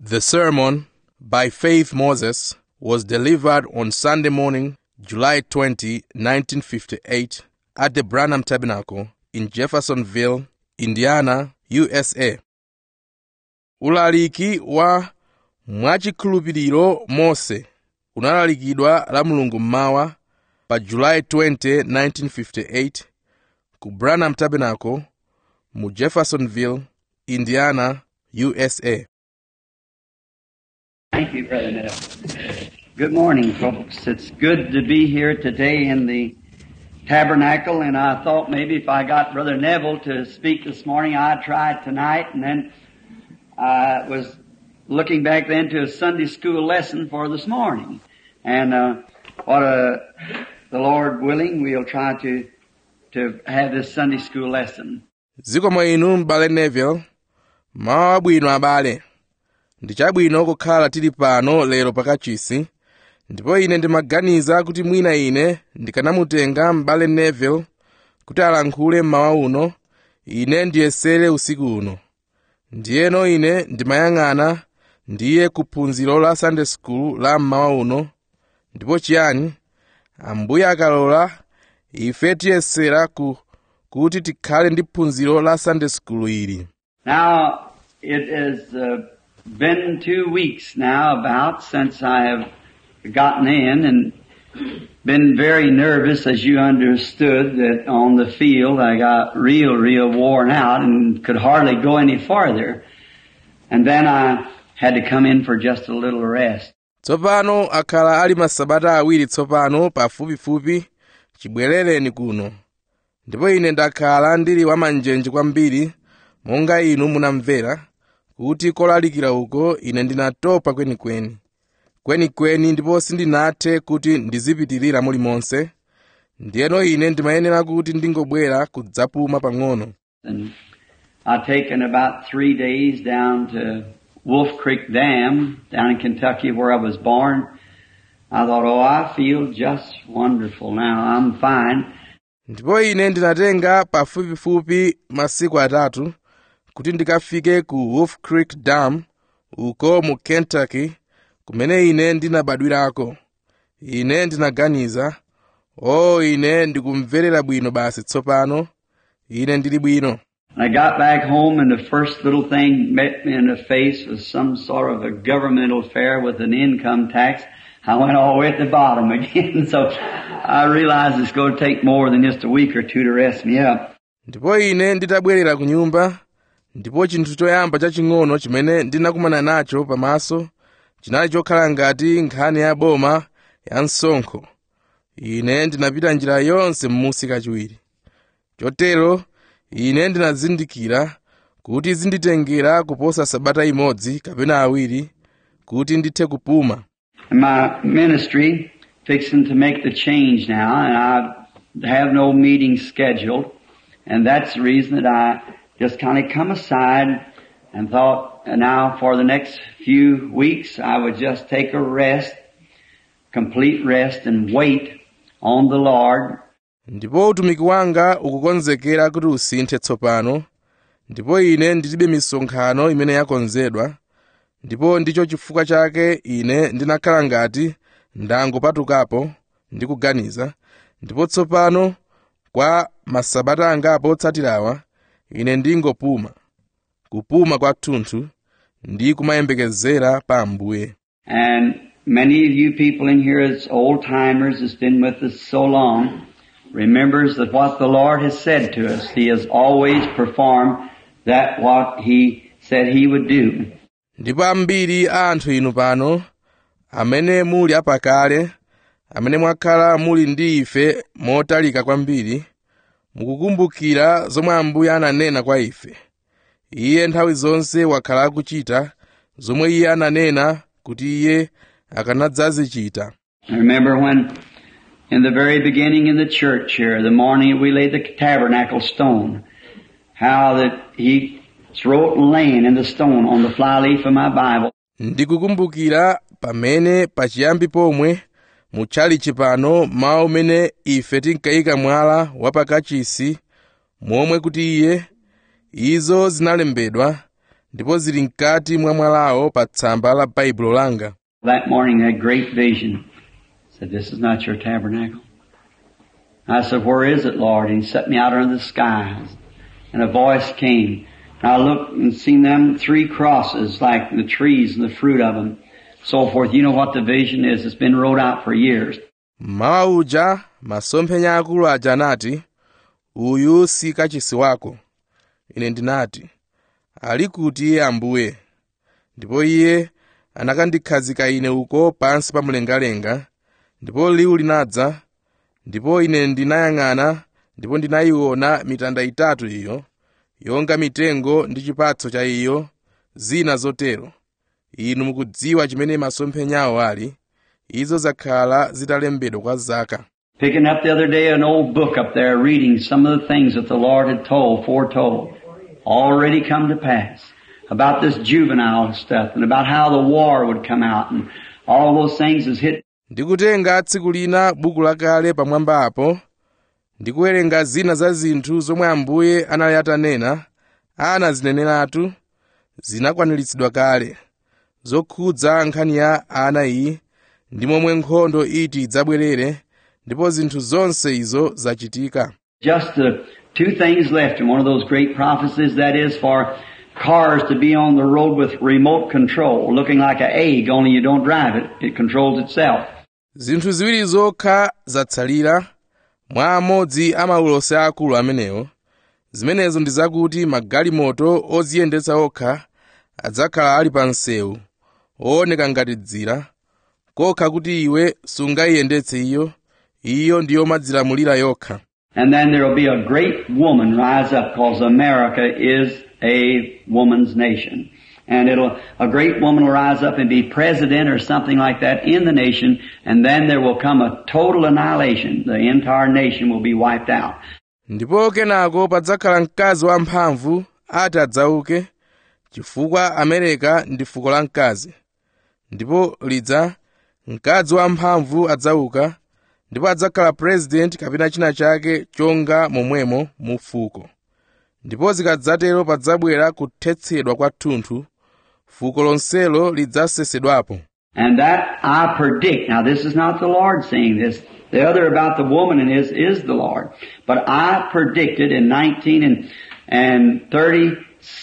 The sermon by Faith Moses was delivered on Sunday morning, July 20, 1958, at the Branham Tabernacle in Jeffersonville, Indiana, USA. Ulaliki wa mwachikhulupiriro Mose unalalikidwa la Mulungu mmawa pa July 20, 1958 ku Branham Tabernacle mu Jeffersonville, Indiana, USA. Thank you, Brother Neville. Good morning, folks. It's good to be here today in the tabernacle, and I thought maybe if I got Brother Neville to speak this morning, I'd try it tonight, and then I was looking back then to a Sunday school lesson for this morning. And uh, what a, the Lord willing, we'll try to to have this Sunday school lesson. zikomo inu m'bale neville mawu abwino abale ndi chabwino kukhala tili pano lero pakachisi ndipo ine ndimaganiza kuti mwina ine ndikanamutenga m'bale neville kuti alankhule mmawa uno ine ndiyesere usiku uno ndiyeno ine ndimayang'ana ndiye kuphunziro la sunday school la mmawa uno ndipo chiyani ambuye akalola ife tiyesera ku kuti tikhale ndi phunziro la sunday school ili Now, it has uh, been two weeks now about since I have gotten in and been very nervous as you understood that on the field I got real, real worn out and could hardly go any farther. And then I had to come in for just a little rest. tsopano akhala ali masabata awiri tsopano pafupifupi chibwerereni kuno ndipo ine ndakhala ndili wamanjenje kwambiri monga inu munamvera kuti kolalikira uko ine ndinatopa kwenikweni kwenikweni ndipo sindinathe kuti ndizipitirira mulimonse ndiyeno ine ndimayenera kuti ndingobwera kudzapuma pang'ono And I've taken about three days down to Wolf Creek Dam down in Kentucky where I was born. I thought, oh, I feel just wonderful now. I'm fine. ndipo ine ndinatenga pafupifupi masiku atatu kuti ndikafike ku wolf creek dam uko mu kentucky kumene ine ndinabadwirako ine ndinaganiza o ine ndikumverera bwino basi tsopano ine ndili bwino I got back home and the first little thing met me in the face was some sort of a governmental affair with an income tax. I went all the way at the bottom again. so I realized it's going to take more than just a week or two to rest me up. ndipo ine nditabwerera ku nyumba ndipo chinthu choyamba chaching'ono chimene ndinakumana nacho pamaso chinali chokhala ngati nkhani ya boma ya msonkho ine ndinapita njira yonse m'musi kachiwiri chotero ine ndinazindikira kuti zinditengera kuposa sabata imodzi kapena awiri kuti ndithe kupuma And my ministry fixing to make the change now, and I have no meeting scheduled, and that's the reason that I just kind of come aside and thought, and now for the next few weeks, I would just take a rest, complete rest, and wait on the Lord. ndipo utumiki wanga ukukonzekera kuti usinthe tsopano ndipo ine ndilibe misonkhano imene yakonzedwa ndipo ndicho chifukwa chake ine ndinakhala ngati ndangopatukapo ndi kuganiza ndipo tsopano kwa masabata angapo otsatirawa ine ndingopuma kupuma kwathunthu ndi kumayembekezera pa ambuye And many of you people in here as old timers has been with us so long remembers that what the Lord has said to us, He has always performed that what He said He would do. ndipo ambiri a anthu inu pano amene muli apakale amene mwakhala muli ndi ife motalika kwambiri mukukumbukira zomwe ambuye ananena kwa ife iye nthawi zonse wakhala akuchita zomwe iye ananena kuti iye akanadzazichita I remember when in the very beginning in the church here, the morning we laid the tabernacle stone, how that He wrote laying in the stone on the flyleaf of my Bible, ndikukumbukira pamene pachiyambi pomwe mutchalichi pano mawu mene ife tinkayika mwala wapakachisi momwe kuti iye izo zinalembedwa ndipo zili mkati mwa mwalawo pa tsamba la baibulo langa That morning, that great vision said, This is not your tabernacle. I said, Where is it, Lord? And He set me out under the skies. And a voice came. And I looked and seen them three crosses, like the trees and the fruit of them, so forth. You know what the vision is. It's been wrote out for years. mmawa uja masomphenya akulu aja anati uyu si kachisi wako ine ndinati ali kuti iye ambuye ndipo iye anakandikhazika ine uko pansi pa mlengalenga ndipo liwu linadza ndipo ine ndinayang'ana ndipo ndinayiona mitanda itatu iyo yonga mitengo ndi chipatso cha iyo zina zotero inu mukudziwa chimene masomphenyawo ali izo zakhala zitalembedwa kwa zaka Picking up the other day an old book up there, reading some of the things that the Lord had told, foretold, already come to pass. About this juvenile stuff and about how the war would come out and all those things is hit ndikutenga tsiku lina buku lakale pamwamba apo ndikuwerenga zina za zinthu zomwe ambuye anali atanena anazineneratu zinakwaniritsidwa kale zokhudza nkhani ya ana iyi ndi momwe nkhondo iti idzabwerere ndipo zinthu zonse izo zachitika Just the two things left in one of those great prophecies, that is for cars to be on the road with remote control, looking like an egg, only you don't drive it. It controls itself. zinthu ziwiri zokha zatsalira mwa amodzi a maulosi akulu amenewo zimenezo ndi zakuti magalimoto odziyendetsa okha adzakhala ali pa msewu ooneka ngati dzira kokha kuti iwe sungayiyendetse iyo iyo ndi yomadzilamulira yokha And then there will be a great woman rise up because America is a woman's nation. And it'll, a great woman will rise up and be president or something like that in the nation and then there will come a total annihilation. The entire nation will be wiped out. ndipo kenako padzakhala mkazi wamphamvu ati adzauke chifukwa amerika ndi fuko la mkazi ndipo lidza mkazi wamphamvu adzauka ndipo adzakhala president kapena china chake chonga momwemo mu fuko ndipo zikadzatero padzabwera kuthetsedwa kwathunthu fuko lonselo lidzasesedwapo And that I predict. Now this is not the Lord saying this. The other about the woman and is, is the Lord. But I predicted in 19 and, and 30,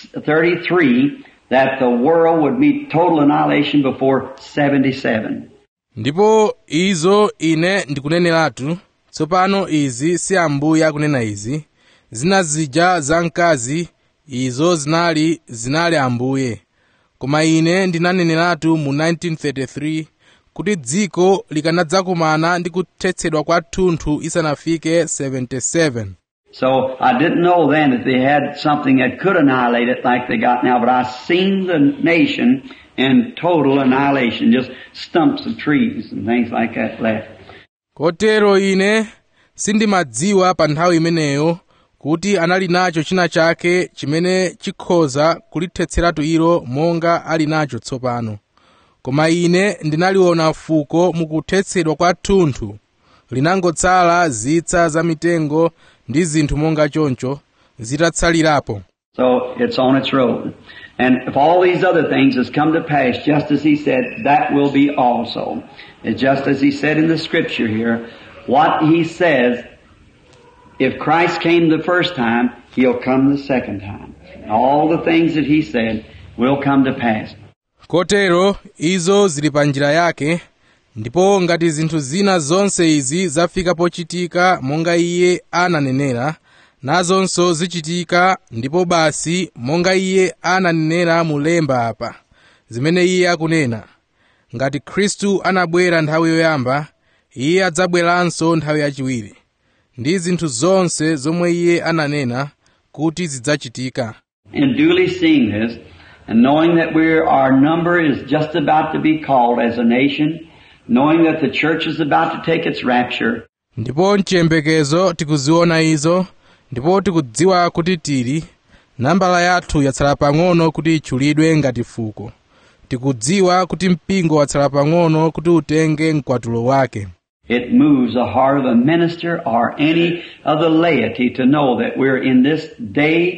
33 that the world would meet total annihilation before 77. ndipo izo ine ndikuneneratu tsopano izi si ambuye akunena izi zina zija za mkazi izo zinali zinali ambuye koma ine ndinaneneratu mu 1933 kuti dziko likanadzakumana ndi kuthetsedwa kwathunthu isanafike 77 So I didn't know then that they had something that could annihilate it like they got now, but I seen the nation in total annihilation, just stumps of trees and things like that left. kotero ine sindimadziwa pa nthawi imeneyo kuti anali nacho china chake chimene chikhoza kulithetseratu ilo monga ali nacho tsopano koma ine ndinaliona fuko mukuthetsedwa kwathunthu linangotsala zitsa za mitengo ndi zinthu monga choncho zitatsalirapo So it's on its road. And if all these other things has come to pass just as he said, that will be also. It's just as he said in the scripture here, what he says, if Christ came the first time, he'll come the second time. And all the things that he said will come to pass. kotero izo zili pa njira yake ndipo ngati zinthu zina zonse izi zafika pochitika monga iye ananenera nazonso zichitika ndipo basi monga iye ananenera mulemba apa zimene iye akunena ngati khristu anabwera nthawi yoyamba iye adzabweranso nthawi yachiwiri ndi zinthu zonse zomwe iye ananena kuti zidzachitika And duly seeing this, and knowing that we're, our number is just about to be called as a nation, knowing that the church is about to take its rapture, ndipo mchiyembekezo tikuziona izo ndipo tikudziwa kuti tili nambala yathu yatsala pang'ono kuti itchulidwe ngati fuko tikudziwa kuti mpingo watsala pang'ono kuti utenge mkwatulo wake it moves the heart of a minister or any of the laity to know that we're in this day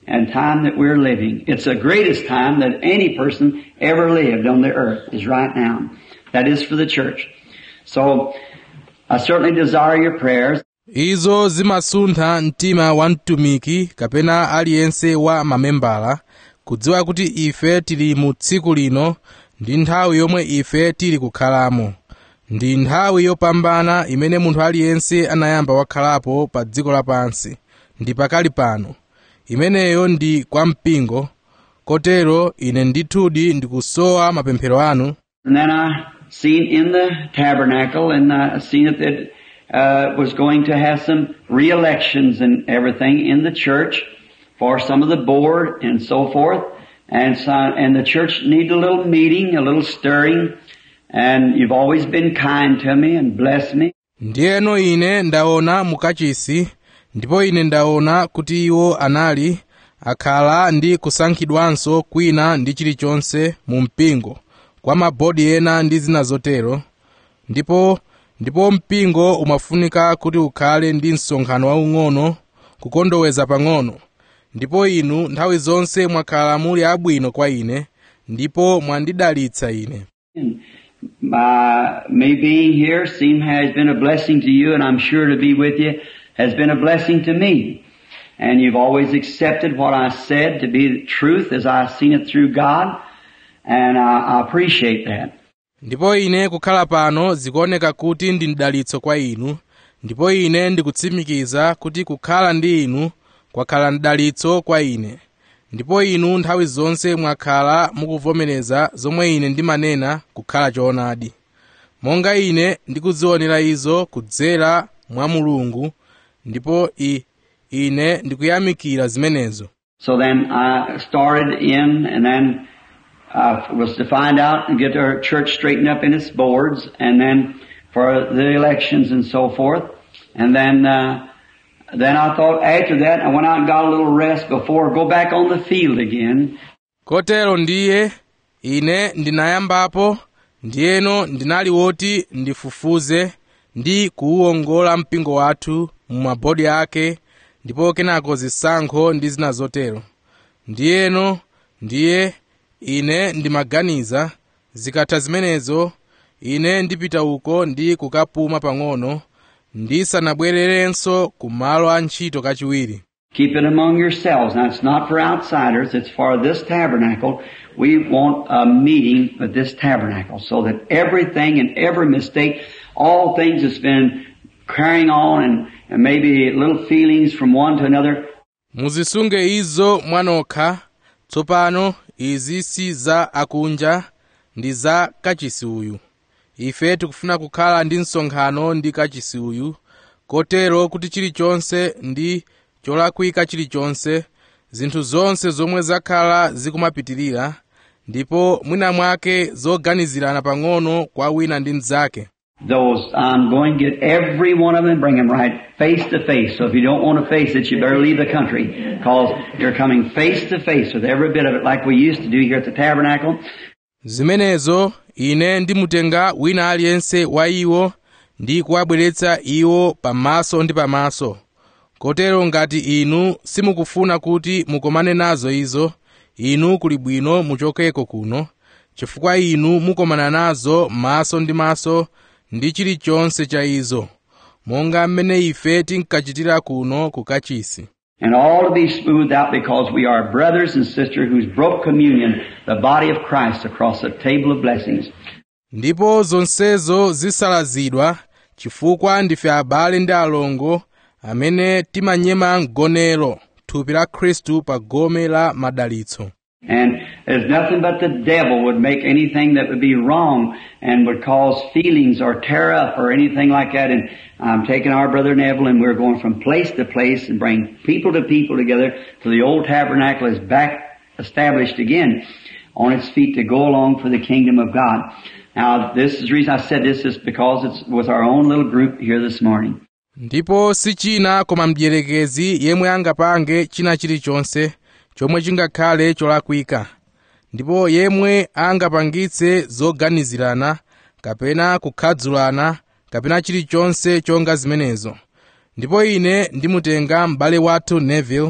and time that we're living. It's the greatest time that any person ever lived on the earth is right now. That is for the church. So, I certainly desire your prayers. izo zimasuntha mtima wa mtumiki kapena aliyense wa mamembala kudziwa kuti ife tili mu tsiku lino ndi nthawi yomwe ife tili kukhalamo ndi nthawi yopambana imene munthu aliyense anayamba wakhalapo pa dziko lapansi ndi pakali pano imeneyo ndi kwa mpingo kotero ine ndithudi ndikusowa mapemphero anu And then I seen in the tabernacle and I seen that it uh, was going to have some re-elections and everything in the church for some of the board and so forth. And so, and the church needed a little meeting, a little stirring. And you've always been kind to me and blessed me. ndiyeno ine ndaona mukachisi ndipo ine ndaona kuti iwo anali akhala ndi kusankhidwanso kwina ndi chilichonse mu mpingo kwa mabodi ena ndi zina zotero ndipo ndipo mpingo umafunika kuti ukhale ndi msonkhano waung'ono kukondoweza pang'ono ndipo inu nthawi zonse mwakhala muli abwino kwa ine ndipo mwandidalitsa ine And my, me being here seem has been a blessing to you and I'm sure to be with you has been a blessing to me. And you've always accepted what I said to be the truth as I've seen it through God. And I, I appreciate that. ndipo ine kukhala pano zikuoneka kuti ndi mdalitso kwa inu ndipo ine ndikutsimikiza kuti kukhala ndi inu kwakhala mdalitso kwa ine ndipo inu nthawi zonse mwakhala mukuvomereza zomwe ine ndimanena kukhala choonadi monga ine ndikuzionera izo kudzera mwa mulungu ndipo i, ine ndikuyamikira zimenezo So then I started in and then I was to find out and get our church straightened up in its boards and then for the elections and so forth. And then, uh, then I thought after that I went out and got a little rest before I go back on the field again. kotero ndiye ine ndinayambapo ndiyeno ndinali woti ndifufuze ndi kuwuwongola mpingo wathu mu mabodi ake ndipo kenako zisankho ndi zina zotero ndiyeno ndiye ine ndimaganiza zikatha zimenezo ine ndipita uko ndi kukapuma pang'ono ndisanabwererenso ku malo a ntchito kachiwiri Keep it among yourselves. Now it's not for outsiders, it's for this tabernacle. We want a meeting with this tabernacle so that everything and every mistake, all things that's been carrying on and, and maybe little feelings from one to another, muzisunge izo mwanokha tsopano izi si za akunja ndi za kachisi uyu ife tikufuna kukhala ndi msonkhano ndi kachisi uyu kotero kuti chilichonse ndi cholakwika chilichonse zinthu zonse zomwe zakhala zikumapitirira ndipo mwina mwake zoganizirana pang'ono kwa wina ndi mnzake those, I'm going to get every one of them and bring them right face to face. So if you don't want to face it, you better leave the country because you're coming face to face with every bit of it like we used to do here at the tabernacle. zimenezo ine ndimutenga wina aliyense wa iwo ndi kuwabweretsa iwo pamaso ndi pamaso kotero ngati inu simukufuna kuti mukomane nazo izo inu kuli bwino muchokeko kuno chifukwa inu mukomana nazo maso ndi maso ndi chilichonse cha izo monga mmene ife tinkachitira kuno ku kachisi And all to be smoothed out because we are brothers and sisters who's broke communion, the body of Christ across the table of blessings. ndipo zonsezo zisalazidwa chifukwa ndife abale ndi alongo amene timanyema mgonero thupi la khristu pa gome la madalitso And there's nothing but the devil would make anything that would be wrong and would cause feelings or tear up or anything like that. And I'm taking our brother Neville and we're going from place to place and bring people to people together till the old tabernacle is back established again on its feet to go along for the kingdom of God. Now this is the reason I said this is because it's with our own little group here this morning. ndipo si china koma mdierekezi yemwe angapange china chilichonse chomwe chingakhale cholakwika ndipo yemwe angapangitse zoganizirana kapena kukhadzulana kapena chilichonse chonga zimenezo ndipo ine ndimutenga m'bale wathu neville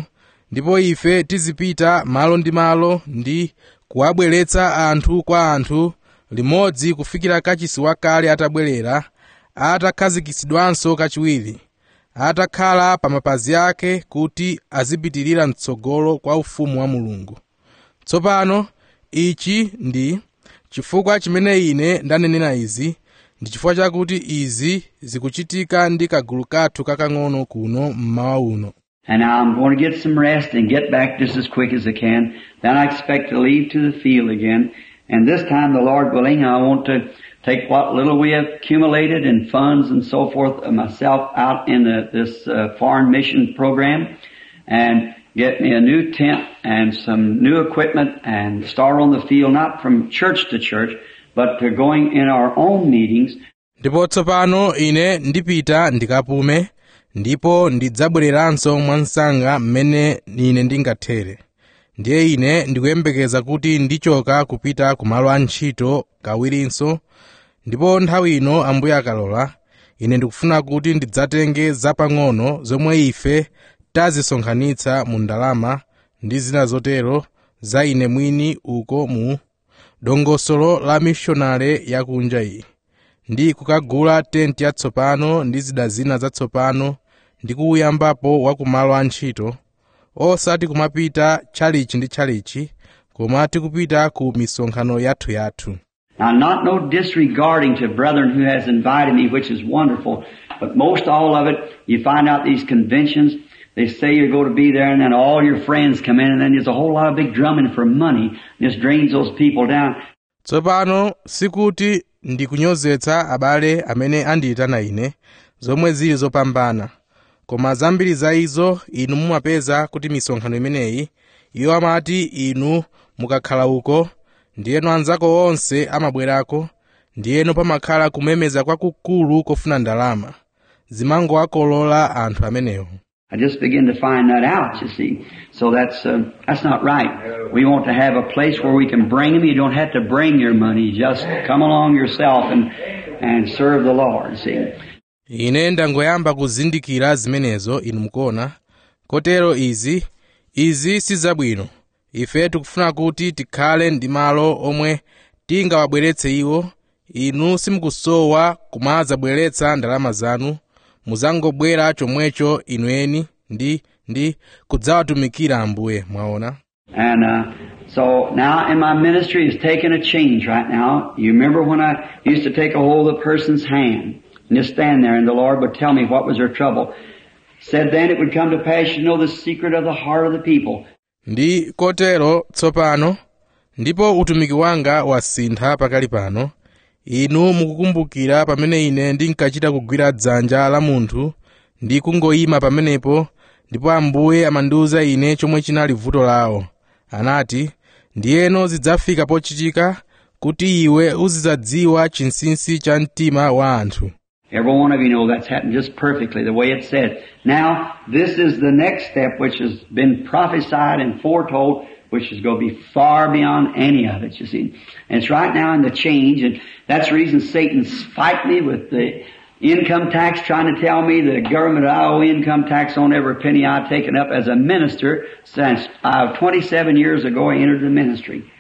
ndipo ife tizipita malo ndi malo ndi kuwabweretsa anthu kwa anthu limodzi kufikira kachisi wakale atabwerera atakhazikitsidwanso kachiwiri atakhala pa mapazi ake kuti azipitirira mtsogolo kwa ufumu wa mulungu tsopano ichi ndi chifukwa chimene ine ndanenera izi ndi chifukwa chakuti izi zikuchitika ndi kagulu kathu kakang'ono kuno mmawa uno And now I'm going to get some rest and get back just as quick as I can. Then I expect to leave to the field again. And this time, the Lord willing, I want to take what little we have accumulated in funds and so forth of myself out in the, this uh, foreign mission program and get me a new tent and some new equipment and start on the field, not from church to church, but to going in our own meetings ndipo tsopano ine ndipita ndikapume ndipo ndidzabwereranso mwansanga mmene ine ndingathere ndiye ine ndikuyembekeza kuti ndichoka kupita ku malo a ntchito kawirinso ndipo nthawi ino ambuye akalola ine ndikufuna kuti ndidzatenge zapang'ono zomwe ife tazisonkhanitsa mu ndalama ndi zina zotero za ine mwini uko mu dongosolo la mishonale yakunja iyi ndi kukagula tenti yatsopano ndi zida zina zatsopano ndi kuuyambapo wa kumalo a ntchito osati kumapita tchalichi ndi tchalichi koma tikupita ku misonkhano yathuyathu Now, not no disregarding to brethren who has invited me, which is wonderful, but most all of it, you find out these conventions, they say you're going to be there and then all your friends come in and then there's a whole lot of big drumming for money. Just drains those people down. tsopano sikuti ndikunyozetsa abale amene andiyitana ine zomwe zili zopambana koma zambiri za izo inu mumapeza kuti misonkhano imeneyi iwo amati inu mukakhala uko ndiyeno anzako onse amabwerako ndiyeno pamakhala kumemeza kwakukulu kofuna ndalama zimangowakolola anthu amenewo I just begin to find that out, you see. So that's, uh, that's not right. We want to have a place where we can bring them. You don't have to bring your money. Just come along yourself and, and serve the Lord, see. ine ndangoyamba kuzindikira zimenezo inu mukuona kotero izi izi si zabwino ife tikufuna kuti tikhale ndi malo omwe tingawabweretse iwo inu simukusowa kumadzabweretsa ndalama zanu muzangobwera chomwecho inweni ndi ndi kudzawatumikira ambuye mwaona And uh, so now in my ministry is taking a change right now. You remember when I used to take a hold of a person's hand and just stand there and the Lord would tell me what was their trouble. Said then it would come to pass you know the secret of the heart of the people. ndi kotero tsopano ndipo utumiki wanga wasintha pakali pano inu mukukumbukira pamene ine ndinkachita kugwira dzanja la munthu ndi kungoyima pamenepo ndipo ambuye amandiwuza ine chomwe chinali vuto lawo anati ndiyeno zidzafika pochitika kuti iwe uzidzadziwa chinsinsi cha mtima wa anthu Every one of you know that's happened just perfectly the way it said. Now, this is the next step which has been prophesied and foretold, which is going to be far beyond any of it, you see. And it's right now in the change, and that's the reason Satan's fighting me with the income tax, trying to tell me the government I owe income tax on every penny I've taken up as a minister since uh, 27 years ago I entered the ministry.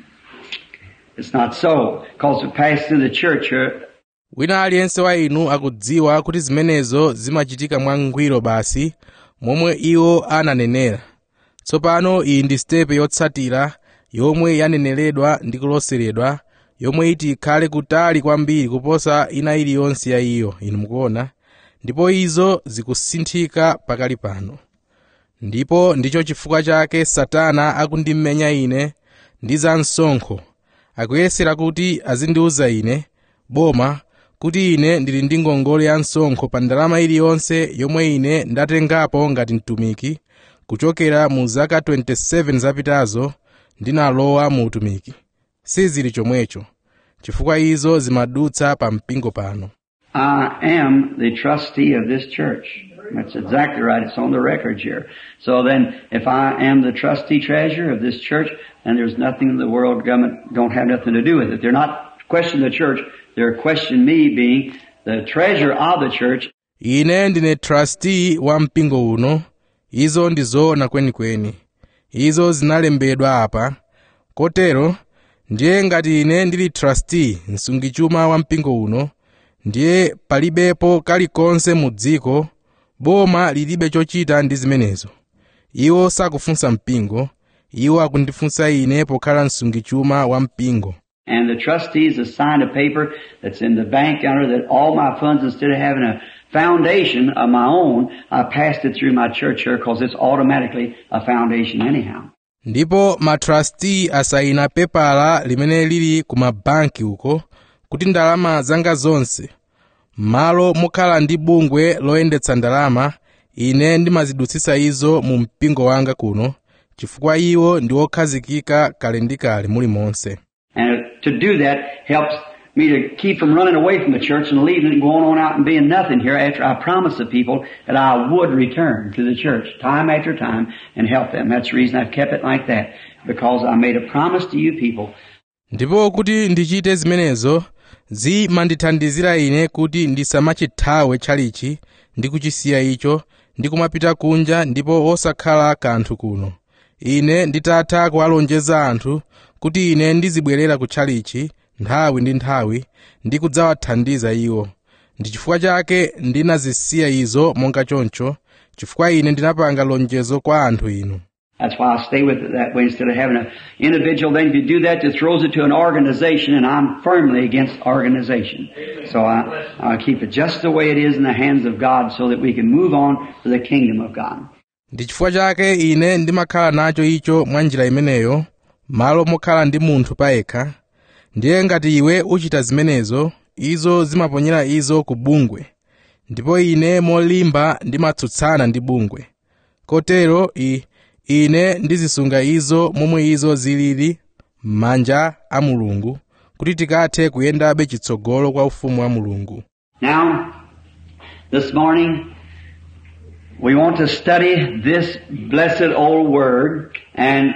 It's not so, because it passed through the church here wina aliyense wa inu akudziwa kuti zimenezo zimachitika mwangwiro basi momwe iwo ananenera tsopano iyi ndi sitepe yotsatira yomwe yaneneredwa ndi kuloseredwa yomwe iti ikhale kutali kwambiri kuposa ina iliyonse ya iyo inu mukuona ndipo izo zikusinthika pakali pano ndipo ndicho chifukwa chake satana akundimenya ine ndi za msonkho akuyesera kuti azindiwuza ine boma kuti ine ndili ndi ngongole ya msonkho pa ndalama iliyonse yomwe ine ndatengapo ngati mtumiki kuchokera mu zaka 27 zapitazo ndinalowa mu utumiki sizili chomwecho chifukwa izo zimadutsa pa mpingo pano I am the trustee of this church. That's exactly right. It's on the record here. So then, if I am the trustee treasurer of this church, then there's nothing in the world government don't have nothing to do with it. They're not questioning the church. They're questioning me being the treasurer of the church. ine ndine trustee wa mpingo uno izo ndi zoona kwenikweni izo zinalembedwa apa kotero ndiye ngati ine ndili trustee msungichuma wa mpingo uno ndiye palibepo kalikonse mu dziko boma lilibe chochita ndi zimenezo iwo sakufunsa mpingo iwo akundifunsa ine pokhala msungichuma wa mpingo And the trustees have signed a paper that's in the bank under that all my funds, instead of having a foundation of my own, I passed it through my church here because it's automatically a foundation anyhow. ndipo matrasti asayina pepala limene lili ku mabanki uko kuti ndalama zanga zonse m'malo mokhala ndi bungwe loyendetsa ndalama ine ndimazidutsitsa izo mu mpingo wanga kuno chifukwa iwo ndi okhazikika kale ndi kale mulimonse And to do that helps me to keep from running away from the church and leaving it and going on out and being nothing here after I promised the people that I would return to the church time after time and help them. That's the reason I've kept it like that. Because I made a promise to you people ndipo kuti ndichite zimenezo zimandithandizira ine kuti ndisamachithawe tchalichi ndi kuchisiya icho ndi kumapita kunja ndipo osakhala kanthu kuno ine nditatha kuwalonjeza anthu kuti ine ndizibwerera ku tchalichi nthawi ndi nthawi ndi kudzawathandiza iwo ndi chifukwa chake ndinazisiya izo monga choncho chifukwa ine ndinapanga lonjezo kwa anthu inu That's why I stay with it that way instead of having an individual. Then if you do that, it throws it to an organization, and I'm firmly against organization. So I, I keep it just the way it is in the hands of God so that we can move on to the kingdom of God. ndi chifukwa chake ine ndimakhala nacho icho mwa njira imeneyo malo mokhala ndi munthu payekha ndiye ngati iwe uchita zimenezo izo zimaponyera izo ku bungwe ndipo ine molimba ndimatsutsana ndi bungwe kotero i, ine ndizisunga izo momwe izo zilili m'manja a mulungu kuti tikathe kuyendabe chitsogolo kwa ufumu wa mulungu Now, this morning, we want to study this blessed old word and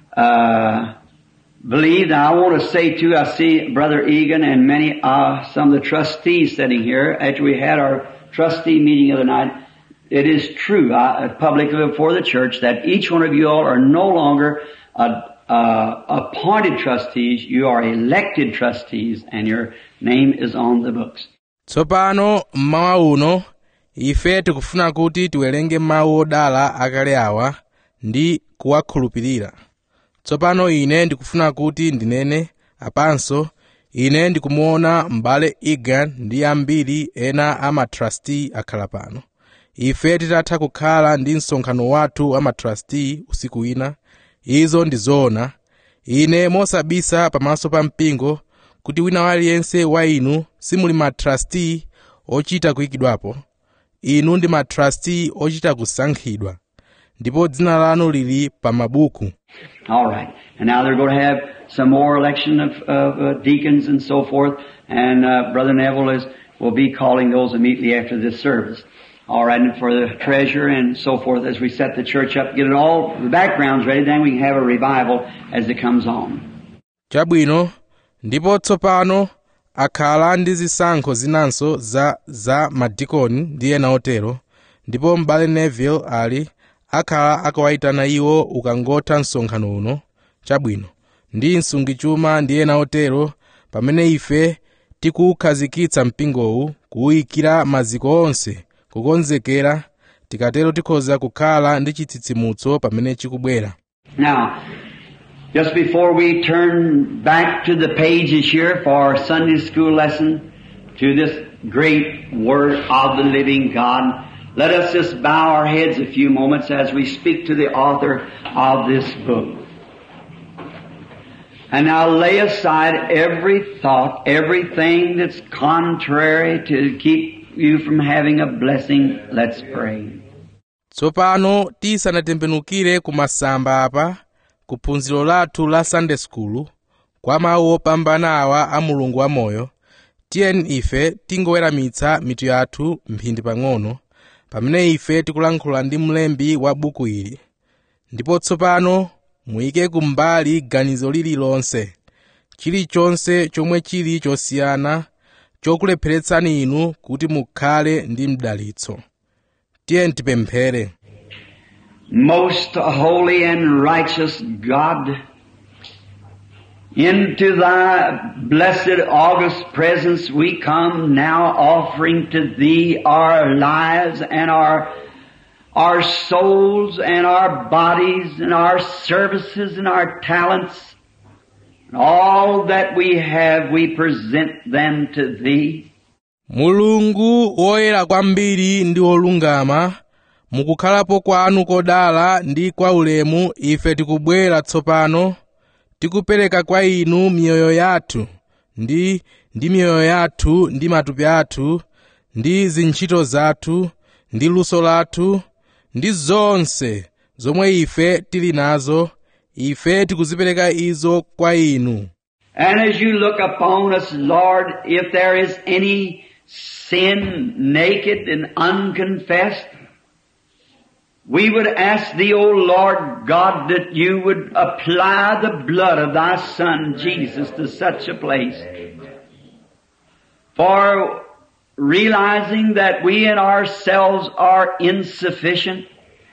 uh, believe. Now, I want to say too, I see Brother Egan and many, uh, some of the trustees sitting here after we had our trustee meeting the other night. It is true, uh, publicly before the church, that each one of you all are no longer uh, uh, appointed trustees. You are elected trustees, and your name is on the books. tsopano mmawa uno ife tikufuna kuti tiwerenge mawu odala akale awa ndi kuwakhulupirira tsopano ine ndikufuna kuti ndinene apanso ine ndikumuona m'bale egan ndi ambiri ena a matrasti akhala pano ife titatha kukhala ndi msonkhano wathu wa matrasti usiku wina izo ndi zoona ine mosabisa pamaso pa mpingo kuti wina aliyense wa inu simuli matrasti ochita kuyikidwapo inu ndi matrasti ochita kusankhidwa ndipo dzina lanu lili pa mabuku All right. And now they're going to have some more election of, of uh, deacons and so forth. And uh, Brother Neville is will be calling those immediately after this service. All right, and for the treasurer and so forth as we set the church up, get it all the backgrounds ready. Then we can have a revival as it comes on. chabwino ndipo tsopano akhala ndi zisankho zinanso za za madikoni ndi ena otero ndipo m'bale neville ali akhala akawayitana iwo ukangotha msonkhano uno chabwino ndi msungichuma ndi ena otero pamene ife tikuwukhazikitsa mpingowu kuwuyikira maziko onse kukonzekera tikatero tikhoza kukhala ndi chitsitsimutso pamene chikubwera Now, just before we turn back to the pages here for our Sunday school lesson to this great Word of the living God, let us just bow our heads a few moments as we speak to the author of this book. And now lay aside every thought, everything that's contrary to keep you from having a blessing. Let's pray. tsopano tisanatembenukire ku masamba apa ku phunziro lathu la sunday school kwa mawu opambana awa a mulungu wamoyo tiyeni ife tingoweramitsa mitu yathu mphindi pang'ono pamene ife tikulankhula ndi mlembi wa buku ili ndipo tsopano muyike kumbali ganizo lililonse chilichonse chomwe chili chosiyana chokulepheretsani inu kuti mukhale ndi mdalitso tiyeni tipemphere Most holy and righteous God, into thy blessed august presence we come now offering to thee our lives and our our souls and our bodies and our services and our talents and all that we have we present them to thee. mulungu woyera kwambiri ndi wolungama mukukhalapo kwanu kodala ndi kwaulemu ife tikubwera tsopano tikupereka kwa inu miyoyo yathu ndi ndi miyoyo yathu ndi matupi athu ndi zintchito zathu ndi luso lathu ndi zonse zomwe ife tili nazo ife tikuzipereka izo kwa inu And as you look upon us, Lord, if there is any sin naked and unconfessed, we would ask thee, O Lord God, that you would apply the blood of thy Son Jesus to such a place. For realizing that we in ourselves are insufficient,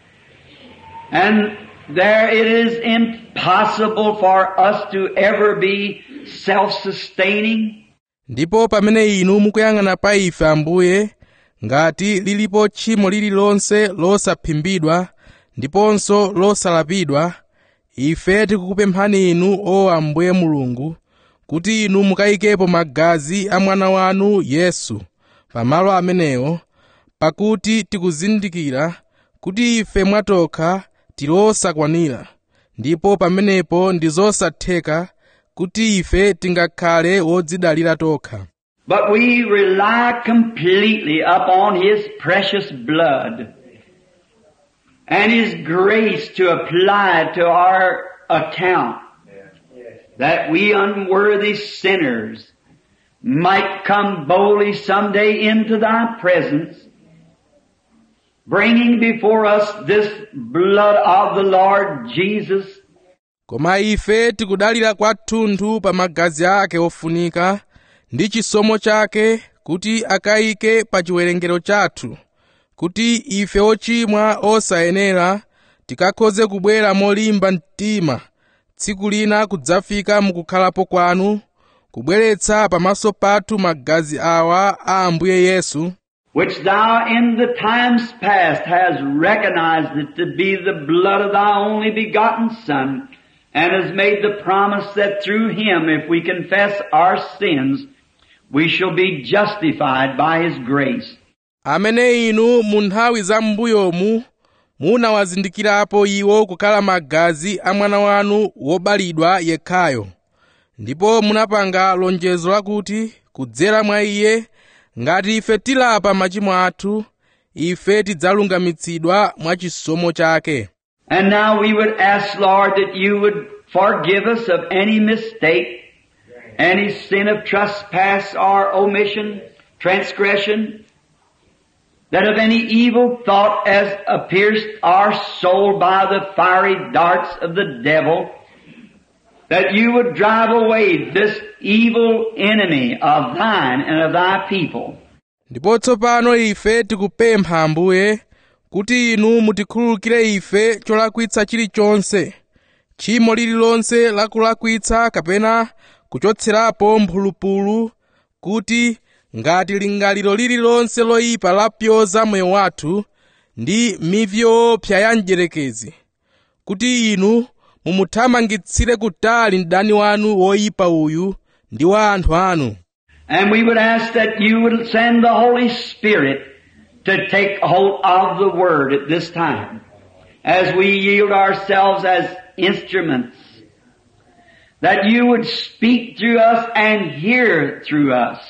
and there it is impossible for us to ever be self-sustaining. ndipo pamene inu mukuyang'ana pa ife ambuye ngati lilipo tchimo lililonse losaphimbidwa ndiponso losalapidwa ife tikukupemphani inu o ambuye mulungu kuti inu mukayikepo magazi a mwana wanu yesu pamalo amenewo pakuti tikuzindikira kuti ife mwatokha tilosakwanira ndipo pamenepo ndi zosatheka kuti ife tingakhale wodzidalira tokha But we rely completely upon His precious blood and His grace to apply to our account that we unworthy sinners might come boldly someday into Thy presence bringing before us this blood of the Lord Jesus koma ife tikudalira kwathunthu pa magazi ake ofunika ndi chisomo chake kuti akayike pa chiwerengero chathu kuti ife ochimwa osayenera tikakhoze kubwera molimba mtima tsiku lina kudzafika mukukhalapo kwanu kubweretsa pamaso pathu magazi awa a ambuye yesu which thou in the times past hast recognized it to be the blood of thy only begotten Son, and has made the promise that through him, if we confess our sins, we shall be justified by his grace. amene inu mu nthawi za m'mbuyomu munawazindikirapo iwo kukhala magazi a mwana wanu wobalidwa yekhayo ndipo munapanga lonjezo lakuti kudzera mwa iye ngati ife tilapa machimo athu ife tidzalungamitsidwa mwa chisomo chake And now we would ask, Lord, that you would forgive us of any mistake, any sin of trespass or omission, transgression, that of any evil thought as pierced our soul by the fiery darts of the devil, that you would drive away this evil enemy of thine and of thy people. ndipo tsopano ife tikupempha ambuye kuti inu mutikhululukire ife cholakwitsa chilichonse tchimo lililonse lakulakwitsa kapena kuchotserapo mphulupulu kuti ngati lingaliro lililonse loyipa lapyoza moyo wathu ndi mivi yoopsa ya mdierekezi kuti inu mumuthamangitsire kutali mdani wanu woyipa uyu ndi wa anthu anu And we would ask that you would send the Holy Spirit to take hold of the Word at this time as we yield ourselves as instruments. That you would speak through us and hear through us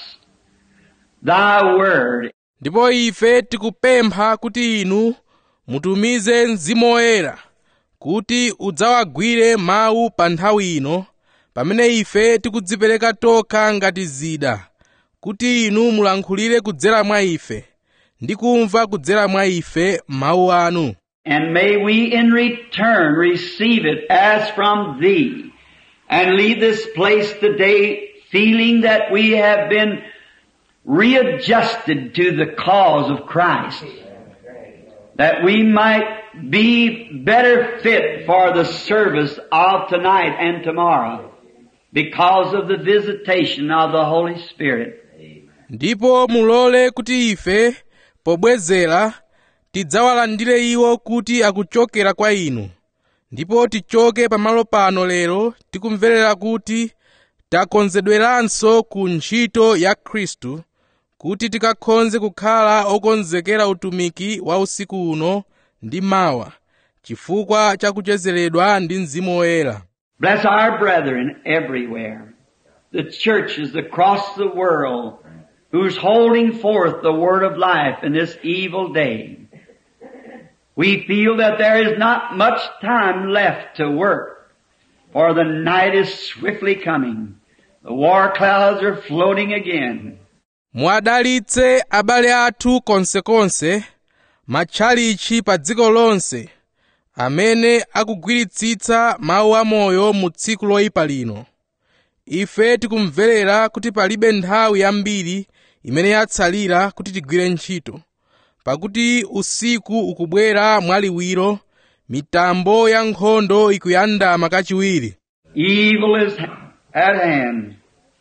Thy Word. ndipo ife tikupempha kuti inu mutumize mzimu woyera kuti udzawagwire mawu pa nthawi ino pamene ife tikudzipereka tokha ngati zida kuti inu mulankhulire kudzera mwa ife ndi kumva kudzera mwa ife mawu anu And may we in return receive it as from Thee and leave this place today feeling that we have been readjusted to the cause of Christ. that we might be better fit for the service of tonight and tomorrow because of the visitation of the Holy Spirit. ndipo mulole kuti ife pobwezera tidzawalandire iwo kuti akuchokera kwa inu ndipo tichoke pamalo pano lero tikumverera kuti takonzedweranso ku ntchito ya khristu kuti tikakhonze kukhala okonzekera utumiki wa usiku uno ndi mawa chifukwa cha kuchezeredwa ndi mzimu woyera Bless our brethren everywhere, the churches across the world, who's holding forth the word of life in this evil day. We feel that there is not much time left to work, for the night is swiftly coming. The war clouds are floating again. mwadalitse abale athu konsekonse matchalichi pa dziko lonse amene akugwiritsitsa mawu amoyo mu tsiku loyipa lino ife tikumverera kuti palibe nthawi yambiri imene yatsalira kuti tigwire ntchito pakuti usiku ukubwera mwaliwiro mitambo ya nkhondo ikuyandama kachiwiri Evil is at hand.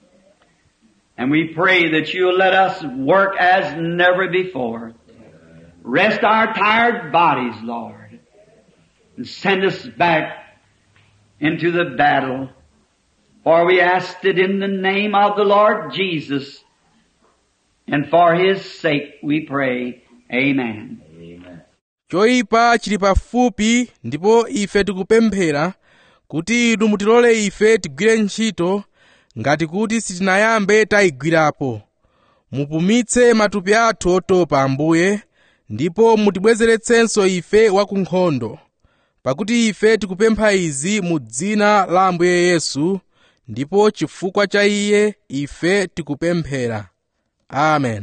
And we pray that you'll let us work as never before. Rest our tired bodies, Lord, and send us back into the battle. For we asked it in the name of the Lord Jesus, and for His sake we pray. Amen. choyipa chili pafupi ndipo ife tikupemphera kuti inu mutilole ife tigwire ntchito ngati kuti sitinayambe tayigwirapo mupumitse matupi athu otopa ambuye ndipo mutibwezeretsenso ife wa ku nkhondo pakuti ife tikupempha izi mu dzina la ambuye yesu ndipo chifukwa cha iye ife tikupemphera amen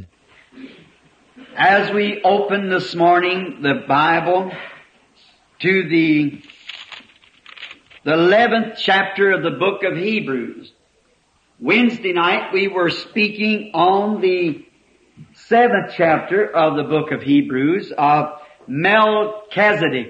As we open this morning the Bible to the the 11th chapter of the book of Hebrews. Wednesday night we were speaking on the 7th chapter of the book of Hebrews of Melchizedek.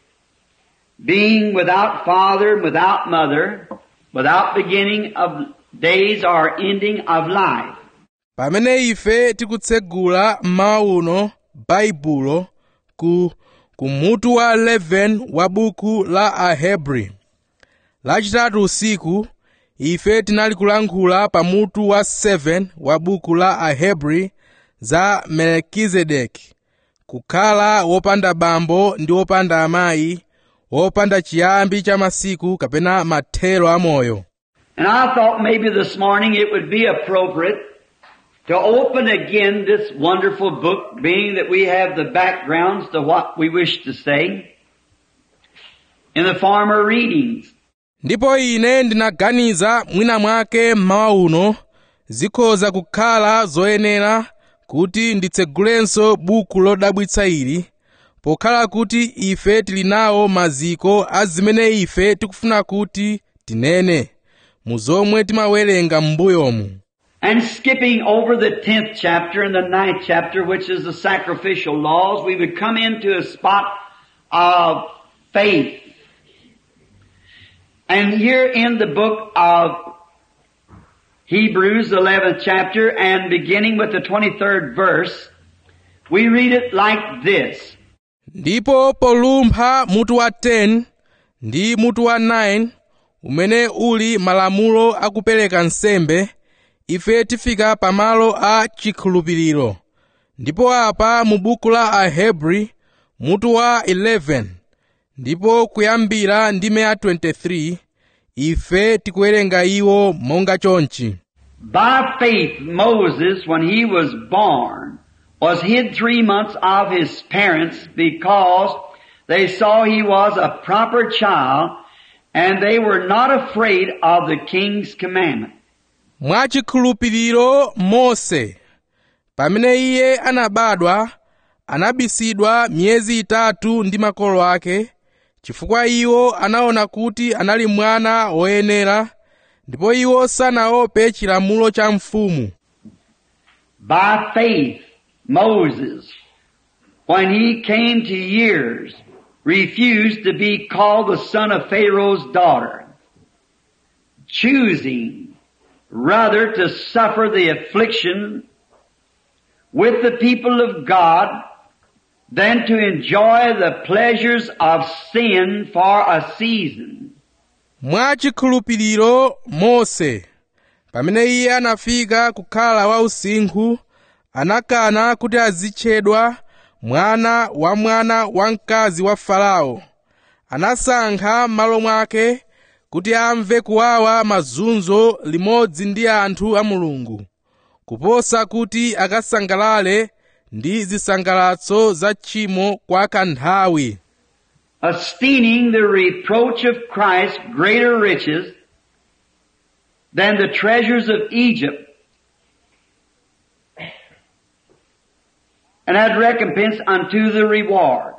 Being without father, without mother, without beginning of days or ending of life. pamene ife tikutsegula mmawa uno baibulo ku kumutu wa 11 wa buku la ahebri lachitatu usiku ife tinali kulankhula pamutu wa 7 wa buku la ahebri za melkizedeki kukhala wopanda bambo ndi wopanda amayi wopanda chiyambi cha masiku kapena mathero amoyo And I thought maybe this morning it would be appropriate to open again this wonderful book, being that we have the backgrounds to what we wish to say in the former readings. ndipo ine ndinaganiza mwina mwake mmawa uno zikhoza kukhala zoyenera kuti nditsegulenso buku lodabwitsa ili pokhala kuti ife tili nawo maziko a zimene ife tikufuna kuti tinene mu zomwe timawerenga m'mbuyomu And skipping over the tenth chapter and the ninth chapter, which is the sacrificial laws, we would come into a spot of faith. And here in the book of Hebrews, the 11th chapter, and beginning with the 23rd verse, we read it like this. ndipo polumpha mutu wa 10 ndi mutu wa 9 umene uli malamulo akupereka nsembe ife tifika pamalo a chikhulupiriro ndipo apa mu buku la ahebri mutu wa 11 ndipo kuyambira ndime ya 23 ife tikuwerenga iwo monga chonchi By faith, Moses, when he was born, was hid three months of his parents because they saw he was a proper child and they were not afraid of the king's commandment. mwachikhulupiriro mose pamene iye anabadwa anabisidwa miyezi itatu ndi makolo ake chifukwa iwo anaona kuti anali mwana woyenera ndipo iwo sanaope chilamulo cha mfumu By faith, Moses, when he came to years, refused to be called the son of Pharaoh's daughter, choosing rather to suffer the affliction with the people of God than to enjoy the pleasures of sin for a season. mwachikhulupiriro mose pamene iye anafika kukhala wausinkhu anakana kuti azitchedwa mwana wa mwana wamkazi wa farao anasankha m'malo mwake kuti amve kuwawa mazunzo limodzi ndi anthu a mulungu kuposa kuti akasangalale ndi zisangalatso za tchimo kwa kanthawi esteeming the reproach of Christ greater riches than the treasures of Egypt, and had recompense unto the reward.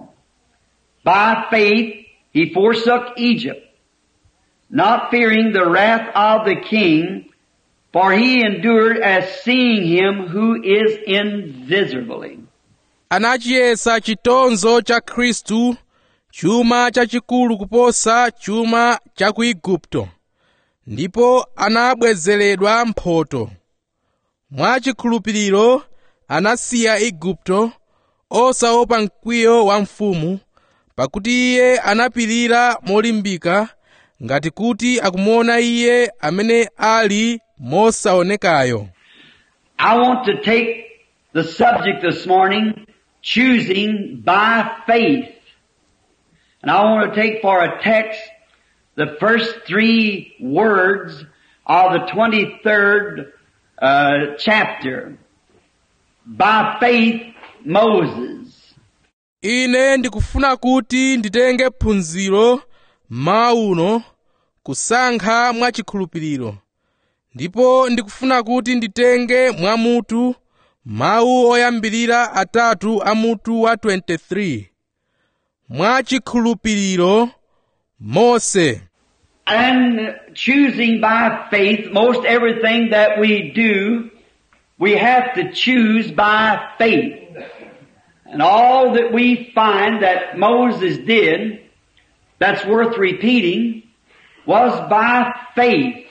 By faith he forsook Egypt, not fearing the wrath of the king, for he endured as seeing him who is invisibly. anachiyesa chitonzo cha khristu chuma chachikulu kuposa chuma cha ku igupto ndipo anabwezeredwa mphotho mwachikhulupiriro anasiya igupto osaopa mkwiyo wa mfumu pakuti iye anapirira molimbika ngati kuti akumuona iye amene ali mosaonekayo I want to take the subject this morning, choosing by faith. And I want to take for a text the first three words of the 23rd uh, chapter. By faith, Moses. ine ndikufuna kuti nditenge phunziro mawuno kusankha mwachikhulupiriro ndipo ndikufuna kuti nditenge mwamutu mawu oyambirira atatu a mutu wa 23 mwachikhulupiriro mose And choosing by faith, most everything that we do, we have to choose by faith. And all that we find that Moses did, that's worth repeating, was by faith.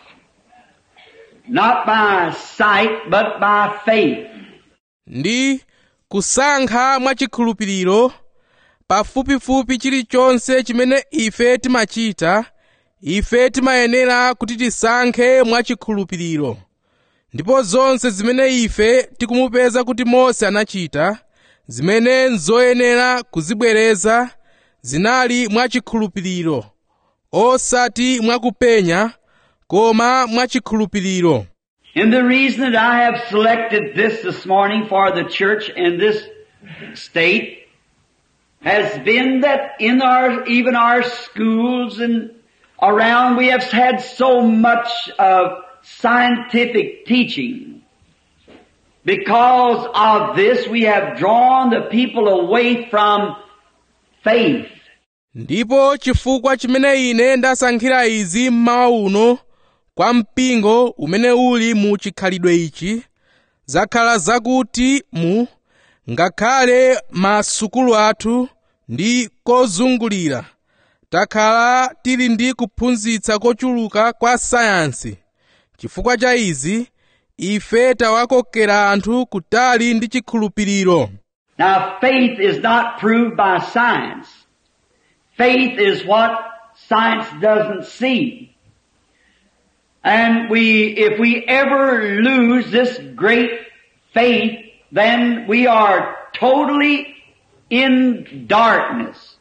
Not by sight, but by faith. ndi kusankha mwachikhulupiriro pafupifupi chilichonse chimene ife timachita ife timayenera kuti tisankhe mwachikhulupiriro ndipo zonse zimene ife tikumupeza kuti mose anachita zimene nzoyenera kuzibwereza zinali mwachikhulupiriro osati mwakupenya koma mwachikhulupiriro And the reason that I have selected this this morning for the church in this state has been that in our, even our schools and around we have had so much of scientific teaching. Because of this we have drawn the people away from faith. ndipo chifukwa chimene ine ndasankhira izi mmawa uno kwa mpingo umene uli mu chikhalidwe ichi zakhala zakuti mu ngakhale masukulu athu ndi kozungulira takhala tili ndi kuphunzitsa kochuluka kwa sayansi chifukwa cha izi ife tawakokera anthu kutali ndi chikhulupiriro Now faith is not proved by science. Faith is what science doesn't see. And we, if we ever lose this great faith, then we are totally in darkness.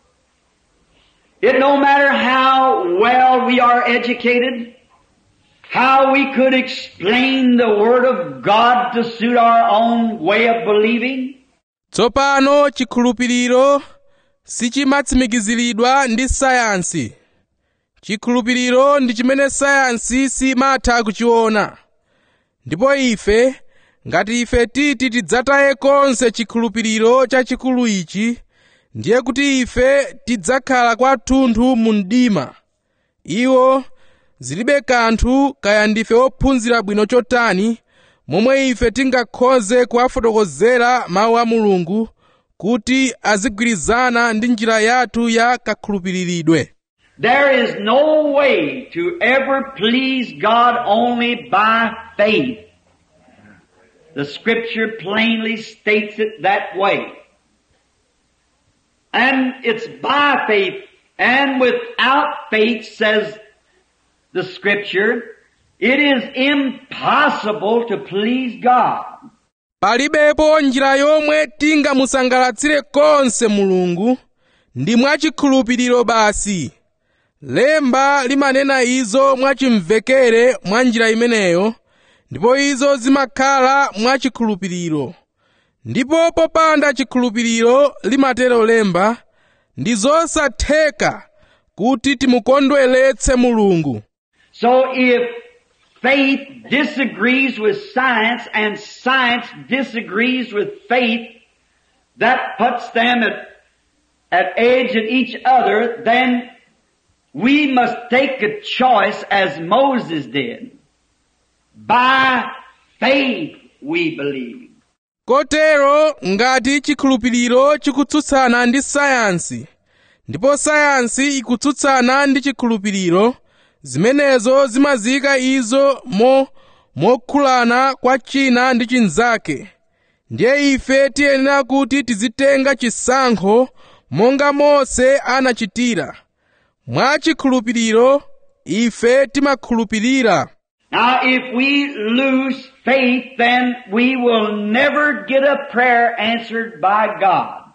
It no matter how well we are educated, how we could explain the Word of God to suit our own way of believing, tsopano chikhulupiriro sichimatsimikiziridwa ndi sayansi chikhulupiriro ndi chimene sayansi simatha kuchiona ndipo ife ngati ife titi tidzataye konse chikhulupiriro chachikulu ichi ndiye kuti ife tidzakhala kwathunthu mu mdima iwo zilibe kanthu kaya ndife ophunzira bwino chotani momwe ife tingakhoze kuwafotokozera mawu a mulungu kuti azigwirizana ndi njira yathu ya kakhulupiriridwe There is no way to ever please God only by faith. The scripture plainly states it that way. And it's by faith and without faith, says the scripture, it is impossible to please God. palibepo njira yomwe tingamusangalatsire konse mulungu ndi mwachikhulupiriro basi lemba limanena izo mwachimvekere mwa njira imeneyo ndipo izo zimakhala mwachikhulupiriro ndipo popanda chikhulupiriro limatero lemba ndi zosatheka kuti timukondweretse mulungu So if faith disagrees with science and science disagrees with faith, that puts them at, at edge at each other, then we must take a choice as Moses did. By faith we believe. kotero ngati chikhulupiriro chikutsutsana ndi sayansi ndipo sayansi ikutsutsana ndi chikhulupiriro zimenezo zimazika izo mo mokhulana kwa china ndi chinzake ndiye ife tiyenera kuti tizitenga chisankho monga mose anachitira mwa chikhulupiriro ife timakhulupirira Now if we lose faith, then we will never get a prayer answered by God.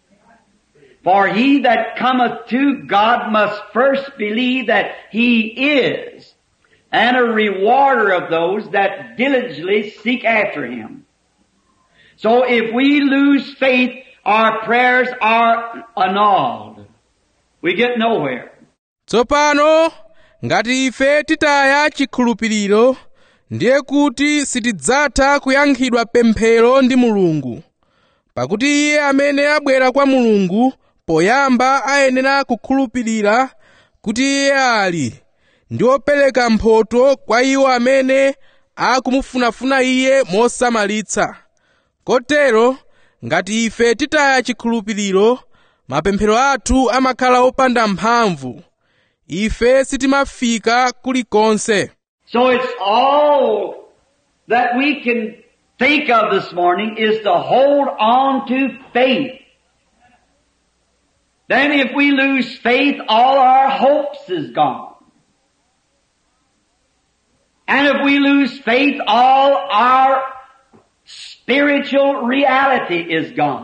For he that cometh to God must first believe that he is, and a rewarder of those that diligently seek after him. So if we lose faith, our prayers are annulled. We get nowhere. tsopano ngati ife titaya chikhulupiriro ndiye kuti sitidzatha kuyankhidwa pemphero ndi mulungu pakuti iye amene abwera kwa mulungu poyamba ayenera kukhulupirira kuti iye ali ndi opereka mphotho kwa iwo amene akumufunafuna iye mosamalitsa kotero ngati ife titaya chikhulupiriro mapemphero athu amakhala opanda mphamvu ife sitimafika kulikonse So it's all that we can think of this morning is to hold on to faith. Then if we lose faith, all our hopes is gone. And if we lose faith, all our spiritual reality is gone.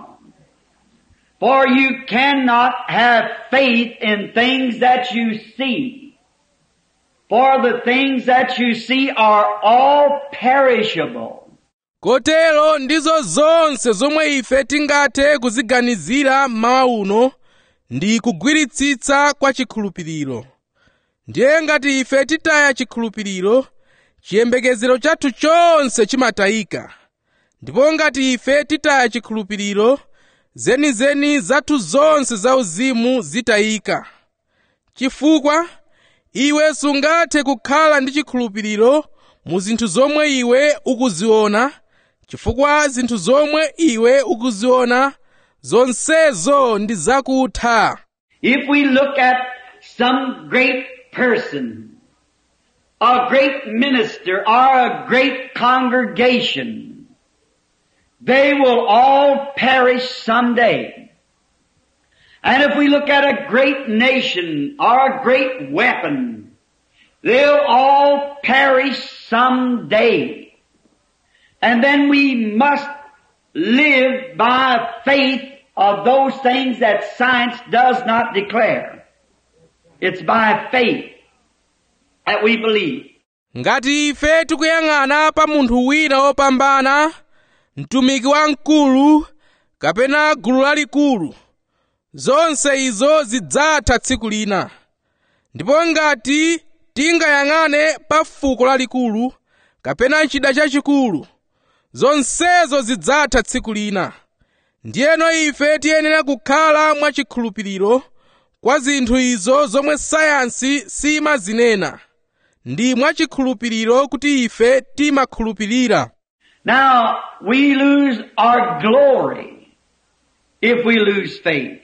For you cannot have faith in things that you see. For the things that you see are all perishable. kotero ndizo zonse zomwe ife tingathe kuziganizira mmawa uno ndi kugwiritsitsa kwa chikhulupiriro ndiye ngati ife titaya chikhulupiriro chiyembekezero chathu chonse chimatayika ndipo ngati ife titaya chikhulupiriro zenizeni zathu zonse zauzimu zitayika chifukwa iwe sungathe kukhala ndi chikhulupiriro mu zinthu zomwe iwe ukuziona chifukwa zinthu zomwe iwe ukuziona zonsezo ndi zakutha If we look at some great person, a great minister, or a great congregation, they will all perish someday. And if we look at a great nation or a great weapon, they'll all perish someday. And then we must live by faith of those things that science does not declare. It's by faith that we believe. ngati ife tikuyang'ana pa munthu wina wopambana mtumiki wamkulu kapena gulu lalikulu zonse izo zidzatha tsiku lina ndipo ngati tingayang'ane pa fuko lalikulu kapena chida chachikulu zonsezo zidzatha tsiku lina ndiyeno ife tiyenera kukhala mwachikhulupiriro kwa zinthu izo zomwe sayansi simazinena ndi mwachikhulupiriro kuti ife timakhulupirira Now, we lose our glory if we lose faith.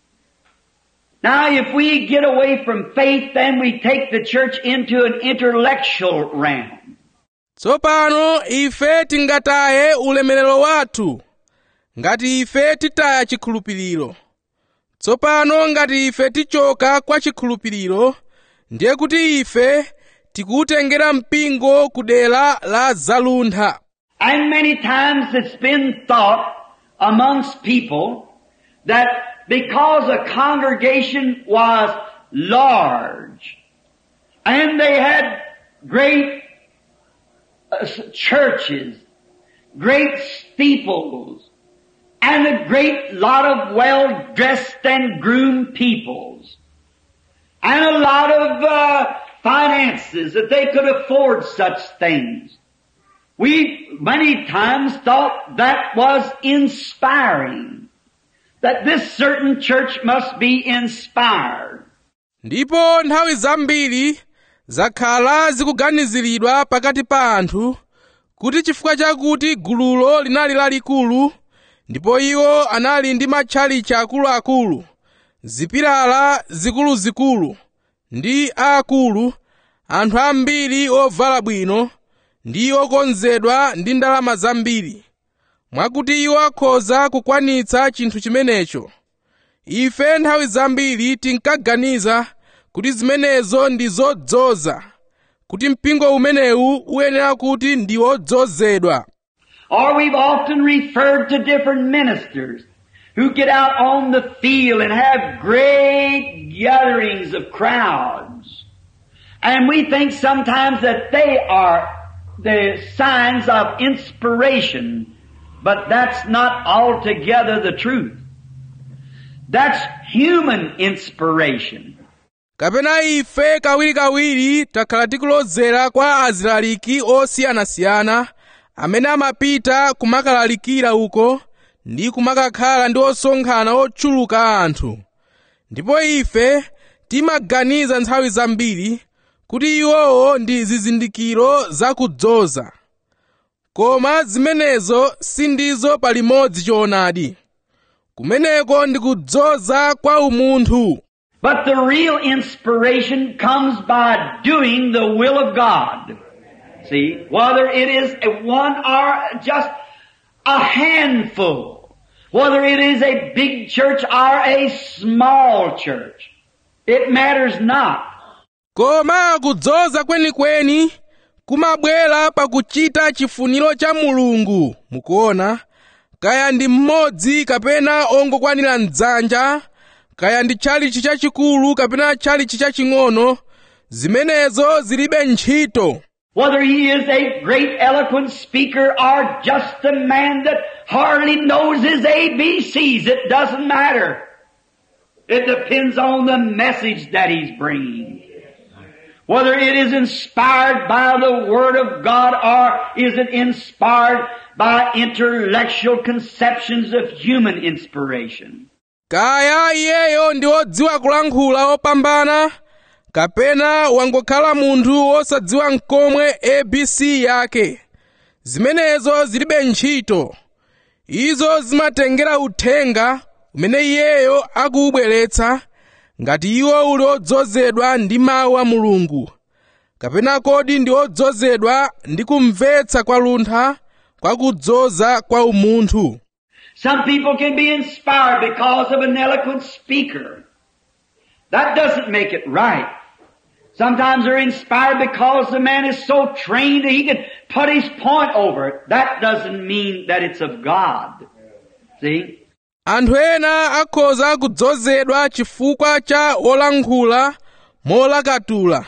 Now if we get away from faith, then we take the church into an intellectual realm. tsopano ife tingataye ulemerero wathu ngati ife titaya chikhulupiriro tsopano ngati ife tichoka kwa chikhulupiriro ndiye kuti ife tikuwutengera mpingo ku dera la zaluntha And many times it's been thought amongst people that because a congregation was large and they had great uh, churches, great steeples, and a great lot of well-dressed and groomed peoples, and a lot of uh, finances that they could afford such things. We many times thought that was inspiring. That this certain church must be inspired. ndipo nthawi zambiri zakhala zikuganiziridwa pakati pa anthu kuti chifukwa chakuti gululo linali lalikulu ndipo iwo anali ndi matchalichi akuluakulu zipilala zikuluzikulu ndi aakulu anthu ambiri ovala bwino ndi okonzedwa ndi ndalama zambiri mwakuti iwo akhoza kukwanitsa chinthu chimenecho ife nthawi zambiri tinkaganiza kuti zimenezo ndi zodzoza kuti mpingo umenewu uyenera kuti ndi wodzozedwa Or we've often referred to different ministers who get out on the field and have great gatherings of crowds. And we think sometimes that they are the signs of inspiration, but that's not altogether the truth. That's human inspiration. kapena ife kawirikawiri takhala tikulozera kwa azilaliki osiyanasiyana amene amapita kumakalalikira uko ndi kumakakhala ndi osonkhana otchuluka anthu ndipo ife timaganiza nthawi zambiri kuti iwowo ndi zizindikiro zakudzoza koma zimenezo sindizo palimodzi choonadi kumeneko ndi kudzoza kwa umunthu But the real inspiration comes by doing the will of God. See, whether it is a one or just a handful, whether it is a big church or a small church, it matters not. koma kudzoza kwenikweni kumabwera pakuchita chifuniro cha mulungu mukuona kaya ndi mmodzi kapena ongokwanira mdzanja kaya ndi tchalichi chachikulu kapena tchalichi chaching'ono zimenezo zilibe ntchito Whether he is a great eloquent speaker or just a man that hardly knows his ABCs, it doesn't matter. It depends on the message that he's bringing. Whether it is inspired by the Word of God or is it inspired by intellectual conceptions of human inspiration. kaya iyeyo ndi wodziwa kulankhula opambana kapena wangokhala munthu wosadziwa mkomwe abc yake zimenezo zilibe ntchito izo zimatengera uthenga umene iyeyo akuwubweretsa ngati iwo uli odzozedwa ndi mawu a mulungu kapena kodi ndi odzozedwa ndi kumvetsa kwa luntha kwa kudzoza kwa umunthu Some people can be inspired because of an eloquent speaker. That doesn't make it right. Sometimes they're inspired because the man is so trained that he can put his point over it. That doesn't mean that it's of God. See? anthu ena akhoza kudzozedwa chifukwa cha wolankhula molakatula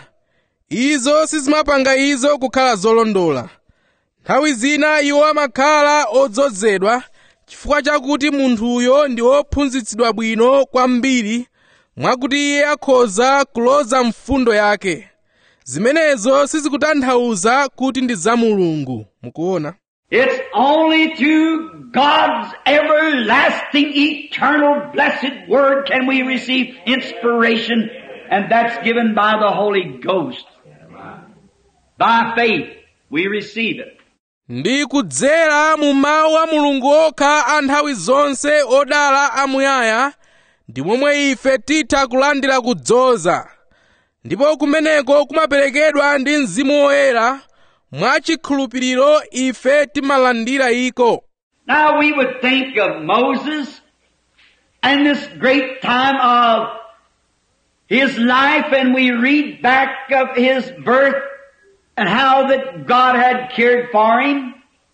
izo sizimapanga izo kukhala zolondola nthawi zina iwo amakhala odzozedwa chifukwa chakuti munthuyo ndi wophunzitsidwa bwino kwambiri mwakuti iye akhoza kuloza mfundo yake zimenezo sizikutanthauza kuti ndi za mulungu mukuona It's only through God's everlasting, eternal, blessed Word can we receive inspiration, and that's given by the Holy Ghost. By faith, we receive it. ndi kudzera mu mawu a mulungu okha a nthawi zonse odala amuyaya ndi momwe ife titha kulandira kudzoza ndipo kumeneko kumaperekedwa ndi mzimu woyera mwachikhulupiriro ife timalandira iko Now we would think of Moses and this great time of his life and we read back of his birth and how that God had cared for him.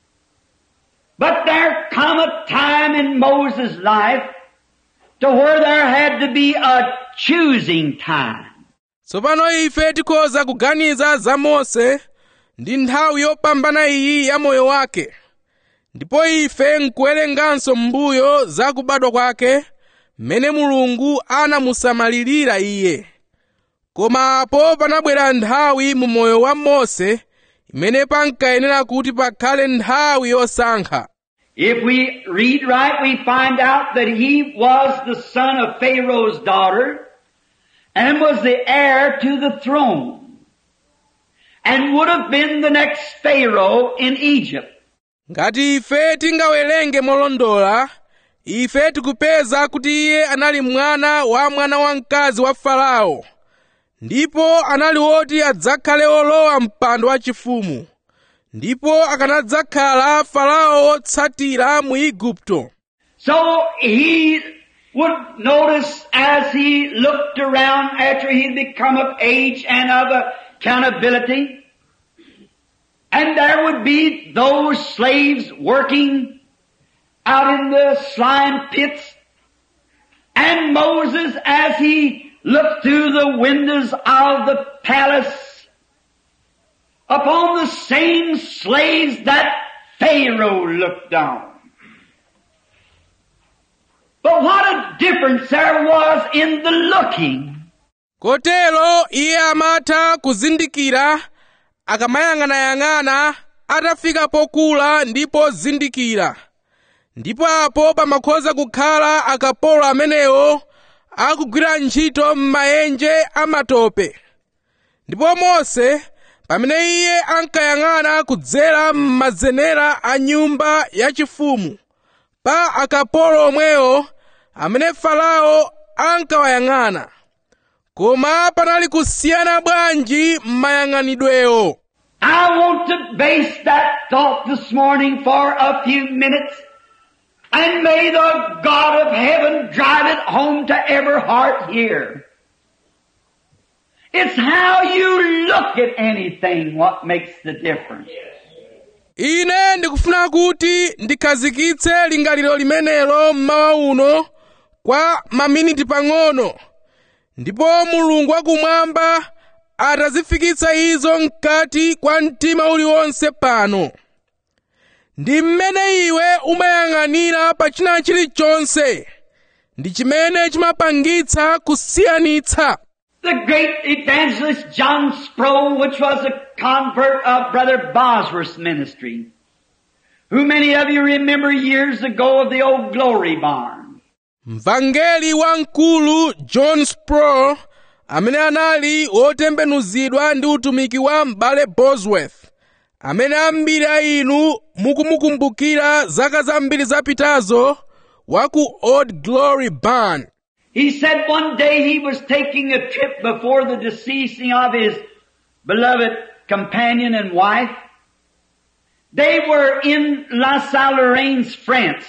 But there come a time in Moses' life to where there had to be a choosing time. tsopano ife tikhoza kuganiza za mose ndi nthawi yopambana iyi ya moyo wake ndipo ife nkuwerenganso m'mbuyo za kubadwa kwake mmene mulungu anamusamalirira iye koma apo panabwera nthawi mu moyo wa mose imene pankayenera kuti pakhale nthawi yosankha If we read right, we find out that he was the son of Pharaoh's daughter and was the heir to the throne and would have been the next Pharaoh in Egypt. ngati ife tingawerenge molondola ife tikupeza kuti iye anali mwana wa mwana wamkazi wa farao ndipo anali woti adzakhale olowa mpando wachifumu ndipo akanadzakhala farao wotsatira mu igupto So he would notice as he looked around after he'd become of age and of accountability, and there would be those slaves working out in the slime pits, and Moses as he looked through the windows of the palace upon the same slaves that Pharaoh looked on. But what a difference there was in the looking. kotero iye amatha kuzindikira akamayang'anayang'ana atafika pokula ndi pozindikira ndipo apo pamakhoza kukhala akapolo amenewo akugwira ntchito m'maenje amatope ndipo mose pamene iye ankayang'ana kudzera m'mazenera a nyumba yachifumu pa akapolo omwewo amene farao ankawayang'ana koma panali kusiyana bwanji m'mayang'anidwewo I want to base that thought this morning for a few minutes. And may the God of heaven drive it home to every heart here. It's how you look at anything what makes the difference. ine ndikufuna kuti ndikhazikitse lingaliro limenelo mmawa uno kwa maminiti pang'ono ndipo mulungu wakumwamba atazifikitsa izo mkati kwa mtima uliwonse pano ndi mmene iwe umayang'anira pa china chilichonse ndi chimene chimapangitsa kusiyanitsa The great evangelist John Sproul, which was a convert of Brother Bosworth's ministry, who many of you remember years ago of the old Glory Barn. mvangeli wamkulu john sproul amene anali wotembenuzidwa ndi utumiki wa m'bale bosworth amene ambiri a inu mukumukumbukira zaka zambiri zapitazo wa ku old glory barn He said one day he was taking a trip before the deceasing of his beloved companion and wife. They were in La Salle-Lorraine's, France.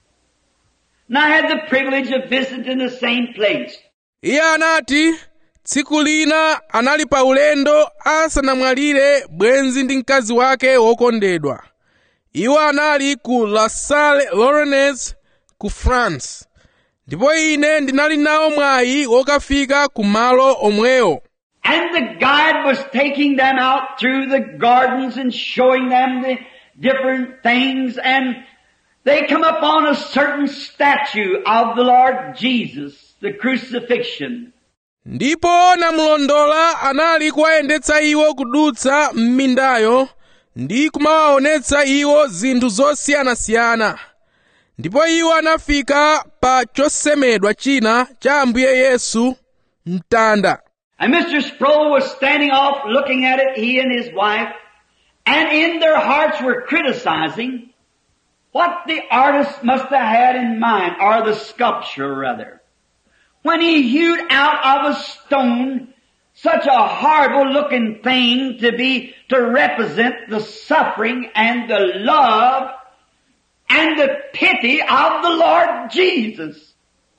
And I had the privilege of visiting the same place. iye anati tsiku lina anali pa ulendo asanamwalire bwenzi ndi mkazi wake wokondedwa iwo anali ku la salle lorraine ku france ndipo ine ndinali nawo mwayi wokafika ku malo omwewo And the guide was taking them out through the gardens and showing them the different things and they come upon a certain statue of the Lord Jesus, the crucifixion. ndipo namulondola anali kuwayendetsa iwo kudutsa m'mindayo ndi kumawaonetsa iwo zinthu zosiyanasiyana ndipo iwo anafika pa chosemedwa china cha ambuye yesu mtanda And Mr. Sproul was standing off looking at it, he and his wife, and in their hearts were criticizing what the artist must have had in mind, or the sculpture rather, when he hewed out of a stone such a horrible looking thing to be, to represent the suffering and the love and the pity of the Lord Jesus.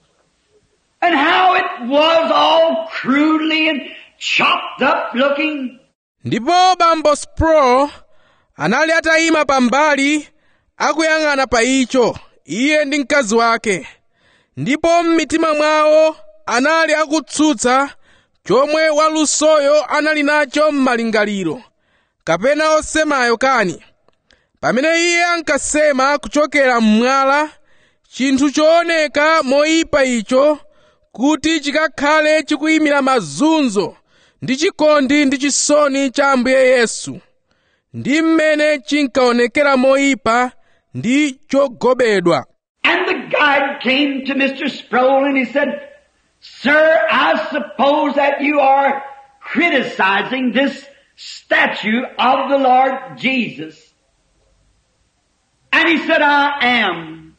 And how it was all crudely and chopped up looking. ndipo bambo spro anali atayima pambali akuyang'ana pa icho iye ndi mkazi wake ndipo m'mitima mwawo anali akutsutsa chomwe walusoyo anali nacho m'malingaliro kapena osemayo kani pamene iye ankasema kuchokera mmwala chinthu chooneka moyipa icho kuti chikakhale chikuyimira mazunzo ndi chikondi ndi chisoni cha ambuye yesu ndi mmene chinkaonekera moyipa ndi chogobedwa And the guide came to Mr. Sproul and he said, Sir, I suppose that you are criticizing this statue of the Lord Jesus. And he said, I am.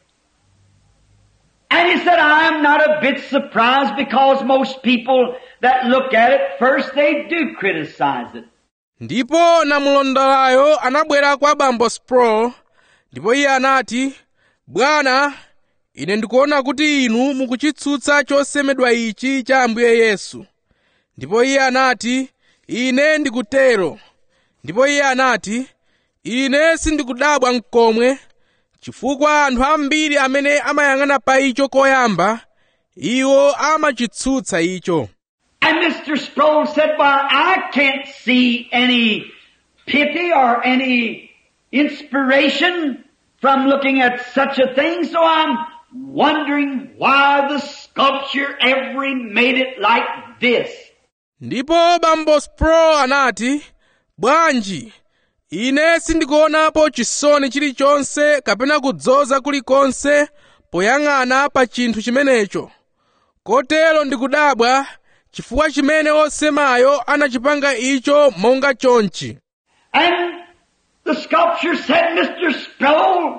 And he said, I am not a bit surprised because most people that look at it first, they do criticize it. ndipo namulondolayo anabwera kwa bambo spro ndipo iye anati bwana ine ndikuona kuti inu mukuchitsutsa chosemedwa ichi cha ambuye yesu ndipo iye anati ine ndikutero ndipo iye anati ine sindikudabwa mkomwe chifukwa anthu ambiri amene amayang'ana pa icho koyamba iwo amachitsutsa icho And Mr. Sproul said, well, I can't see any pity or any inspiration from looking at such a thing, so I'm wondering why the sculpture ever made it like this. ndipo bambo spro anati bwanji ine sindikuonapo chisoni chilichonse kapena kudzoza kulikonse poyang'ana pa chinthu chimenecho kotero ndikudabwa chifukwa chimene osemayo anachipanga icho monga chonchi And the sculpture said, Mr. Sproul,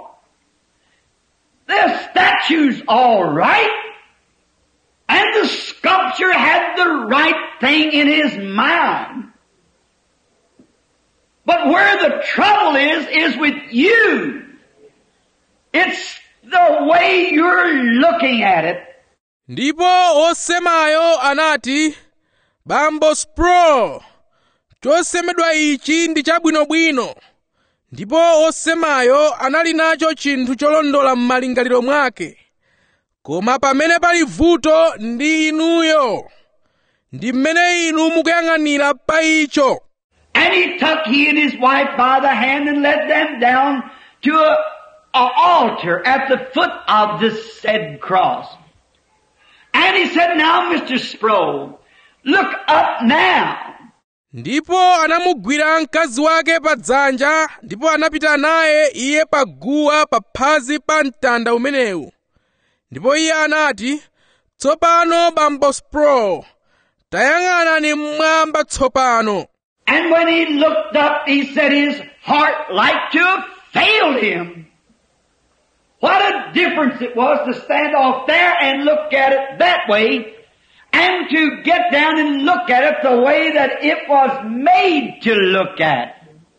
the statue's all right. And the sculpture had the right thing in his mind. But where the trouble is, is with you. It's the way you're looking at it. ndipo osemayo anati bambo spro chosemedwa ichi ndi chabwinobwino ndipo osemayo anali nacho chinthu cholondola m'malingaliro mwake koma pamene pali vuto ndi inuyo ndi mmene inu mukuyang'anira pa icho And he took he and his wife by the hand and led them down to a, a altar at the foot of this said cross. And he said, now Mr. Sproul, look up now. ndipo anamugwira mkazi wake pa dzanja ndipo anapita naye iye pa guwa pa phazi pa mtanda umenewu ndipo iye anati tsopano bambo spro tayang'anani mmwamba tsopano And when he looked up, he said his heart like to have failed him. What a difference it was to stand off there and look at it that way and to get down and look at it the way that it was made to look at.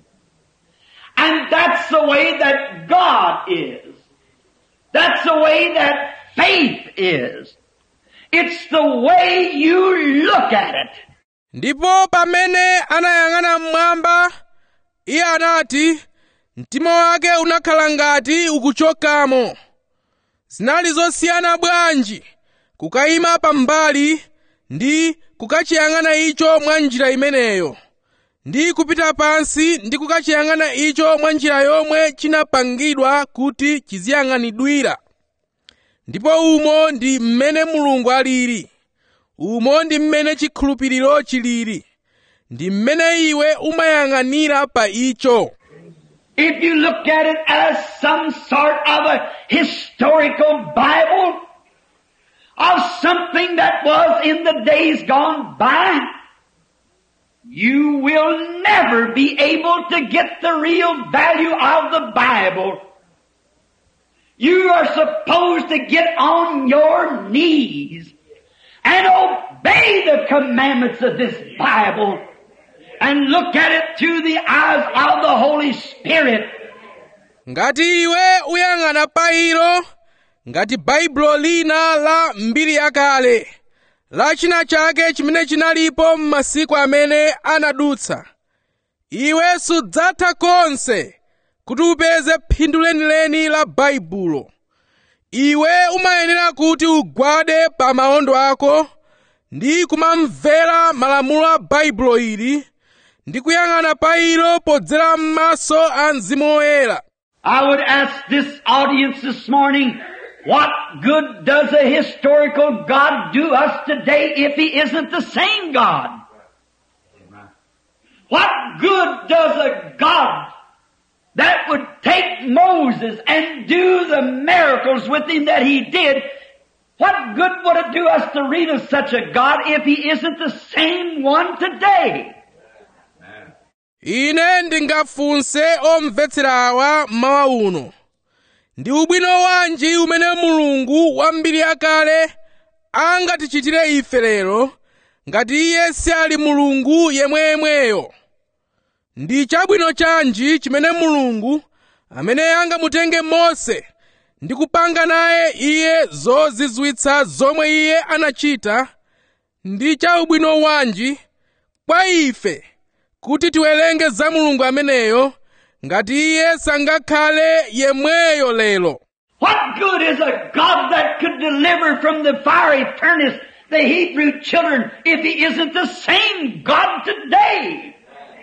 And that's the way that God is. That's the way that faith is. It's the way you look at it. ndipo pamene anayang'ana mmwamba iye anati mtima wake unakhala ngati ukuchokamo zinali zosiyana bwanji kukayima pambali ndi kukachiyang'ana icho mwa njira imeneyo ndi kupita pansi ndi kukachiyang'ana icho mwa njira yomwe chinapangidwa kuti chiziyang'anidwira ndipo umo ndi mmene mulungu alili umo ndi mmene chikhulupiriro chilili ndi mmene iwe umayang'anira pa icho If you look at it as some sort of a historical Bible of something that was in the days gone by, you will never be able to get the real value of the Bible. You are supposed to get on your knees and obey the commandments of this Bible and look at it through the eyes of the Holy Spirit. ngati iwe uyang'ana pa ilo ngati baibulo lina la mbiri yakale la china chake chimene chinalipo m'masiku amene anadutsa iwe sudzatha konse kuti upeze phindu lenileni la baibulo iwe umayenera kuti ugwade pa maondo ako ndi kumamvera malamulo a baibulo ili ndi kuyang'ana pa ilo podzera m'maso a mzimu woyera I would ask this audience this morning, what good does a historical God do us today if He isn't the same God? What good does a God that would take Moses and do the miracles with him that he did, what good would it do us to read of such a God if He isn't the same one today? ine ndingafunse omvetsera awa mawa uno ndi ubwino wanji umene mulungu wa mbiri yakale angatichitire ife lero ngati iye si ali mulungu yemweyemweyo ndi chabwino chanji chimene mulungu amene angamutenge mose ndi kupanga naye iye zozizwitsa zomwe iye anachita ndi cha ubwino wanji kwa ife kuti tiwerenge za mulungu ameneyo ngati iye sangakhale yemweyo lero What good is a God that could deliver from the fiery furnace the Hebrew children if He isn't the same God today?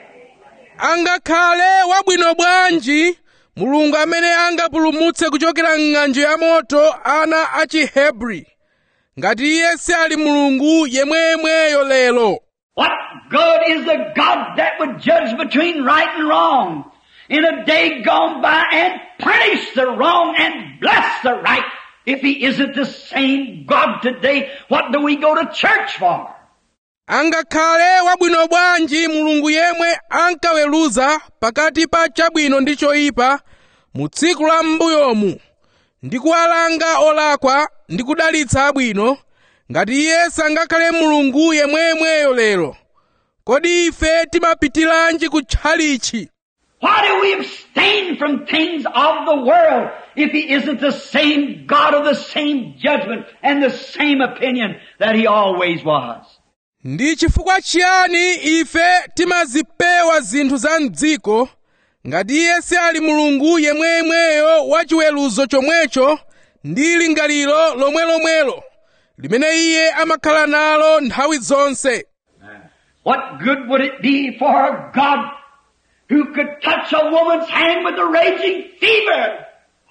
angakhale wabwino bwanji mulungu amene angapulumutse kuchokera m'ng'anjo ya moto ana a chihebri ngati iye si ali mulungu yemweyemweyo lero What good is a God that would judge between right and wrong in a day gone by and punish the wrong and bless the right if He isn't the same God today? What do we go to church for? angakhale wabwino bwanji mulungu yemwe ankaweruza pakati pa chabwino ndi choyipa mu tsiku la m'mbuyomu ndi kuwalanga olakwa ndi kudalitsa abwino ngati iye sangakhale mulungu yemweyemweyo lero kodi ife timapitiranji kutchalichi Why do we abstain from things of the world if He isn't the same God of the same judgment and the same opinion that He always was? ndi chifukwa chiyani ife timazipewa zinthu za mdziko ngati iye si ali mulungu yemweyemweyo wa chiweruzo chomwecho ndi lingaliro lomwelomwelo limene iye amakhala nalo nthawi zonse What good would it be for a God who could touch a woman's hand with a raging fever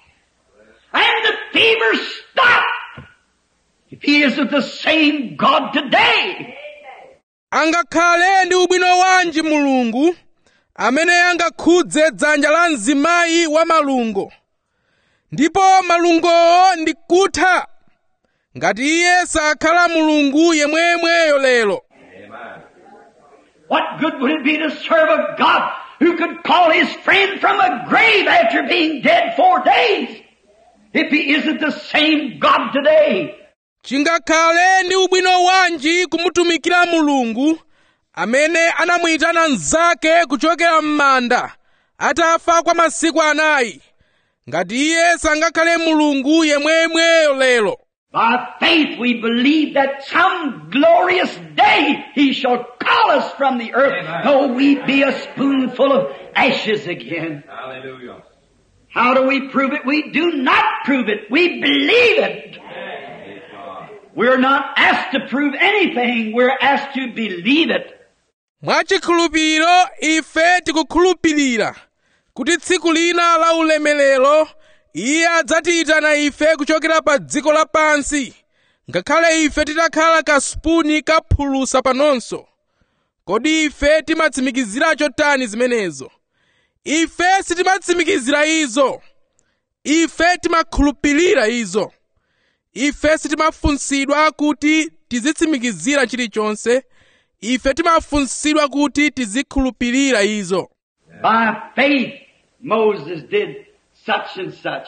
and the fever stop if He isn't the same God today? angakhale ndi ubwino wanji mulungu amene angakhudze dzanja la mzimayi wa malungo ndipo malungowo ndi kutha ngati iye sakhala mulungu yemweyemweyo lero What good would it be to serve a God who could call his friend from a grave after being dead four days if he isn't the same God today? chingakhale ndi ubwino wanji kumutumikira mulungu amene anamuyitana mnzake kuchokera m'manda atafa kwa masiku anayi ngati iye sangakhale mulungu yemweyemweyo lero By faith we believe that some glorious day he shall call us from the earth, though we be a spoonful of ashes again. Hallelujah. How do we prove it? We do not prove it. We believe it. We're not asked to prove anything. We're asked to believe it. mwachikhulupiriro ife tikukhulupirira kuti tsiku lina la ulemerero iye adzatiyitana ife kuchokera pa dziko lapansi ngakhale ife titakhala kasipuni kaphulusa panonso kodi ife timatsimikizira chotani zimenezo ife sitimatsimikizira izo ife timakhulupirira izo ife sitimafunsidwa kuti tizitsimikizira chilichonse ife timafunsidwa kuti tizikhulupirira izo By faith, Moses did such and such.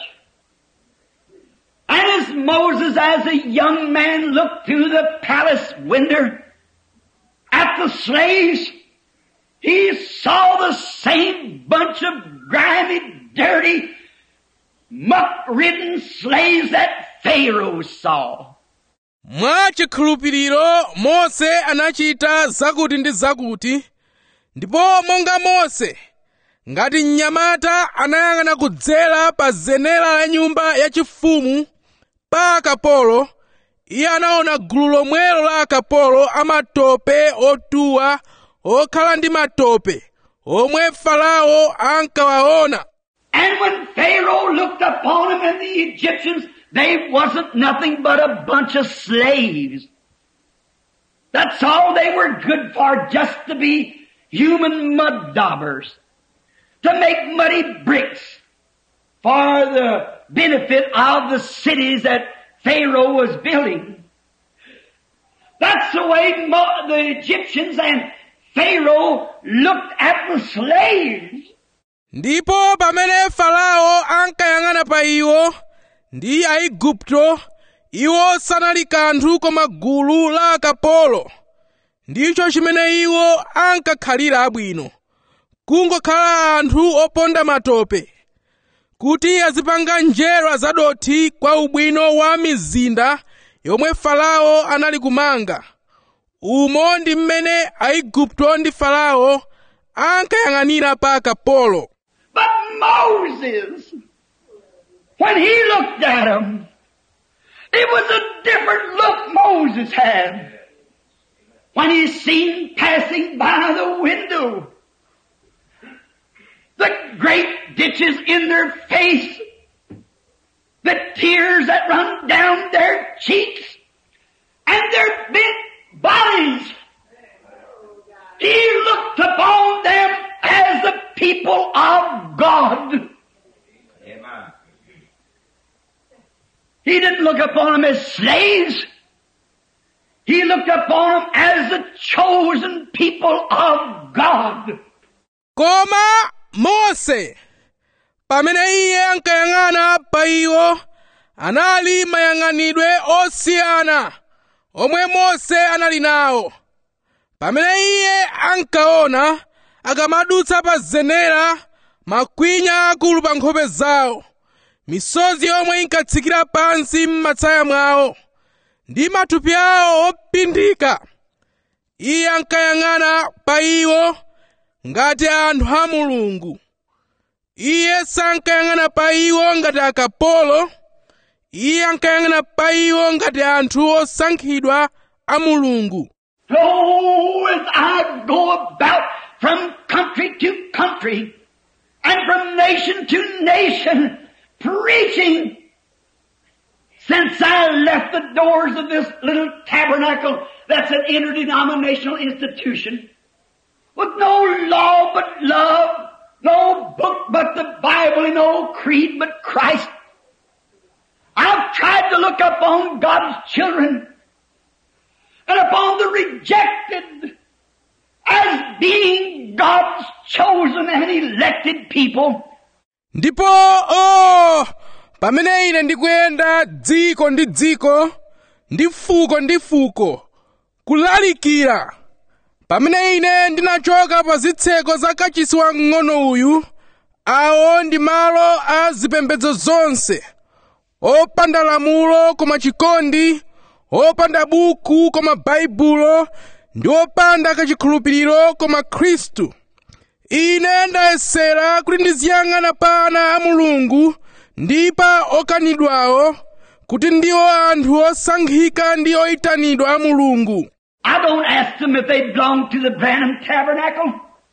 And as Moses, as a young man, looked through the palace window at the slaves, he saw the same bunch of grimy, dirty, muck-ridden slaves that Pharaoh saw. mwa chikhulupiriro mose anachita zakuti ndi zakuti ndipo monga mose ngati mnyamata anayang'ana kudzera pa zenera la nyumba yachifumu pa akapolo iye anaona gulu lomwelo la akapolo amatope otuwa okhala ndi matope omwe farao ankawaona And when Pharaoh looked upon him and the Egyptians, they wasn't nothing but a bunch of slaves. That's all they were good for, just to be human mud daubers. To make muddy bricks for the benefit of the cities that Pharaoh was building. That's the way Mo- the Egyptians and Pharaoh looked at the slaves. ndipo pamene farao ankayang'ana pa iwo ndi aigupto iwo sanali kanthu koma gulu la akapolo ndicho chimene iwo ankakhalira abwino kungokhala anthu oponda matope kuti azipanga njerwa zadothi kwa ubwino wa mizinda yomwe farao anali kumanga umo ndi mmene aigupto ndi farao ankayang'anira pa akapolo But Moses, when he looked at him, it was a different look Moses had. When he seen passing by the window, the great ditches in their face, the tears that run down their cheeks, and their bent bodies. He looked upon them as the people of God. He didn't look upon them as slaves. He looked upon them as the chosen people of God. koma mose pamene iye ankayang'ana pa iwo anali mayang'anidwe osiyana omwe mose anali nawo pamene iye ankaona akamadutsa pa zenera makwinya akulu pa nkhope zawo misozi yomwe inkatsikira pansi m'matsaya mwawo ndi matupi awo opindika iye ankayang'ana pa iwo ngati anthu a mulungu iye sankayang'ana pa iwo ngati akapolo iye ankayang'ana pa iwo ngati anthu osankhidwa a mulungu Oh, as I go about from country to country and from nation to nation preaching since I left the doors of this little tabernacle that's an interdenominational institution with no law but love, no book but the Bible and no creed but Christ. I've tried to look upon God's children and upon the rejected as being God's chosen and elected people. ndipo oh pamene ine ndikuyenda dziko ndi dziko ndi fuko ndi fuko kulalikira pamene ine ndinachoka pa zitseko za kachisi wamng'ono uyu awo ndi malo a zipembedzo zonse opanda lamulo koma chikondi opanda buku koma baibulo ndi opanda kachikhulupiriro koma khristu ine ndayesera kuti ndiziyang'ana pa ana a mulungu ndi pa okanidwawo kuti ndiwo anthu osankhika ndi oyitanidwa a mulungu I don't ask them if they belong to the Branham Tabernacle.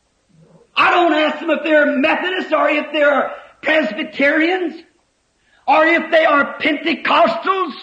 I don't ask them if they're Methodists or if they're Presbyterians or if they are Pentecostals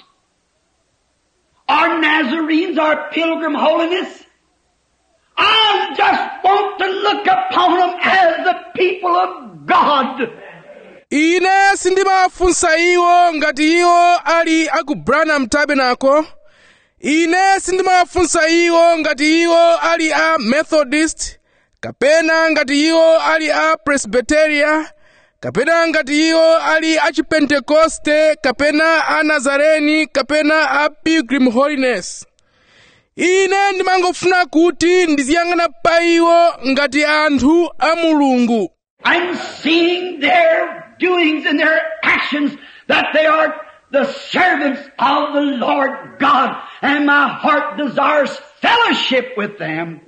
or Nazarenes or Pilgrim Holiness. I just want to look upon them as the people of God. ine sindimafunsa iwo ngati iwo ali aku branham tabernacle ine sindimawafunsa iwo ngati iwo ali a methodist kapena ngati iwo ali a presbyteria kapena ngati iwo ali a chipentekoste kapena a nazareni kapena a pilgrim holiness ine ndimangofuna kuti ndiziyang'ana pa iwo ngati anthu a mulungu I'm seeing their doings and their actions that they are the servants of the Lord God and my heart desires fellowship with them.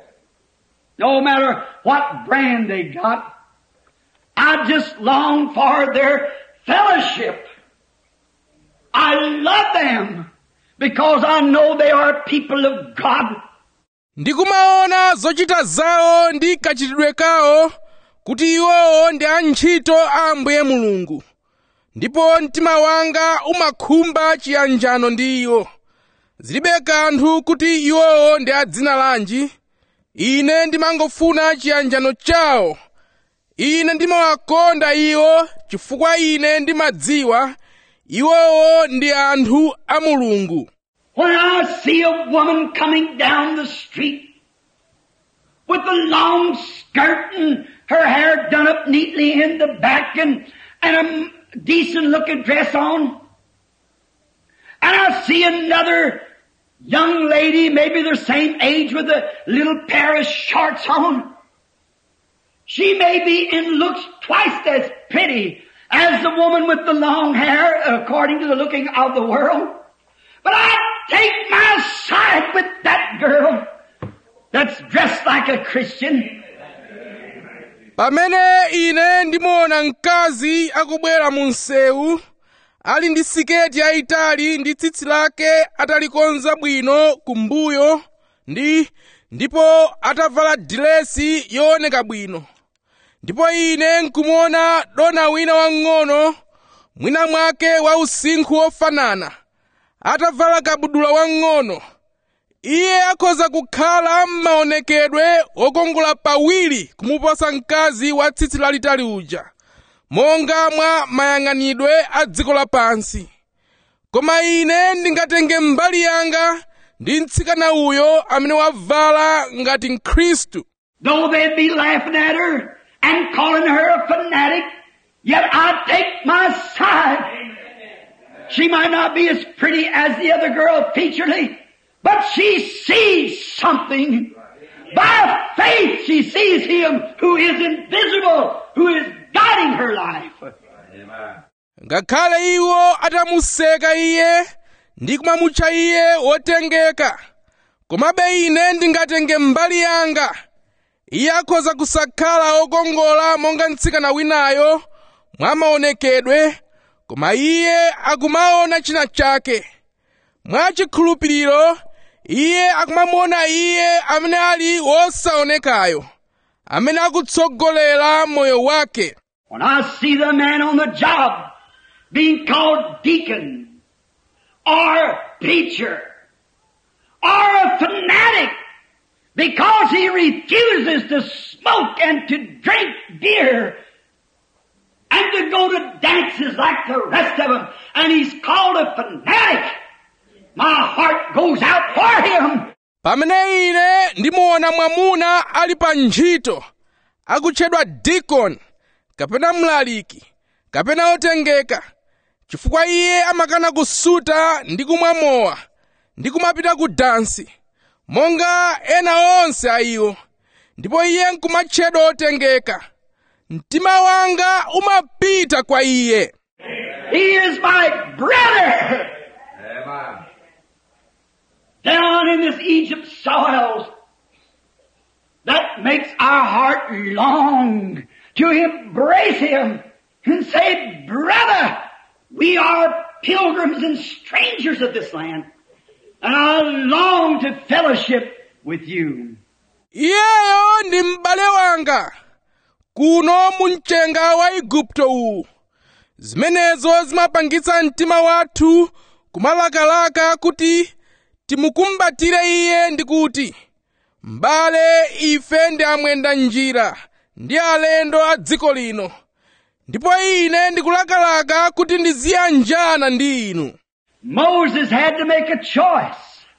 No matter what brand they got, I just long for their fellowship. I love them because I know they are people of God. ndikumaona zochita zawo ndi kachitidwe kawo kuti iwowo ndi antchito a ambuye mulungu ndipo mtima wanga umakhumba chiyanjano ndi iwo zilibe kanthu kuti iwowo ndi a dzina lanji ine ndimangofuna chiyanjano chawo ine ndimawakonda iwo chifukwa ine ndimadziwa iwowo ndi anthu a mulungu When I see a woman coming down the street with a long skirt and her hair done up neatly in the back and, and a decent looking dress on, and I see another young lady, maybe the same age with a little pair of shorts on, she may be in looks twice as pretty as the woman with the long hair according to the looking of the world. But I take my side with that girl that's dressed like a Christian. pamene ine ndimuona mkazi akubwera mu msewu ali ndi siketi yayitali ndi tsitsi lake atalikonza bwino kumbuyo ndi ndipo atavala dilesi yooneka bwino ndipo ine nkumuona dona wina wang'ono mwina mwake wa usinkhu wofanana atavala kabudula wang'ono iye akhoza kukhala m'maonekedwe wokongola pawiri kumuposa mkazi wa tsitsi lalitali uja monga mwa mayang'anidwe a dziko lapansi koma ine ndingatenge mbali yanga ndi mtsikana uyo amene wavala ngati mkhristu Though they'd be laughing at her and calling her a fanatic, yet I take my side. She might not be as pretty as the other girl featurely, but she sees something. By faith she sees him who is invisible, who is guiding her life. ngakhale iwo atamuseka iye ndi kumamutcha iye wotengeka komabe ine ndingatenge mbali yanga iye akhoza kusakhala wokongola monga mtsikana winayo mwa maonekedwe koma iye akumaona china chake mwa chikhulupiriro iye akumamuona iye amene ali wosaonekayo amene akutsogolera moyo wake When I see the man on the job being called deacon or preacher or a fanatic because he refuses to smoke and to drink beer and to go to dances like the rest of them and he's called a fanatic, my heart goes out for him. pamene ine ndimuona mwamuna ali pa ntchito akutchedwa dikoni kapena mlaliki kapena otengeka chifukwa iye amakana kusuta ndi kumwa mowa ndi kumapita ku dansi monga ena onse a iwo ndipo iye nkumatchedwa otengeka mtima wanga umapita kwa iye He is my brother. Down in this Egypt soils that makes our heart long to embrace him and say, brother, we are pilgrims and strangers of this land. And I long to fellowship with you. iyeyo ndi m'bale wanga kuno mu mchenga wa igupto uwu zimenezo zimapangitsa mtima wathu kumalakalaka kuti timukumbatire iye ndi kuti m'bale ife ndi amwenda njira ndi alendo a dziko lino ndipo ine ndikulakalaka kuti ndiziyanjana ndi inu Moses had to make a choice.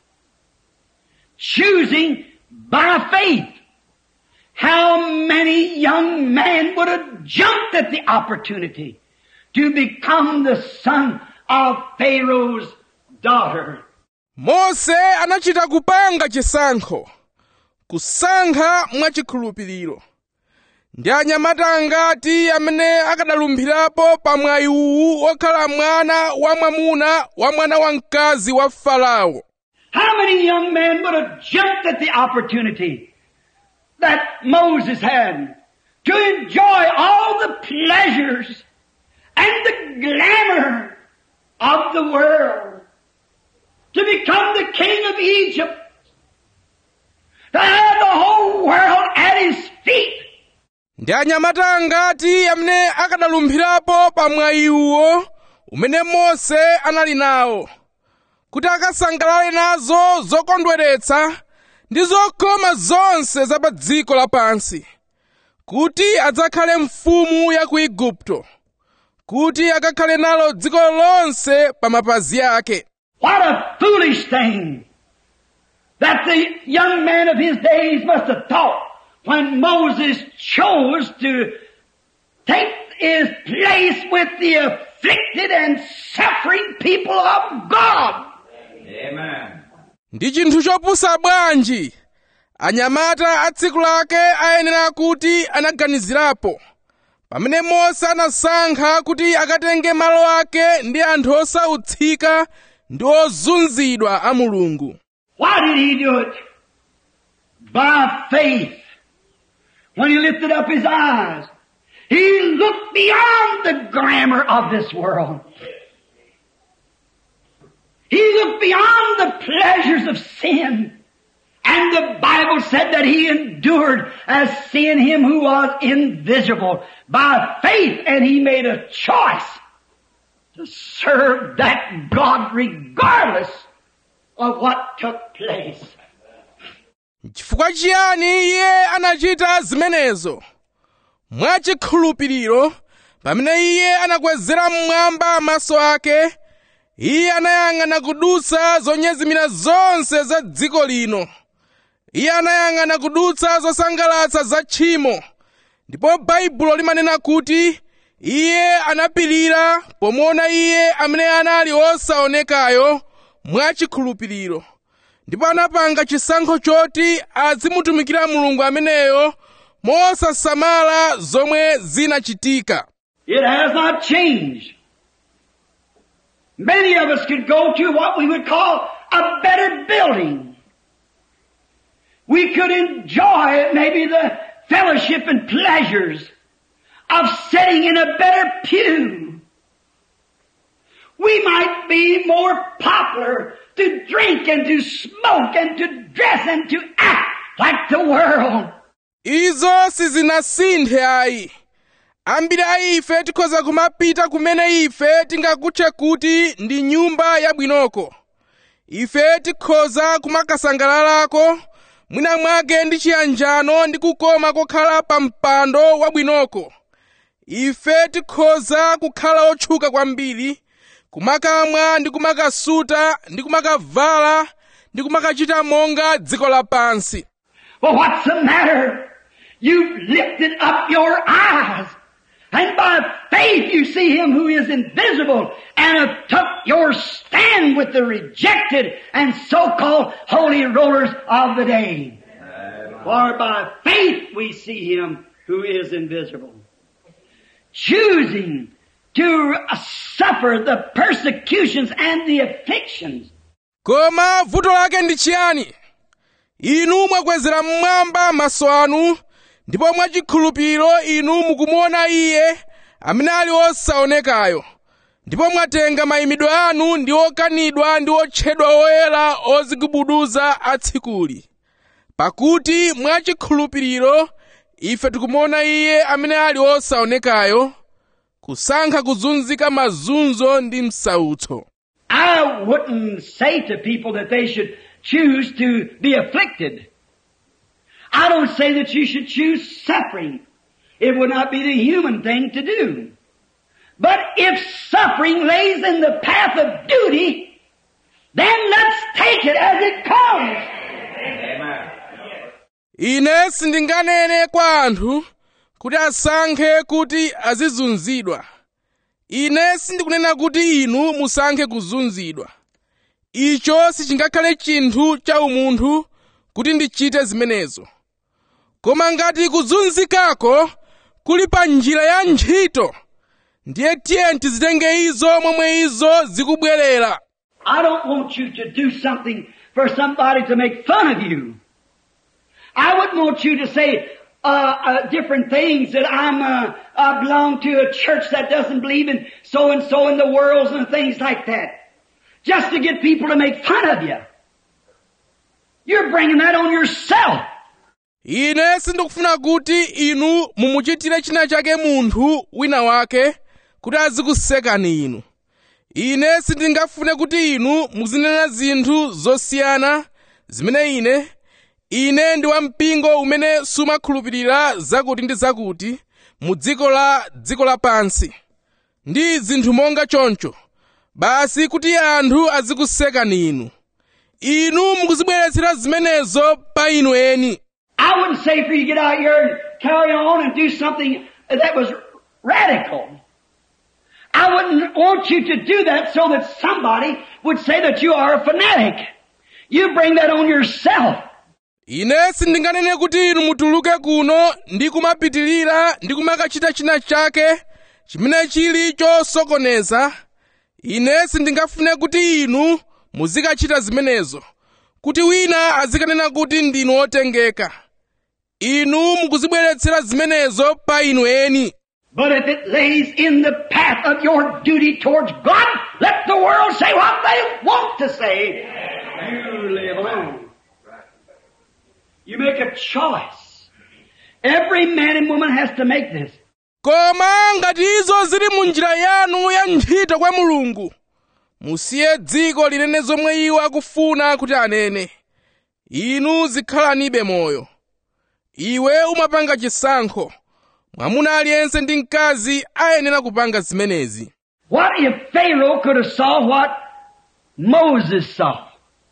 choosing by faith. How many young men would have jumped at the opportunity to become the son of Pharaoh's daughter? mose anachita kupanga chisankho kusankha mwachikhulupiriro ndi anyamata angati amene akadalumphirapo pa mwayi uwu wokhala mwana wamwamuna wa mwana wamkazi wa farao How many young men would have jumped at the opportunity that Moses had to enjoy all the pleasures and the glamour of the world, to become the king of Egypt, to have the whole world at his feet, ndi anyamata angati amene akadalumphirapo pa mwayi uwo umene mose anali nawo kuti akasangalale nazo zokondweretsa ndi zokoma zonse za pa dziko lapansi kuti adzakhale mfumu ya ku igupto kuti akakhale nalo dziko lonse pa mapazi ake What a foolish thing that the young man of his days must have thought when Moses chose to take his place with the afflicted and suffering people of God. ndi chinthu chopusa bwanji anyamata a tsiku lake ayenera kuti anaganizirapo pamene mose anasankha kuti akatenge malo ake ndi anthu osautsika ndi ozunzidwa a mulungu Why did he do it? By faith. When he lifted up his eyes, he looked beyond the glamour of this world. He looked beyond the pleasures of sin. And the Bible said that he endured as seeing him who was invisible by faith and he made a choice to serve that God regardless of what took place. chifukwa chiyani iye anachita zimenezo mwachikhulupiriro pamene iye anakwezera mmwamba maso ake iye anayang'ana kudutsa zonyezimira zonse za dziko lino iye anayang'ana kudutsa zosangalatsa za tchimo ndipo baibulo limanena kuti iye anapirira pomuona iye amene anali osaonekayo mwachikhulupiriro ndipo anapanga chisankho choti azimutumikira mulungu ameneyo mosasamala zomwe zinachitika It has not changed. Many of us could go to what we would call a better building. We could enjoy maybe the fellowship and pleasures of sitting in a better pew. We might be more popular to drink and to smoke and to dress and to act like the world. izo sizinasinthe ayi ambiri a ife tikhoza kumapita kumene ife tingakutche kuti ndi nyumba yabwinoko ife tikhoza kumakasangalalako mwina mwake ndi chiyanjano ndi kukoma kokhala pa mpando wabwinoko ife tikhoza kukhala otchuka kwambiri kumakamwa ndi kumakasuta ndi kumakavala ndi kumakachita monga dziko lapansi Well, what's the matter? You've lifted up your eyes. And by faith you see him who is invisible and have took your stand with the rejected and so-called holy rollers of the day. For by faith we see him who is invisible. Choosing to suffer the persecutions and the afflictions koma vuto lake ndi chiyani inu mwakwezera mmwamba maso anu ndipo mwachikhulupiriro inu mukumuona iye amene ali osaonekayo ndipo mwatenga mayimidwe anu ndi okanidwa ndi otchedwa oyera ozigubuduza atsikuli pakuti mwachikhulupiriro ife tikumuona iye amene ali osaonekayo kusankha kuzunzika mazunzo ndi msautso I wouldn't say to people that they should choose to be afflicted. I don't say that you should choose suffering. It would not be the human thing to do. But if suffering lays in the path of duty, then let's take it as it comes. ine sindinganene kwa anthu kuti asankhe kuti azizunzidwa ine sindikunena kuti inu musankhe kuzunzidwa icho sichingakhale chinthu cha umunthu kuti ndichite zimenezo koma ngati kuzunzikako kuli pa njira ya ntchito ndiye tiye tizitenge izo momwe izo zikubwerera I don't want you to do something for somebody to make fun of you. I wouldn't want you to say uh, uh, different things that I'm uh, I belong to a church that doesn't believe in so and so in the world and things like that, just to get people to make fun of you. You're bringing that on yourself. ine sindikufuna kuti inu mumuchitire china chake munthu wina wake kuti azikusekani inu ine sindingafune kuti inu muzinena zinthu zosiyana zimene ine ine ndi wampingo umene sumakhulupirira zakuti ndi zakuti mu dziko la dziko lapansi ndi zinthu monga choncho basi kuti anthu azikusekani inu inu mukuzibweretsera zimenezo pa inu eni I wouldn't say for you to get out here and carry on and do something that was radical. I wouldn't want you to do that so that somebody would say that you are a fanatic. You bring that on yourself. ine sindinganene kuti inu mutuluke kuno ndi kumapitilira ndi kumakachita china chake chimene chili chosokoneza ine sindingafune kuti inu muzikachita zimenezo kuti wina azikanena kuti ndinu otengeka inu mukuzibweretsera zimenezo pa inu eni But if it lays in the path of your duty towards God, let the world say what they want to say. You live alone. You make a choice. Every man and woman has to make this. koma ngati izo zili mu njira yanu ya ntchito kwa mulungu musiye dziko linene zomwe iwo akufuna kuti anene inu zikhalanibe moyo iwe umapanga chisankho mwamuna aliyense ndi mkazi ayenera kupanga zimenezi What if Pharaoh could have saw what Moses saw?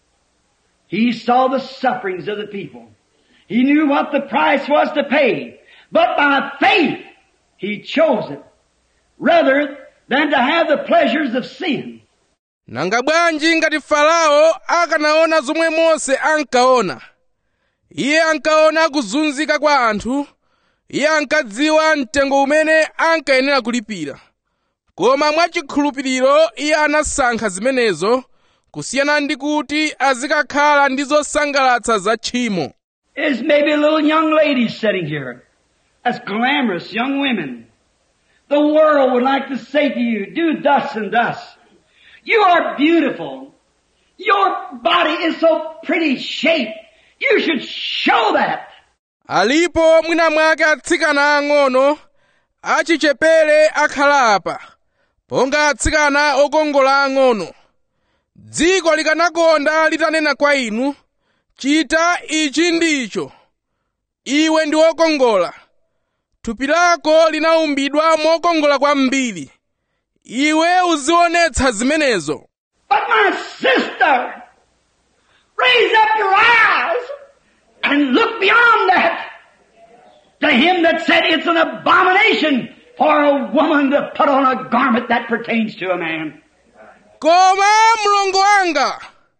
He saw the sufferings of the people. He knew what the price was to pay. But by faith, he chose it rather than to have the pleasures of sin. nanga bwanji ngati farao akanaona zomwe mose ankaona iye ankaona kuzunzika kwa anthu iye ankadziwa mtengo umene ankayenera kulipira koma mwachikhulupiriro iye anasankha zimenezo kusiyana ndi kuti azikakhala ndi zosangalatsa za tchimo There's maybe little young ladies sitting here. As glamorous young women. The world would like to say to you, do thus and thus. You are beautiful. Your body is so pretty shaped. You should show that. alipo mwina mwake atsikana ang'ono achichepere akhala apa ponga atsikana okongola ang'ono dziko likanakonda litanena kwa inu chita ichi ndicho iwe ndi wokongola thupi lako linaumbidwa mokongola kwambiri iwe uzionetsa zimenezo But my sister, raise up your eyes and look beyond that to him that said it's an abomination for a woman to put on a garment that pertains to a man. koma mlongo wanga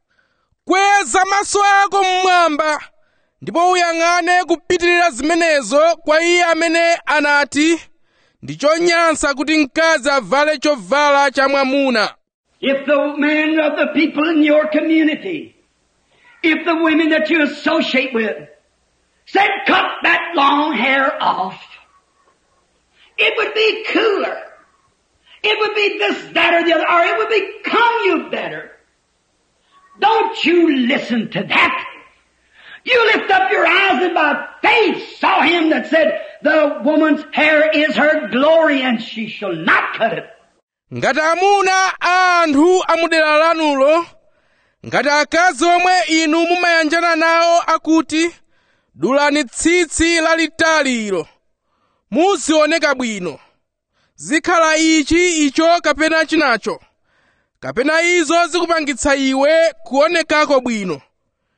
kweza maso ako mmwamba ndipo uyang'ane kupitirira zimenezo kwa iye amene anati ndi chonyansa kuti mkazi avale chovala cha mwamuna If the men of the people in your community, if the women that you associate with said cut that long hair off, it would be cooler. It would be this, that, or the other, or it would become you better. Don't you listen to that. You lift up your eyes and by faith saw him that said, the woman's hair is her glory and she shall not cut it. ngati amuna a anthu amudera lanulo ngati akazi omwe inu mumayanjana nawo akuti dulani tsitsi lalitali ilo muzioneka bwino zikhala ichi icho kapena chinacho kapena izo zikupangitsa iwe kuonekako bwino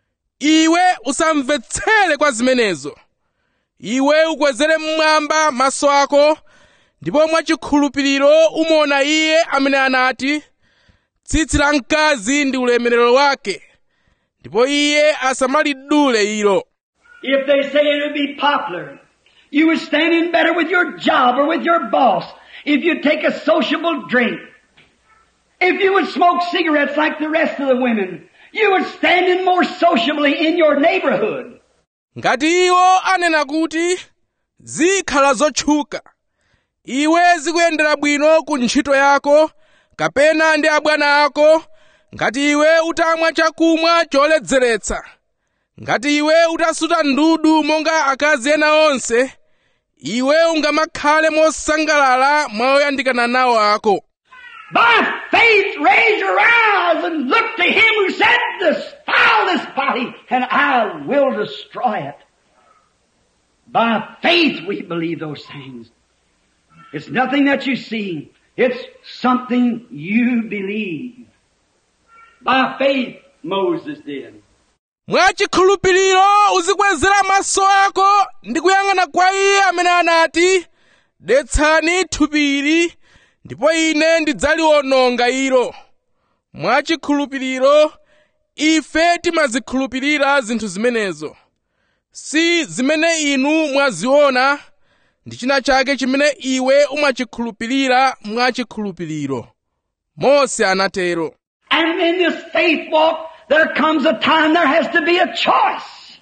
iwe usamvetsere kwa zimenezo iwe ukwezere mmwamba maso ako ndipo mwachikhulupiriro umuona iye amene anati tsitsi la mkazi ndi ulemerero wake ndipo iye asamalidule ilo If they say it would be popular, you would stand in better with your job or with your boss if you'd take a sociable drink. If you would smoke cigarettes like the rest of the women, you would stand in more sociably in your neighborhood. ngati iwo anena kuti zikhala zotchuka iwe zikuyendera bwino ku ntchito yako kapena ndi abwana ako ngati iwe utamwa chakumwa choledzeretsa ngati iwe utasuta ndudu monga akazi ena onse iwe ungamakhale mosangalala mwa oyandikana nawo ako By faith raise your eyes and look to him who said, Defile this body and I will destroy it. By faith we believe those things. It's nothing that you see. It's something you believe. By faith Moses did. mwachikhulupiriro uzikwezera maso ako ndi kuyang'ana kwa iye amene anati detsani thupili ndipo ine ndidzaliwononga ilo mwachikhulupiriro ife timazikhulupirira zinthu zimenezo si zimene inu mwaziona ndi china chake chimene iwe umachikhulupirira mwachikhulupiriro mose anatero And in this faith walk, there comes a time there has to be a choice.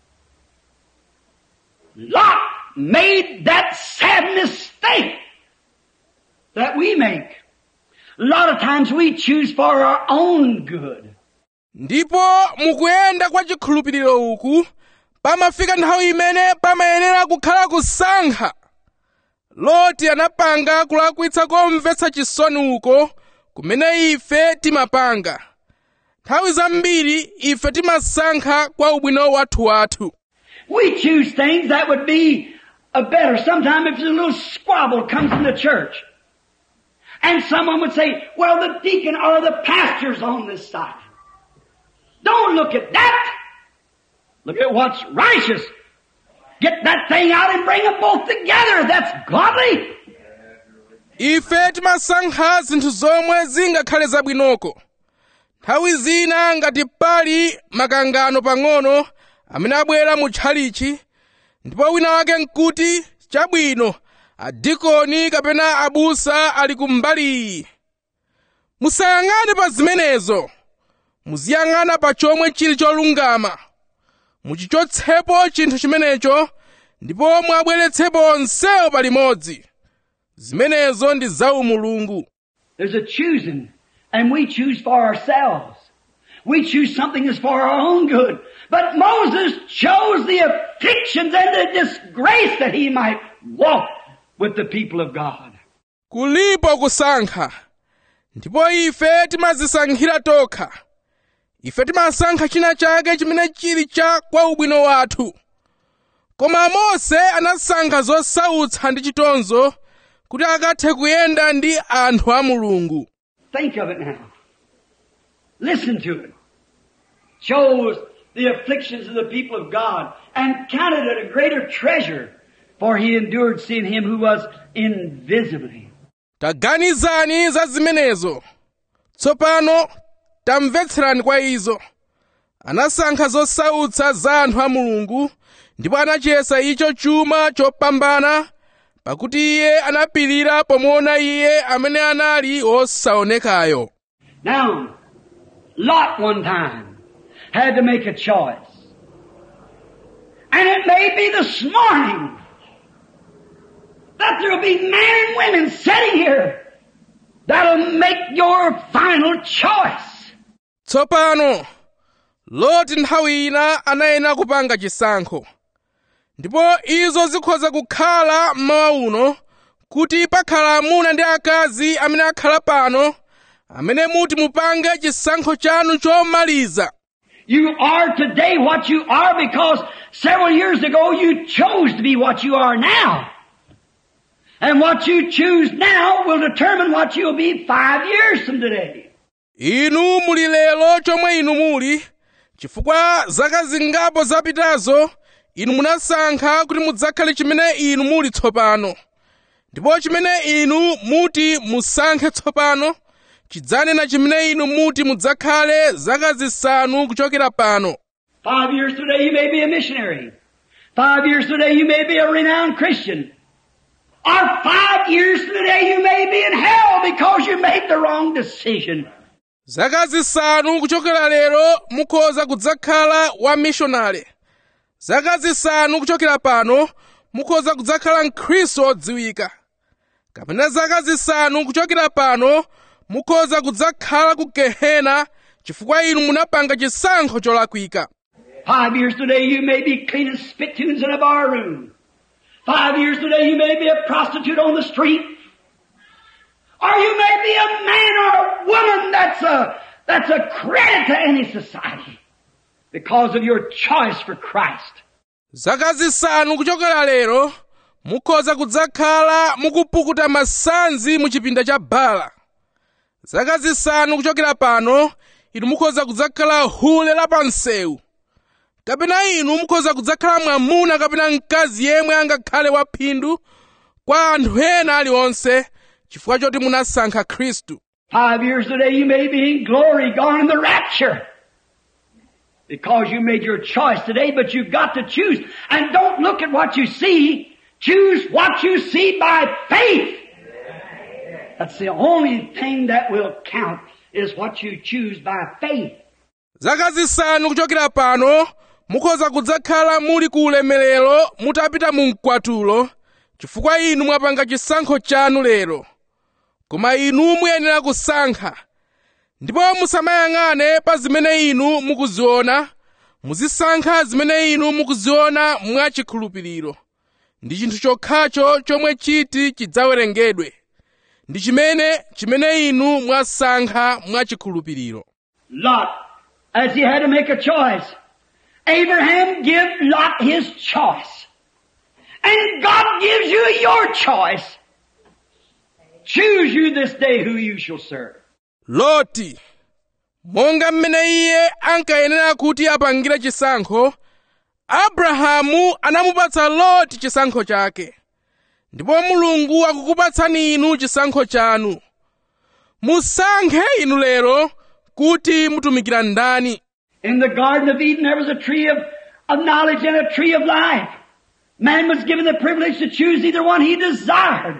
Lot made that sad mistake that we make. A lot of times we choose for our own good. ndipo mukuyenda kwa chikhulupiriro uku pamafika nthawi imene pamayenera kukhala kusankha loti anapanga kulakwitsa komvetsa chisoni uko kumene ife timapanga nthawi zambiri ife timasankha kwa ubwino wathu wathu We choose things that would be a better. Sometimes if there's a little squabble comes in the church, and someone would say, well, the deacon or the pastor's on this side. Don't look at that. Look at what's righteous. Get that thing out and bring them both together. That's godly. ife timasankha zinthu zomwe zingakhale zabwinoko nthawi zina ngati pali makangano pang'ono amene abwera mu tchalichi ndipo wina wake nkuti chabwino adikoni kapena abusa ali kumbali iyi musayang'ane pa zimenezo muziyang'ana pa chomwe chili cholungama muchichotsepo chinthu chimenecho ndipo mwabweretsepo onsewo palimodzi zimenezo ndi za umulungu There's a choosing, and we choose for ourselves. We choose something that's for our own good. But Moses chose the afflictions and the disgrace that he might walk with the people of God. kulipo kusankha ndipo ife timazisankhira tokha ife timasankha china chake chimene chili cha kwa ubwino wathu koma mose anasankha zosautsa ndi chitonzo kuti akathe kuyenda ndi anthu a mulungu Think of it now. Listen to it. Chose the afflictions of the people of God and counted it a greater treasure, for he endured seeing him who was invisibly. taganizani za zimenezo tsopano tamvetserani kwa izo anasankha zosautsa za anthu a mulungu ndipo anachiyesa icho chuma chopambana pakuti iye anapirira pomuona iye amene anali wosaonekayo Now, Lot one time had to make a choice. And it may be this morning that there'll be men and women sitting here that'll make your final choice. tsopano loti nthawi ina anayenera kupanga chisankho ndipo izo zikhoza kukhala mmawa uno kuti pakhala amuna ndi akazi amene akhala pano amene muti mupange chisankho chanu chomaliza You are today what you are because several years ago you chose to be what you are now. And what you choose now will determine what you'll be five years from today. inu muli lero chomwe inu muli chifukwa zaka zingapo zapitazo inu munasankha kuti mudzakhale chimene inu muli tsopano ndipo chimene inu muti musankhe tsopano chidzanena chimene inu muti mudzakhale zaka zisanu kuchokera pano Five years today you may be a missionary. Five years today you may be a renowned Christian. Or five years today you may be in hell because you made the wrong decision. zaka zisanu kuchokera lero mukhoza kudzakhala wa mishonale zaka zisanu kuchokera pano mukhoza kudzakhala mkhristu odziwika kapena zaka zisanu kuchokera pano mukhoza kudzakhala ku gehena chifukwa inu munapanga chisankho cholakwika Five years today you may be cleaning spittoons in a bar room. Five years today you may be a prostitute on the street. Or you may be a man or a woman that's a, that's a credit to any society because of your choice for Christ. zaka zisanu kuchokera lero mukhoza kudzakhala mukupukuta masanzi mu chipinda cha bala zaka zisanu kuchokera pano inu mukhoza kudzakhala hule la pansewu kapena inu mukhoza kudzakhala mwamuna kapena mkazi yemwe angakhale waphindu kwa anthu ena aliwonse chifukwa choti munasankha khristu Five years today you may be in glory, gone in the rapture. Because you made your choice today, but you've got to choose. And don't look at what you see. Choose what you see by faith. That's the only thing that will count is what you choose by faith. zaka zisanu kuchokera pano mukhoza kudzakhala muli ku ulemerero mutapita mu mkwatulo chifukwa inu mwapanga chisankho chanu lero koma inu muyenera kusankha ndipo musamayang'ane pa zimene inu mukuziona muzisankha zimene inu mukuziona mwachikhulupiriro ndi chinthu chokhacho chomwe chiti chidzawerengedwe ndi chimene chimene inu mwasankha mwachikhulupiriro Lot, as he had to make a choice. Abraham give Lot his choice. And God gives you your choice. Choose you this day who you shall serve. loti monga mmene iye ankayenera kuti apangire chisankho abrahamu anamupatsa loti chisankho chake ndipo mulungu akukupatsani inu chisankho chanu musankhe inu lero kuti mutumikira ndani In the Garden of Eden there was a tree of, of knowledge and a tree of life. Man was given the privilege to choose either one he desired.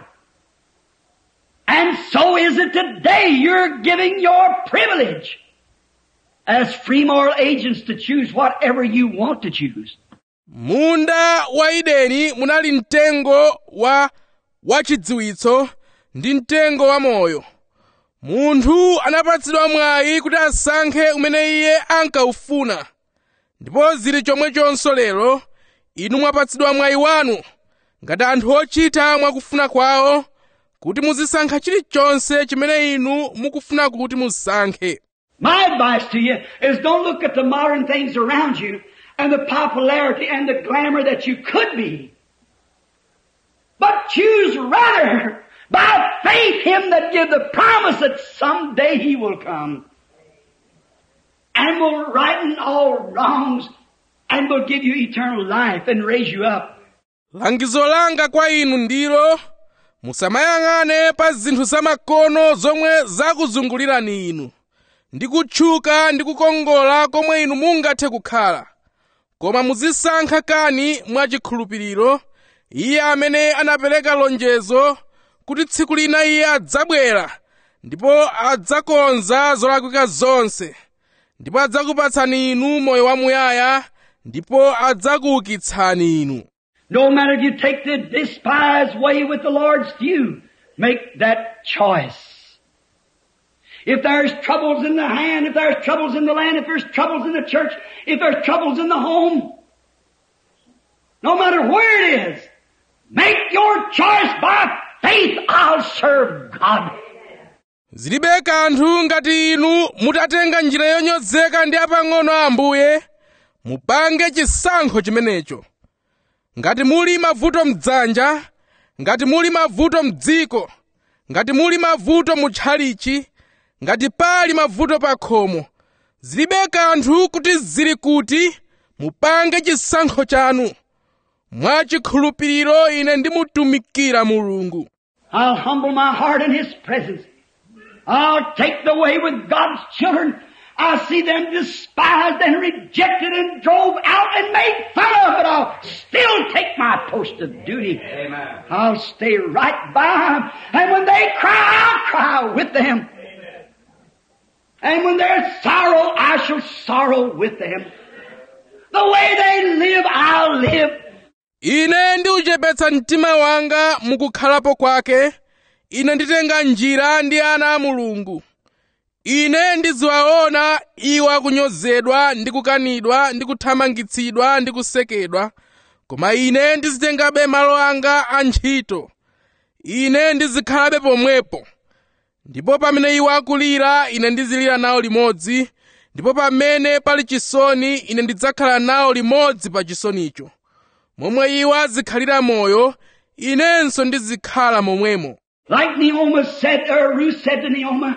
And so is it today. You're giving your privilege as free moral agents to choose whatever you want to choose. munda wa edeni munali mtengo wa wachidziwitso ndi mtengo wa moyo munthu anapatsidwa mwayi kuti asankhe umene iye ankaufuna ndipo zili chomwechonso lero inu mwapatsidwa mwayi wanu ngati anthu ochita mwakufuna kwawo kuti muzisankha chilichonse chimene inu mukufuna kuti musankhe My advice to you is don't look at the modern things around you and the popularity and the glamour that you could be. But choose rather by faith him that give the promise that someday he will come and will righten all wrongs and will give you eternal life and raise you up. langizo langa kwa inu ndilo musamayang'ane pa zinthu zamakono zomwe zakuzungulirani inu ndi kutchuka ndi kukongola komwe inu mungathe kukhala koma muzisankha kani mwachikhulupiriro iye amene anapereka lonjezo kuti tsiku lina iye adzabwera ndipo adzakonza zolakwika zonse ndipo adzakupatsani inu moyo wamuyaya ndipo adzakuukitsani inu No matter if you take the despised way with the Lord's few, make that choice. If there's troubles in the hand, if there's troubles in the land, if there's troubles in the church, if there's troubles in the home, no matter where it is, make your choice by faith. I'll serve God. zilibe kanthu ngati inu mutatenga njira yonyozeka ndi apang'ono a ambuye mupange chisankho chimenecho ngati muli mavuto mdzanja ngati muli mavuto mdziko ngati muli mavuto mutchalichi ngati pali mavuto pa khomo zilibe kanthu kuti zili kuti mupange chisankho chanu mwachikhulupiriro ine ndimutumikira mulungu I'll humble my heart in His presence. I'll take the way with God's children. I see them despised and rejected and drove out and made fun of, but I'll still take my post of duty. Amen. I'll stay right by them. And when they cry, I'll cry with them. And when there's sorrow, I shall sorrow with them. The way they live, I'll live. ine ndiuchepetsa mtima wanga mukukhalapo kwake ine nditenga njira ndi ana a mulungu ine ndiziwaona iwo akunyozedwa ndi kukanidwa ndi kuthamangitsidwa ndi kusekedwa koma ine ndizitengabe malo anga a ntchito ine ndizikhalabe pomwepo ndipo pamene iwo akulira ine ndizilira nawo limodzi ndipo pamene pali chisoni ine ndidzakhala nawo limodzi pa chisonicho momwe iwo azikhalira moyo inenso ndizikhala momwemo Like Naomi said, or Ruth said to Naomi,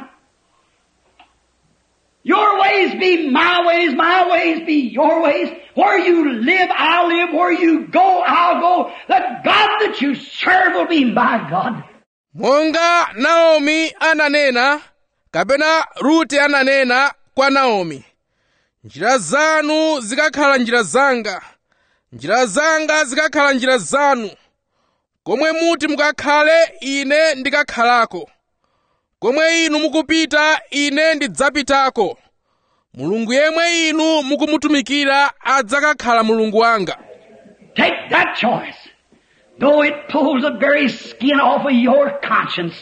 Your ways be my ways, my ways be your ways. Where you live, I'll live. Where you go, I'll go. The God that you serve will be my God. monga naomi ananena kapena rute ananena kwa naomi njira zanu zikakhala njira zanga njira zanga zikakhala njira zanu komwe muti mukakhale ine ndikakhalako komwe inu mukupita ine ndidzapitako mulungu yemwe inu mukumutumikira adzakakhala mulungu wanga Take that choice. Though it pulls the very skin off of your conscience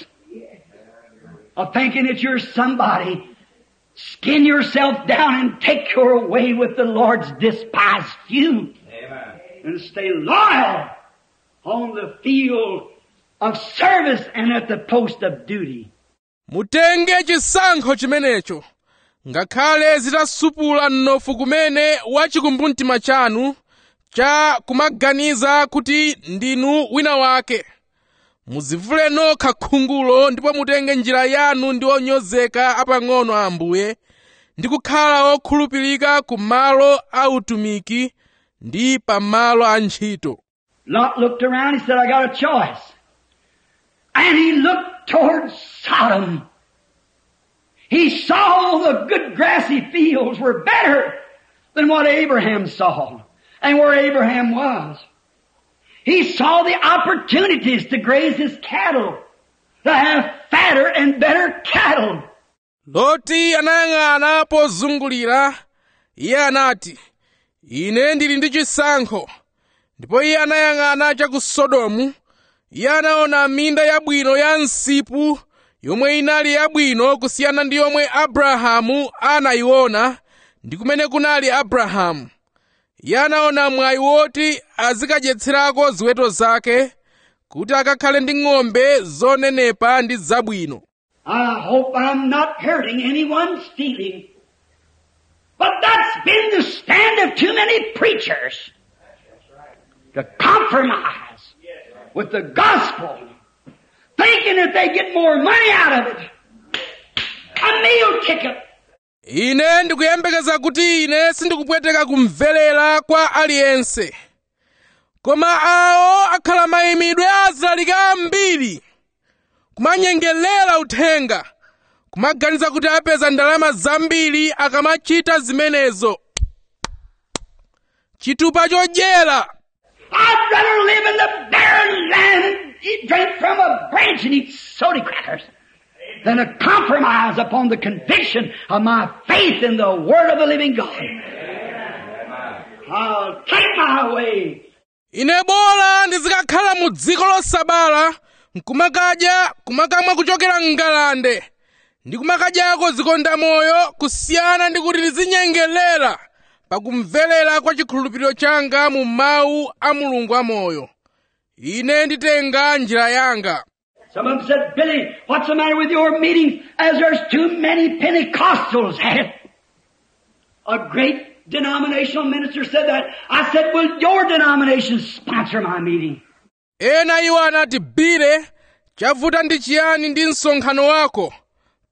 of thinking that you're somebody, skin yourself down and take your way with the Lord's despised few. And stay loyal on the field of service and at the post of duty. mutenge chisankho chimenecho ngakhale zitasupula mnofu kumene wachikumbumtima chanu cha kumaganiza kuti ndinu wina wake muzivule nokha khungulo ndipo mutenge njira yanu ndi onyozeka apang'ono a ambuye ndi kukhala okhulupirika ku malo a utumiki ndi pa malo a ntchito Lot looked around, he said, I got a choice. And he looked toward Sodom. He saw the good grassy fields were better than what Abraham saw and where Abraham was. He saw the opportunities to graze his cattle, to have fatter and better cattle. loti anayang'ana pozungulira iye anati ine ndili ndi chisankho ndipo iye anayang'ana cha ku sodomu iye anaona minda yabwino ya msipu yomwe inali yabwino kusiyana ndi yomwe abrahamu anayiona ndi kumene kunali abrahamu iye anaona mwayi woti azikadyetserako ziweto zake kuti akakhale ndi ng'ombe zonenepa ndi zabwino I hope I'm not hurting anyone's feeling. But that's been the stand of too many preachers. To compromise with the gospel, thinking that they get more money out of it. A meal ticket. ine ndikuyembekeza kuti ine sindikupweteka kumvelera kwa aliyense koma awo akhala mayimidwe azilaliki ambiri kumanyengerera uthenga kumaganiza kuti apeza ndalama zambiri akamachita zimenezo chitupa chodyera I'd rather live in the barren land and eat, drink from a branch and eat soda crackers than to compromise upon the conviction of my faith in the Word of the living God. I'll take my way. ine bola ndizikakhala mu dziko losabala nkumakadya kumakamwa kuchokera mngalande ndi kumakadyako zikonda moyo kusiyana ndi kuti ndizinyengerera pakumvelera kwa chikhulupiriro changa mu mawu a mulungu amoyo ine nditenga njira yanga Some of them said, Billy, what's the matter with your meeting as there's too many Pentecostals at it? A great denominational minister said that. I said, will your denomination sponsor my meeting? ena iwo anati bile chavuta ndi chiyani ndi msonkhano wako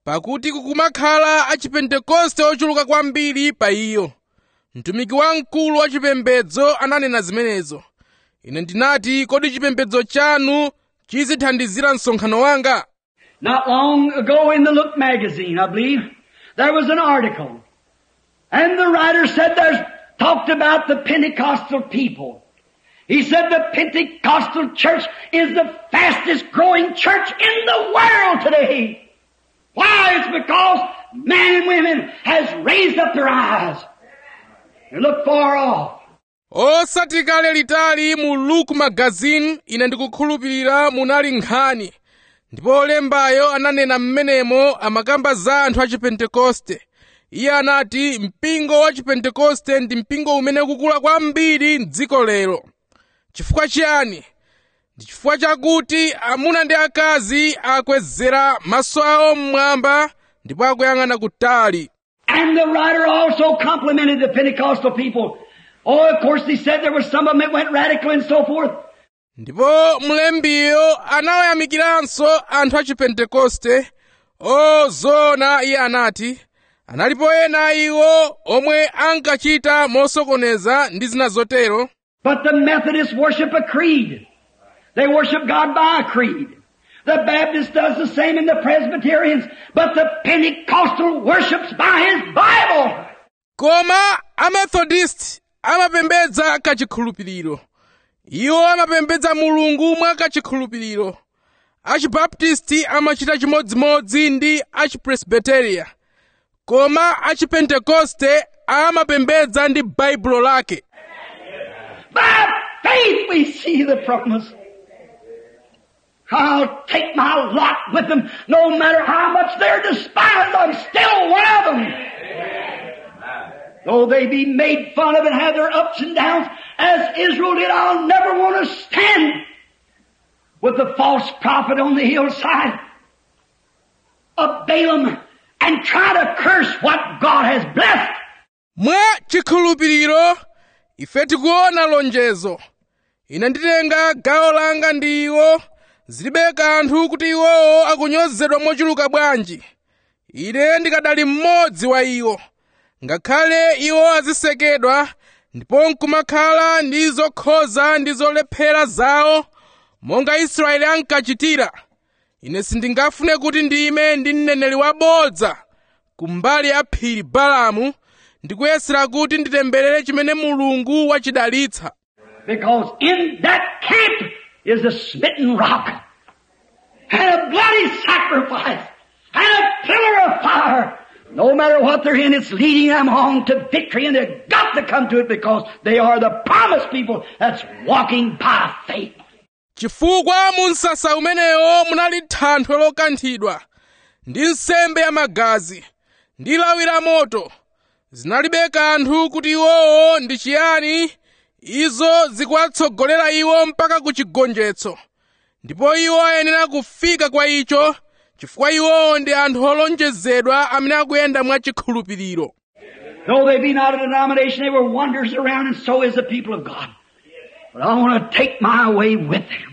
pakuti kukumakhala achipentekoste ochuluka kwambiri pa iyo mtumiki wamkulu wa chipembedzo ananena zimenezo ine ndinati kodi chipembedzo chanu chizithandizira msonkhano wanga Not long ago in the Look magazine, I believe, there was an article. And the writer said there's talked about the Pentecostal people. He said the Pentecostal church is the fastest growing church in the world today. Why? It's because men and women has raised up their eyes and look far off. osati kale litali mu luke magazine ine ndikukhulupirira munali nkhani ndipo olembayo ananena mmenemo amakamba za anthu a chipentekoste iye anati mpingo wa chipentekoste ndi mpingo umene ukukula kwambiri m'dziko lero chifukwa chiyani ndi chifukwa chakuti amuna ndi akazi akwezera maso awo mmwamba ndipo akuyang'ana kutali And the writer also complimented the Pentecostal people. Oh, of course, he said there were some of them that went radical and so forth. ndipo mlembiyo anawayamikiranso anthu a chipentekoste ozona iye anati analipo ena iwo omwe ankachita mosokoneza ndi zina zotero But the Methodists worship a creed. They worship God by a creed. The Baptist does the same in the Presbyterians, but the Pentecostal worships by his Bible. koma amethodist amapembedza kachikhulupiriro iwo amapembedza mulungu mwa kachikhulupiriro achibaptisti amachita chimodzimodzi ndi achipresbiteria koma achipentekoste amapembedza ndi baibulo lake By faith we see the promise. I'll take my lot with them, no matter how much they're despised, I'm still one of them. Though they be made fun of and have their ups and downs, as Israel did, I'll never want to stand with the false prophet on the hillside of Balaam and try to curse what God has blessed. mwa chikhulupiriro ife tikuona lonjezo ine nditenga gawo langa ndi iwo zilibe kanthu kuti iwowo akunyozedwa mochuluka bwanji ine ndikadali mmodzi wa iwo ngakhale iwo azisekedwa ndipo nkumakhala ndi zokhoza ndi zolephera zawo monga israeli ankachitira ine sindingafune kuti ndime ndi mneneri wabodza kumbali ya phiri balamu ndikuyesera kuti nditemberere chimene mulungu wachidalitsa Because in that camp is a smitten rock and a bloody sacrifice and a pillar of fire. No matter what they're in, it's leading them on to victory and they've got to come to it because they are the promised people that's walking by faith. chifukwa mu msasa umenewo munali thanthwe lokanthidwa ndi nsembe ya magazi ndi lawi la moto zinalibe kanthu kuti iwowo ndi chiyani izo zikuwatsogolera iwo mpaka ku chigonjetso ndipo iwo ayenera kufika kwa icho chifukwa iwowo ndi anthu olonjezedwa amene akuyenda mwa chikhulupiriro Though they be not a denomination, they were wonders around and so is the people of God. But I want to take my way with them.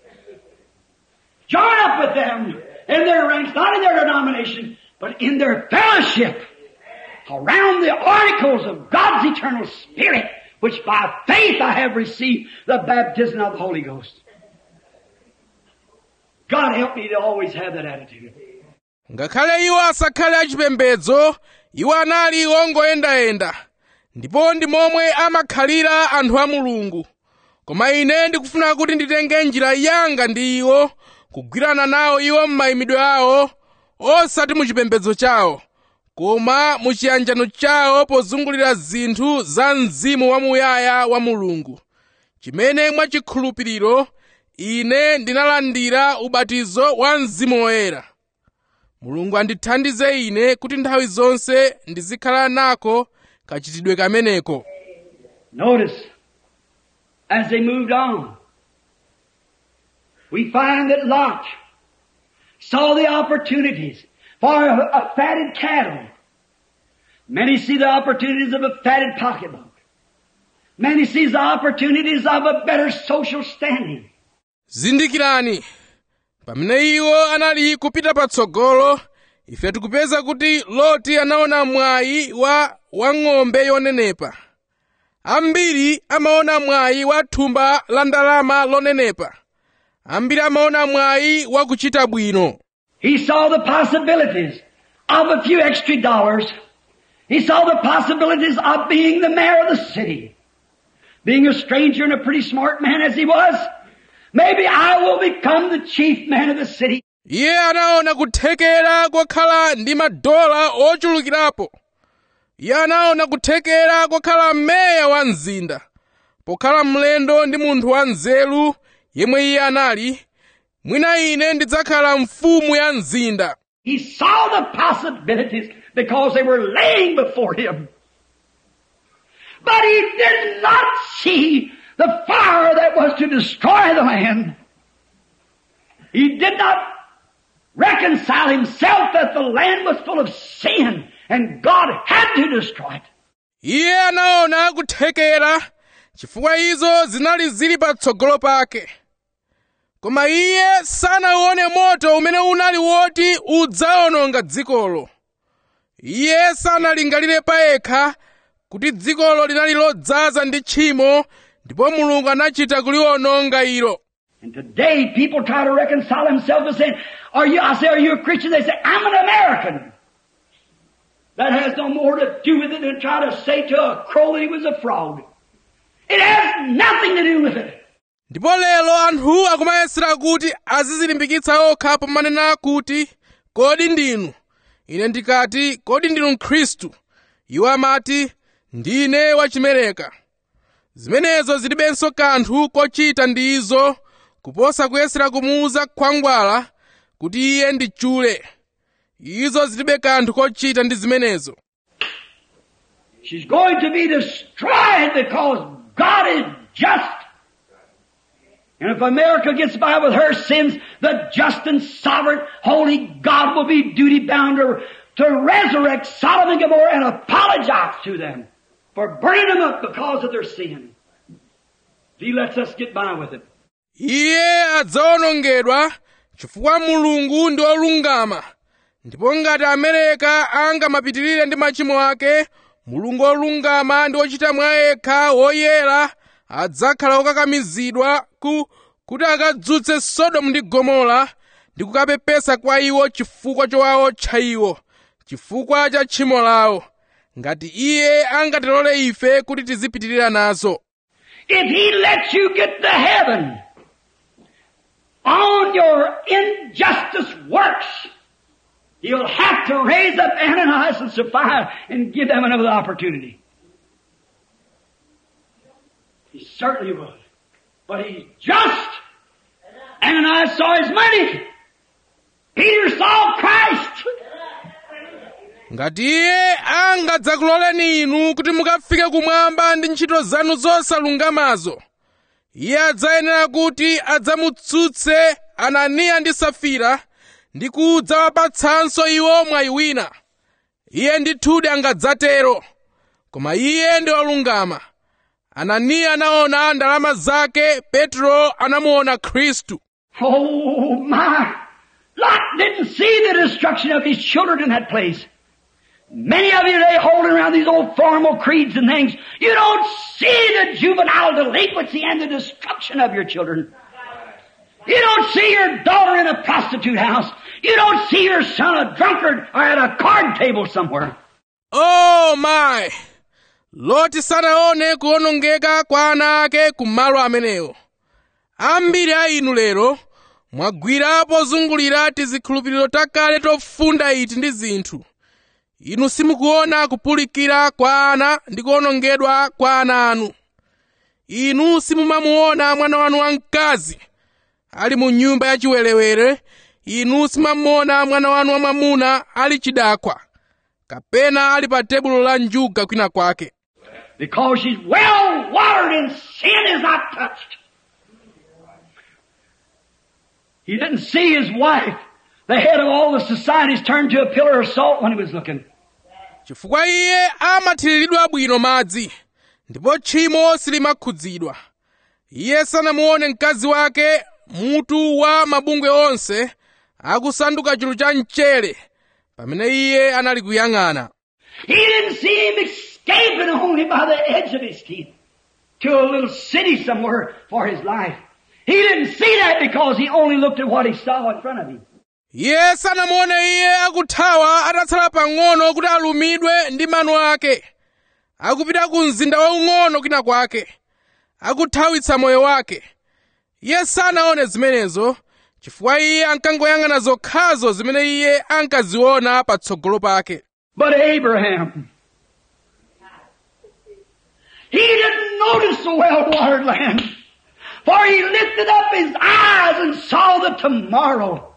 Join up with them in their ranks, not in their denomination, but in their fellowship around the articles of God's eternal Spirit, which by faith I have received the baptism of the Holy Ghost. God help me to always have that attitude. ngakhale iwo asakhale achipembedzo iwo anali ongoyendayenda ndipo ndi momwe amakhalira anthu a mulungu koma ine ndikufuna kuti nditenge njira yanga ndi iwo kugwirana nawo iwo m'mayimidwe awo osati mu chipembedzo chawo koma mu chiyanjano chawo pozungulira zinthu za mzimu wamuyaya wa mulungu chimene mwachikhulupiriro ine ndinalandira ubatizo wa mzimu woyera mulungu andithandize ine kuti nthawi zonse ndizikhala nako kachitidwe kameneko Notice, as they moved on, we find that Lot saw the opportunities for a, a fatted cattle. Many see the opportunities of a fatted pocketbook. Many sees the opportunities of a better social standing. zindikirani pamene iwo anali kupita patsogolo ife tikupeza kuti loti anaona mwayi wa wang'ombe yonenepa ambiri amaona mwayi wa thumba la ndalama lonenepa ambiri amaona mwayi wa kuchita bwino He saw the possibilities of a few extra dollars. He saw the possibilities of being the mayor of the city. Being a stranger and a pretty smart man as he was, maybe I will become the chief man of the city. iye anaona kuthekera kokhala ndi madola ochulukirapo iye anaona kuthekera kokhala meya wa mzinda pokhala mlendo ndi munthu wa nzeru yemwe iye anali mwina ine ndidzakhala mfumu ya mzinda He saw the possibilities because they were laying before him. But he did not see the fire that was to destroy the land. He did not reconcile himself that the land was full of sin and God had to destroy it. iye anaona kuthekera chifukwa izo zinali zili patsogolo pake koma iye sanaone moto umene unali woti udzawononga dzikolo iye sanalingalire payekha kuti dzikolo linali lodzaza ndi tchimo ndipo mulungu anachita kuliwononga ilo And today people try to reconcile themselves and saying, are you, I say, are you a Christian? They say, I'm an American. That has no more to do with it than try to say to a crow that he was a frog. It has nothing to do with it. ndipo lero anthu akumayesera kuti azizilimbikitsa okha pomanena kuti kodi ndinu ine ndikati kodi ndinu mkhristu iwo amati ndine wachimereka zimenezo zilibenso kanthu kochita ndi izo kuposa kuyesera kumuuza khwangwala kuti iye ndi chule izo zilibe kanthu kochita ndi zimenezo She's going to be destroyed because God is just. And if America gets by with her sins, the just and sovereign, holy God will be duty bound to, to resurrect Sodom and Gomorrah and apologize to them for burning them up because of their sin. If He lets us get by with it. iye adzawonongedwa chifukwa mulungu ndi olungama ndipo ngati amereka angamapitirire ndi machimo ake mulungu olungama ndi ochita mwa yekha woyera adzakhala okakamizidwa ku kuti akadzutse sodomu ndi gomora ndi kukapepesa kwa iwo chifukwa chowawotcha iwo chifukwa cha tchimo lawo ngati iye angatilole ife kuti tizipitirira nazo If He lets you get to heaven on your injustice works, He'll have to raise up Ananias and Sapphira and give them another opportunity. He certainly will. But He's just. Ananias saw his money. Peter saw Christ. ngati iye angadzakuloleni inu kuti mukafike kumwamba ndi ntchito zanu zosalungamazo iye adzayenera kuti adzamutsutse ananiya ndi safira ndi kudzawapatsanso iwo mwayi wina iye ndithudi angadzatero koma iye ndi olungama ananiya anaona ndalama zake petro anamuona khristu Oh my! Lot didn't see the destruction of his children in that place. Many of you today holding around these old formal creeds and things, you don't see the juvenile delinquency and the destruction of your children. You don't see your daughter in a prostitute house. You don't see your son a drunkard or at a card table somewhere. oh my loti sanaone kuwonongeka kwa ana ake kumalo amenewo ambiri a inu lero mwagwirapo zungulira tizikhulupiriro takale tofunda iti ndi zinthu inu simukuona kupulikira kwa ana ndi kuwonongedwa kwa ana anu inu simumamuona mwana wanu wamkazi ali mu nyumba yachiwerewere inu simamuona mwana wanu wamwamuna ali chidakwa kapena ali pa tebulo la njuga kwina kwake Because she's well watered and sin is not touched. He didn't see his wife, the head of all the societies, turned to a pillar of salt when he was looking. chifukwa iye amathiriridwa bwino madzi ndipo tchimo silimakhudzidwa iye sanamuone mkazi wake mutu wa mabungwe onse akusanduka chulu cha mchere pamene iye anali kuyang'ana He didn't see him escaping only by the edge of his teeth to a little city somewhere for his life. He didn't see that because he only looked at what he saw in front of him. iye sanamuone iye akuthawa atatsala pang'ono kuti alumidwe ndi mano ake akupita ku mzinda waung'ono kwina kwake akuthawitsa moyo wake iye sanaone zimenezo chifukwa iye ankangoyang'ana zokhazo zimene iye ankaziona patsogolo pake But Abraham, he didn't notice the well-watered land, for he lifted up his eyes and saw the tomorrow.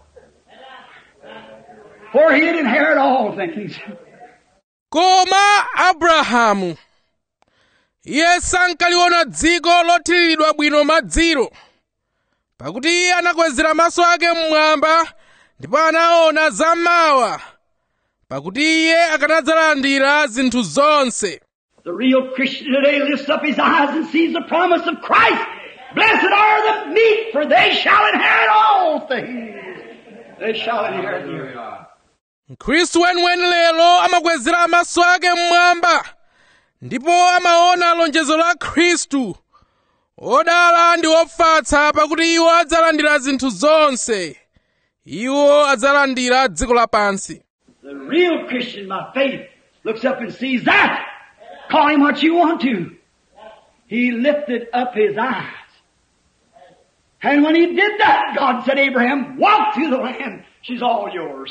For he had inherited all things. koma abrahamu iye sankaliona dziko lothiriridwa bwino madziro pakuti iye anakwezera maso ake mmwamba ndipo anaona zammawa pakuti iye akanadzalandira zinthu zonse The real Christian today lifts up his eyes and sees the promise of Christ. Blessed are the meek, for they shall inherit all things. They shall inherit the earth. mkhristu weniweni lero amakwezera maso ake mmwamba ndipo amaona lonjezo la khristu odala ndi ofatsa pakuti iwo adzalandira zinthu zonse iwo adzalandira dziko lapansi The real Christian by faith looks up and sees that. Call him what you want to. He lifted up his eyes. And when he did that, God said, Abraham, walk through the land. She's all yours.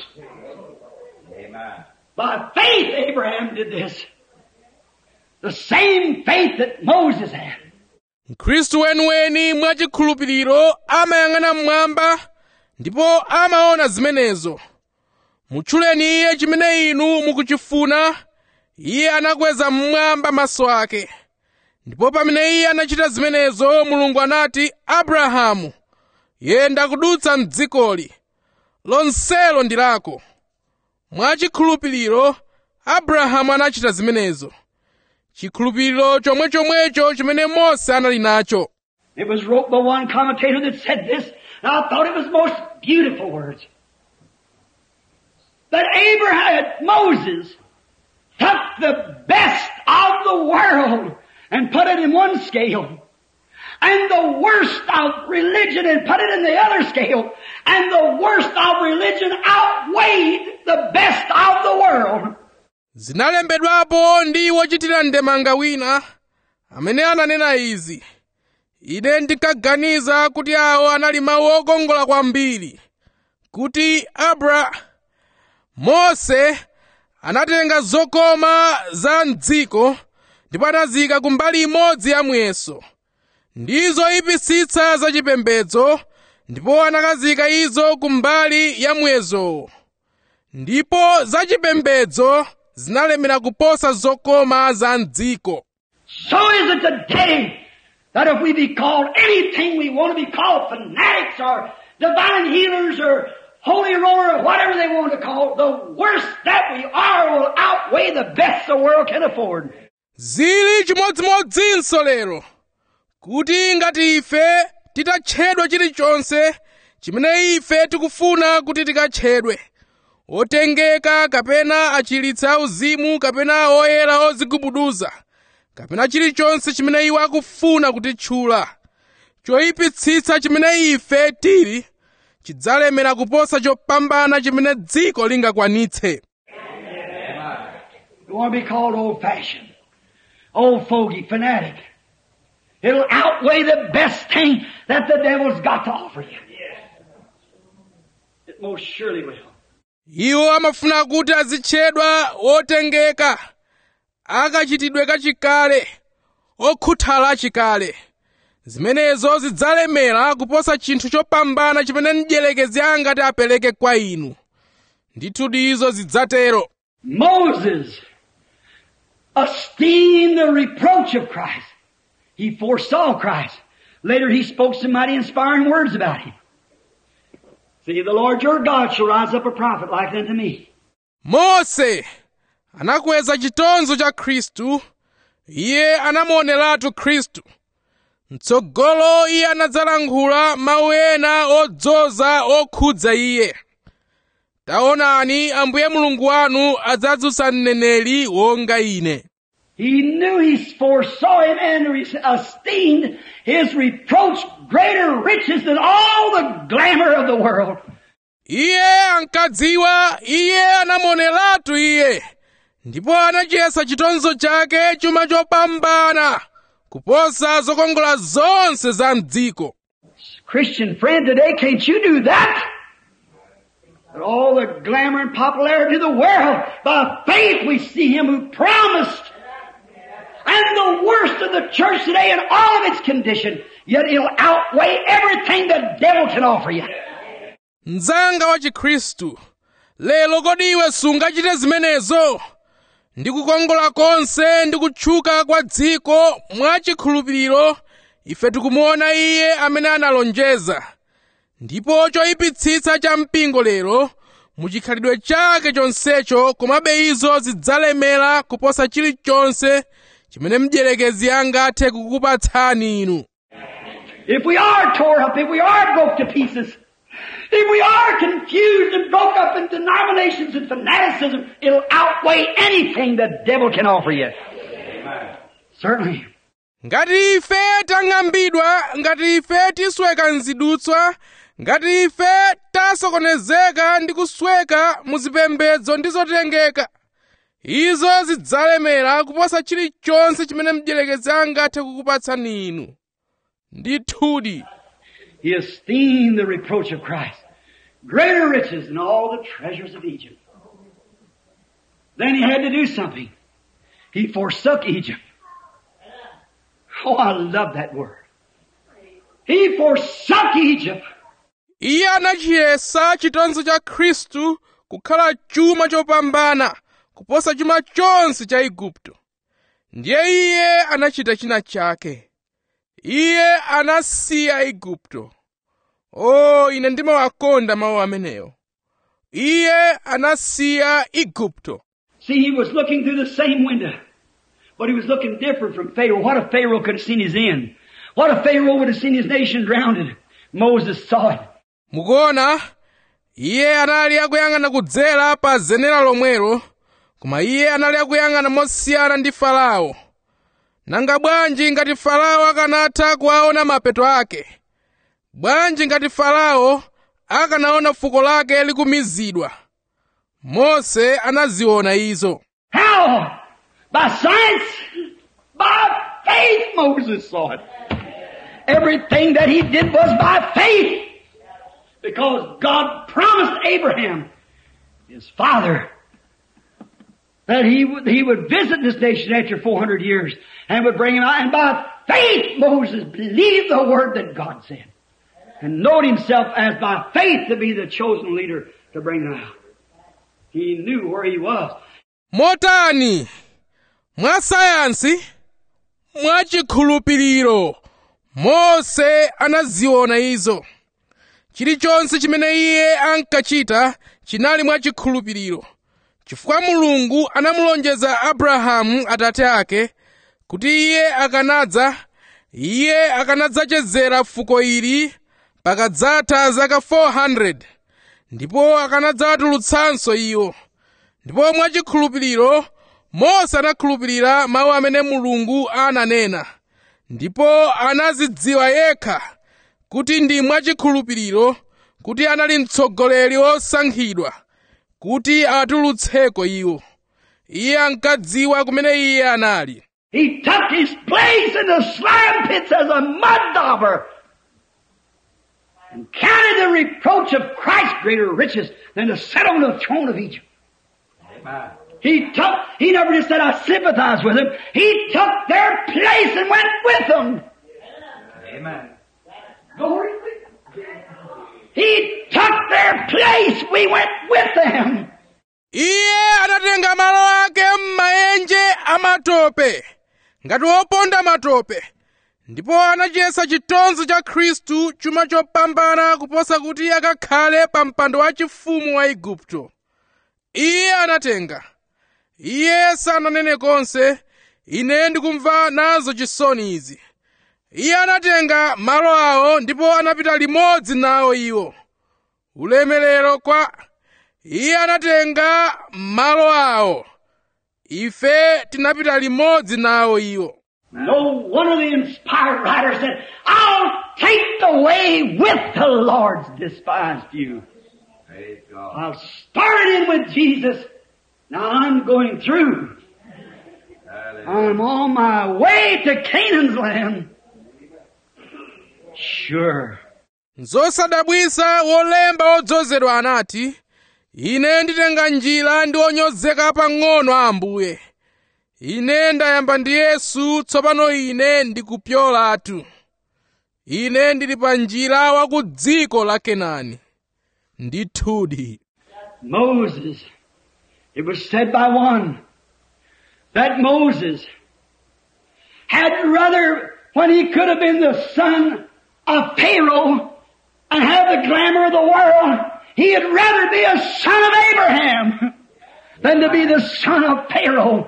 By faith, Abraham did this. The same faith that Moses had. mkhristu weniweni mwachikhulupiriro amayang'ana mmwamba ndipo amaona zimenezo mutchuleni iye chimene inu mukuchifuna iye anakweza mmwamba maso ake ndipo pamene iye anachita zimenezo mulungu anati abrahamu yenda kudutsa mdzikoli lonselo ndi lako mwachikhulupiriro abrahamu anachita zimenezo chikhulupiriro chomwechomwecho chimene mose anali nacho It was wrote by one commentator that said this, and I thought it was most beautiful words. That Abraham, Moses, took the best of the world and put it in one scale, and the worst of religion and put it in the other scale, and the worst of religion outweighed the best of the world. zinalembedwapo ndi wochitira ndemanga wina amene ananena izi ine ndinkaganiza kuti awo anali mawu okongola kwambiri kuti abra mose anatenga zokoma za mdziko ndipo anazika ku mbali imodzi ya muyeso ndi zoyipitsitsa zachipembedzo ndipo anakazika izo ku mbali ya muyesowo ndipo zachipembedzo zinalemera kuposa zokoma za mdziko So is it today that if we be called anything we want to be called, fanatics or divine healers or holy roller or whatever they want to call, the worst that we are will outweigh the best the world can afford. zili chimodzimodzinso lero kuti ngati ife titatchedwa chilichonse chimene ife tikufuna kuti tikatchedwe otengeka kapena achiritsi auzimu kapena oyera ozigubuduza kapena chilichonse chimene iwo akufuna kutitchula choyipitsitsa chimene ife tili chidzalemera kuposa chopambana chimene dziko lingakwanitse You want to be called old fashioned, old fogey, fanatic. It'll outweigh the best thing that the devil's got to offer you. It most surely will. iwo amafuna kuti azitchedwa otengeka akachitidwe kachikale okhuthala achikale zimenezo zidzalemera kuposa chinthu chopambana chimene mdierekezi angati apereke kwa inu ndithu izo zidzatero Moses esteemed the reproach of Christ. He foresaw Christ. Later he spoke some mighty inspiring words about him. See, the Lord your God shall rise up a prophet like unto me. mose anakweza chitonzo cha khristu iye anamuoneratu khristu mtsogolo iye anadzalankhula mawu ena odzoza okhudza iye taonani ambuye mulungu wanu adzadzutsa mneneri wonga ine He knew he foresaw him and re- esteemed his reproach greater riches than all the glamour of the world. iye ankadziwa iye anamuoneratu iye ndipo anachiyesa chitonzo chake chuma chopambana kuposa zokongola zonse za mdziko Christian friend, today can't you do that? But all the glamour and popularity of the world, by faith we see him who promised. And the worst of the church today in all of its condition, yet it'll outweigh everything the devil can offer you. mdzanga wa chikhristu lero kodi iwe sungachite zimenezo ndi kukongola konse ndi kutchuka kwa dziko mwachikhulupiriro ife tikumuona iye amene analonjeza ndipo choyipitsitsa cha mpingo lero muchikhalidwe chake chonsecho komabe izo zidzalemera kuposa chilichonse chimene mdierekezi angathe kukupatsani inu If we are tore up, if we are broke to pieces, if we are confused and broke up in denominations and fanaticism, it'll outweigh anything the devil can offer you. Certainly. ngati ife tang'ambidwa ngati ife tisweka mzidutswa ngati ife tasokonezeka ndi kusweka muzipembedzo ndi zotengeka izo zidzalemera kuposa chilichonse chimene mdierekezi angathe kukupatsani inu ndithudi He esteemed the reproach of Christ greater riches than all the treasures of Egypt. Then he had to do something. He forsook Egypt. Oh, I love that word. He forsook Egypt. iye anachiyesa chitonzo cha khristu kukhala chuma chopambana kuposa chuma chonse cha igupto ndiye iye anachita china chake iye anasiya igupto o ine ndimawakonda mawu amenewo iye anasiya igupto See, he was looking through the same window, but he was looking different from Pharaoh. What if Pharaoh could have seen his end? What if Pharaoh would have seen his nation drowned? Moses saw it. mukuona iye anali akuyang'ana kudzera pa zenera lomwelo koma iye anali akuyang'ana mosiyana ndi farao nanga bwanji ngati farao akanatha kuwaona mapeto ake bwanji ngati farao akanaona fuko lake likumizidwa mose anaziona izo How? By science? By faith Moses saw it. Everything that he did was by faith. Because God promised Abraham, his father, that he would, he would visit this nation after 400 years and would bring him out. And by faith Moses believed the word that God said. And knowed himself as by faith to be the chosen leader to bring them out. He knew where he was. motani mwa sayansi mwachikhulupiriro mose anaziona izo chilichonse chimene iye ankachita chinali mwachikhulupiriro chifukwa mulungu anamulonjeza abrahamu atate ake kuti iye akanadza iye akanadzachezera fuko ili pakadzatha zaka 400 ndipo akanadzawatulutsanso iwo ndipo mwachikhulupiriro mose anakhulupirira mawu amene mulungu ananena ndipo anazidziwa yekha kuti ndi mwachikhulupiriro kuti anali mtsogoleri wosankhidwa kuti awatulutseko iwo iye ankadziwa kumene iye anali He took his place in the slime pits as a mud dauber and counted the reproach of Christ greater riches than to sit on the throne of Egypt. He took, he never just said, I sympathize with them. He took their place and went with them. Amen. Glory. He took their place. We went with them. iye anatenga malo ake m'maenje amatope ngati woponda matope ndipo anachiyesa chitonzo cha khristu chuma chopambana kuposa kuti akakhale pa mpando wachifumu wa igupto iye anatenga iye sananene konse ine ndikumva nazo chisoni izi iye anatenga malo awo ndipo anapita limodzi nawo iwo ulemerero kwa iye anatenga malo awo ife tinapita limodzi nawo iwo No one of the inspired writers said, I'll take the way with the Lord's despised few. Praise God. I've started in with Jesus. Now I'm going through. Hallelujah. I'm on my way to Canaan's land. Sure. zosadabwisa wolemba wodzozedwa anati ine nditenga njira ndi onyozeka pang'ono a ambuye ine ndayamba ndi yesu tsopano ine ndikupyolatu ine ndili pa njira wa ku dziko la kenani ndithudi Moses. It was said by one that Moses had rather, when he could have been the son of Pharaoh and have the glamour of the world, he had rather be a son of Abraham than to be the son of Pharaoh.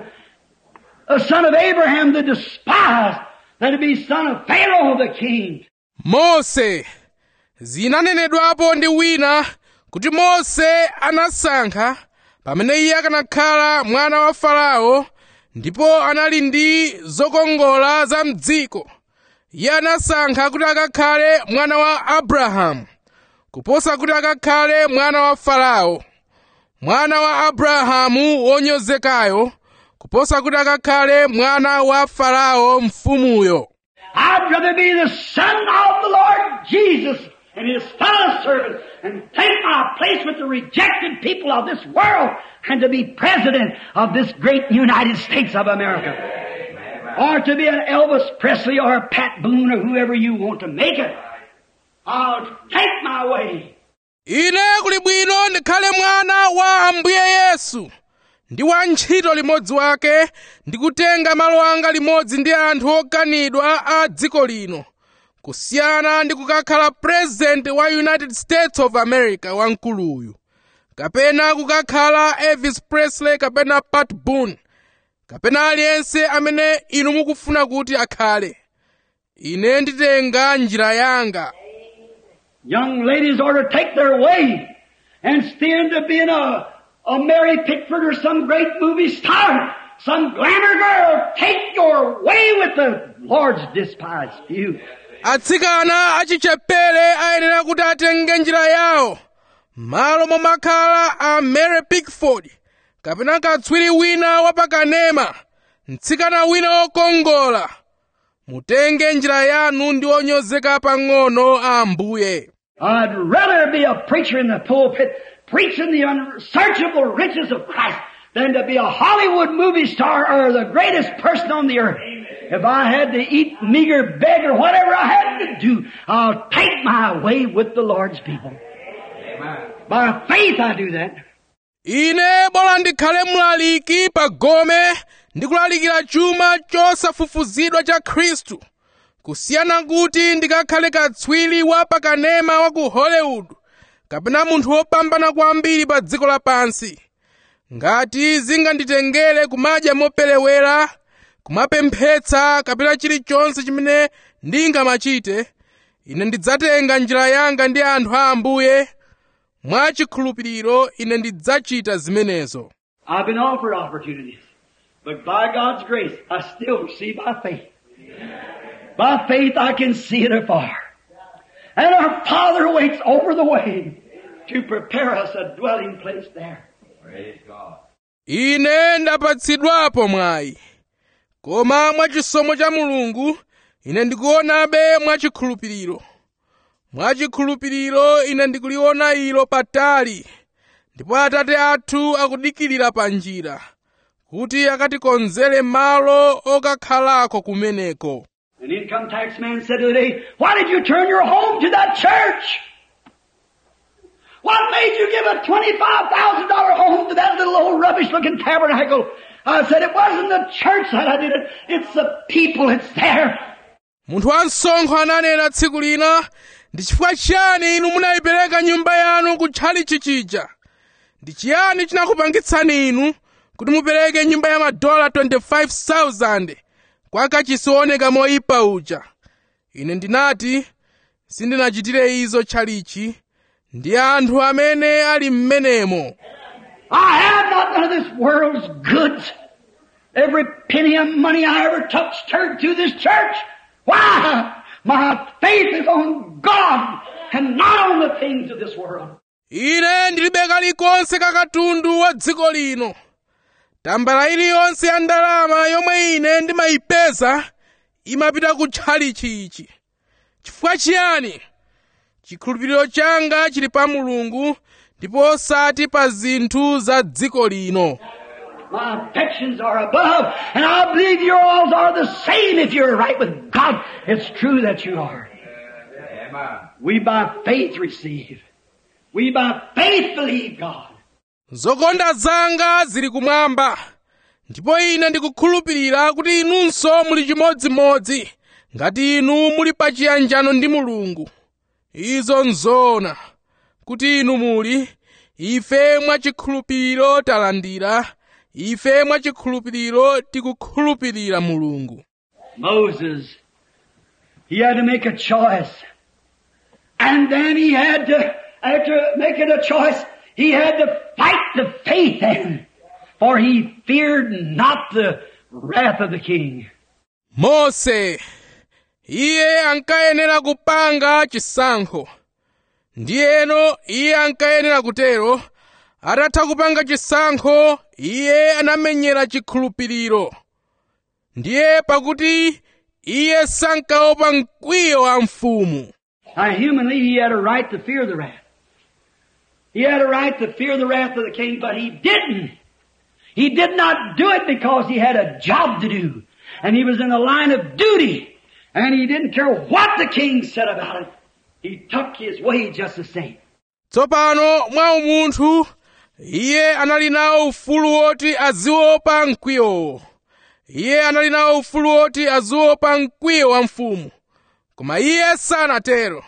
A son of Abraham the despised than to be son of Pharaoh the king. mose zinanenedwapo ndi wina kuti mose anasankha pamene iye akanakhala mwana wa farao ndipo anali ndi zokongola za mdziko iye anasankha kuti akakhale mwana wa abrahamu kuposa kuti akakhale mwana wa farao mwana wa abrahamu wonyozekayo kuposa kuti akakhale mwana wa farao mfumuyo I'd rather be the son of the Lord Jesus and his fellow servant and take my place with the rejected people of this world and to be president of this great United States of America. Or to be an Elvis Presley or a Pat Boone or whoever you want to make it. I'll take my way. ine kuli bwino ndikhale mwana wa ambuye yesu ndi wantchito limodzi wake ndi kutenga malo anga limodzi ndi anthu okanidwa a dziko lino kusiyana ndi kukakhala president wa united states of america wamkuluyu kapena kukakhala elvis presley kapena pat boone kapena aliyense amene inu mukufuna kuti akhale ine nditenga njira yanga Young ladies ought to take their way and stand to being a, a Mary Pickford or some great movie star, some glamour girl. Take your way with the Lord's despised few. atsikana achichepere ayenera kuti atenge njira yawo malo momakhala a mary pickford kapena katswiri wina wapakanema mtsikana wina wokongola mutenge njira yanu ndi onyozeka pang'ono a ambuye I'd rather be a preacher in the pulpit preaching the unsearchable riches of Christ than to be a Hollywood movie star or the greatest person on the earth. If I had to eat meager beg or whatever I had to do, I'll take my way with the Lord's people. Amen. By faith I do that. ine bola ndikhale mlaliki pa gome ndi kulalikira chuma chosafufuzidwa cha khristu kusiyana kuti ndikakhale katswiri wa pakanema wa ku hollywood kapena munthu wopambana kwambiri pa dziko lapansi ngati zinganditengere kumadya moperewera kumapemphetsa kapena chilichonse chimene ndingamachite ine ndidzatenga njira yanga ndi anthu a ambuye mwachikhulupiriro ine ndidzachita zimenezo I've been offered opportunities. But by God's grace, I still see by faith. By faith I can see it afar. And our Father waits over the way to prepare us a dwelling place there. Praise God. ine ndapatsidwapo mwayi koma mwachisomo cha mulungu ine ndikuonabe mwachikhulupiriro mwachikhulupiriro ine ndikuliona ilo patali ndipo atate athu akudikirira pa njira kuti akatikonzere malo okakhalako kumeneko An income tax man said the other day, why did you turn your home to that church? What made you give a $25,000 home to that little old rubbish looking tabernacle? I said, it wasn't the church that I did it. It's the people. It's there. munthu wansonkho ananena tsiku lina ndi chifukwa chiyani inu munayipereka nyumba yanu kutchalichi chija ndi chiyani chinakupangitsani inu kuti mupereke nyumba ya madola 25,000 kwa kachisi wooneka moyipa uja ine ndinati sindinachitire izo tchalichi ndi anthu amene ali m'menemo I have not none of this world's goods. Every penny of money I ever touched turned to this church. Why? My faith is on God and not on the things of this world. ine ndilibe kalikonse kakatundu wa dziko lino tambala iliyonse ya ndalama yomwe ine ndimayipeza imapita ku tchalichi ichi chifukwa chiyani chikhulupiriro changa chili pa mulungu ndipo osati pa zinthu za dziko lino My affections are above, and I believe yours are the same if you're right with God. It's true that you are. Amen. We by faith receive. We by faith believe God. zokonda zanga zili kumwamba ndipo ine ndikukhulupirira kuti inunso muli chimodzimodzi ngati inu muli pa chiyanjano ndi mulungu izo nzoona kuti inu muli ife mwachikhulupiriro talandira ife mwachikhulupiriro tikukhulupirira mulungu Moses, he had to make a choice. And then he had to, after making a choice, he had to fight the faith then. For he feared not the wrath of the king. mose iye ankayenera kupanga chisankho ndiyeno iye ankayenera kutero atatha kupanga chisankho iye anamenyera chikhulupiriro ndiye pakuti iye sankaopa mkwiyo wa mfumu Now, humanly, he had a right to fear the wrath. He had a right to fear the wrath of the king, but he didn't. He did not do it because he had a job to do. And he was in the line of duty. And he didn't care what the king said about it. He took his way just the same. tsopano mwa umunthu iye anali nawo ufulu woti aziopa mkwiyowo iye anali nawo ufulu woti aziopa mkwiyo wa mfumu koma iye sanatero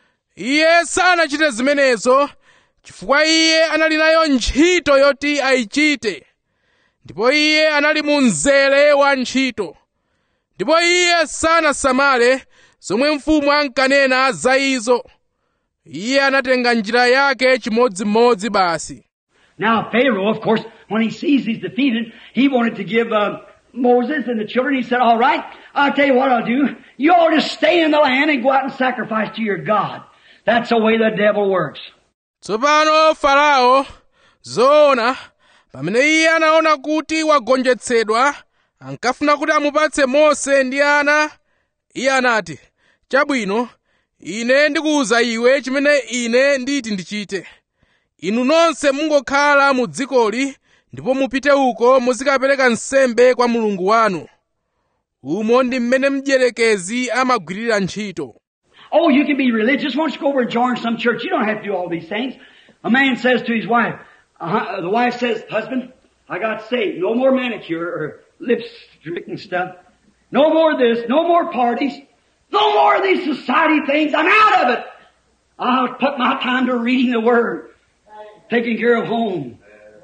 iye sanachite zimenezo chifukwa iye anali nayo ntchito yoti ayichite ndipo iye anali mu mzere wa ntchito ndipo iye sanasamale zomwe mfumu ankanena za izo iye anatenga njira yake chimodzimodzi basi Now Pharaoh, of course, when he sees he's defeated, he wanted to give uh, Moses and the children. He said, "All right, I'll tell you what I'll do. You all just stay in the land and go out and sacrifice to your God." That's the way the devil works. tsopano farao zoona pamene iye anaona kuti wagonjetsedwa ankafuna kuti amupatse mose ndi ana iye anati chabwino ine ndikuwuza iwe chimene ine nditi ndichite inu nonse mungokhala mu dzikoli ndipo mupite uko muzikapereka nsembe kwa mulungu wanu umo ndi mmene mdierekezi amagwirira ntchito Oh, you can be religious. Why don't you go over and join some church? You don't have to do all these things. A man says to his wife, uh, the wife says, husband, I got saved. No more manicure or lipstick and stuff. No more of this. No more parties. No more of these society things. I'm out of it. I'll put my time to reading the Word, taking care of home.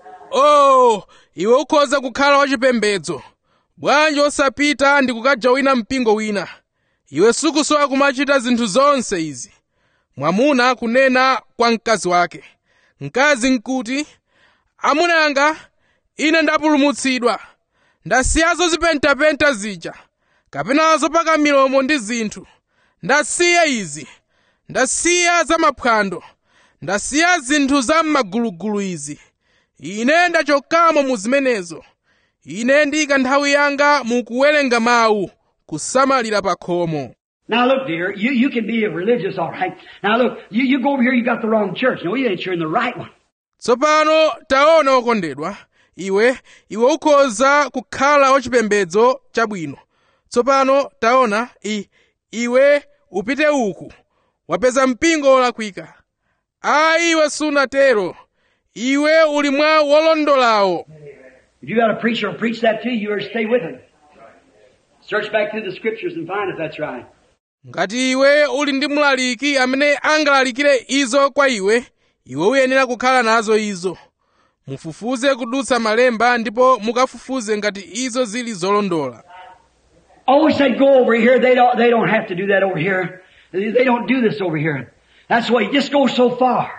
oh iwe ukhoza kukhala wachipembedzo bwanji osapita ndi kukajawina mpingo wina iwe sukusowa kumachita zinthu zonse izi mwamuna kunena kwa mkazi wake mkazi nkuti amuna anga ine ndapulumutsidwa ndasiyazo zipentapenta zija kapena zopaka milomo ndi zinthu ndasiya izi ndasiya zamaphwando ndasiya zinthu za m'magulugulu izi ine ndachokamo mu zimenezo ine ndiyika nthawi yanga mu kuwerenga mawu kusamalira pa khomo Now look, dear, you, you can be a religious, all right. Now look, you, you go over here, you got the wrong church. No, you ain't. You're in the right one. tsopano taona okondedwa iwe iwe ukhoza kukhala wachipembedzo chabwino tsopano taona i, iwe upite uku wapeza mpingo wolakwika ayi iwe sunatero iwe uli mwa wolondolawo If you got a preacher who'll preach that to you, you better stay with him. Search back through the scriptures and find if that's right. ngati iwe uli ndi mlaliki amene angalalikire izo kwa iwe iwe uyenera kukhala nazo izo mufufuze kudutsa malemba ndipo mukafufuze ngati izo zili zolondola Always say go over here. They don't, they don't have to do that over here. They they don't do this over here. That's the way. Just go so far.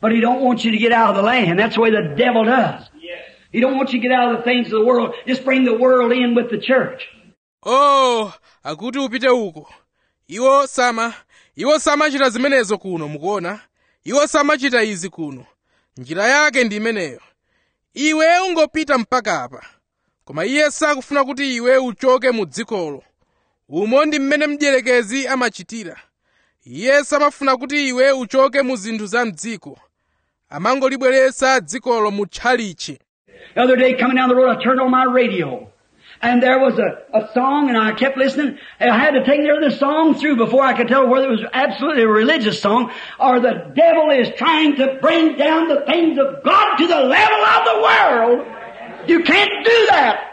But he don't want you to get out of the land. That's the way the devil does. He don't want you to get out of the things of the world. Just bring the world in with the church. oh akuti upite uko iwo sama iwo samachita zimenezo kuno mukuona iwo samachita izi kuno njira yake ndi imeneyo iwe ungopita mpaka apa koma iye sakufuna kuti iwe uchoke mu dzikolo umo ndi mmene mdierekezi amachitira iye samafuna kuti iwe uchoke mu zinthu za mdziko amangolibweretsa dzikolo mu tchalichi The other day coming down the road, I turned on my radio. And there was a, a song and I kept listening. And I had to take the song through before I could tell whether it was absolutely a religious song or the devil is trying to bring down the things of God to the level of the world. You can't do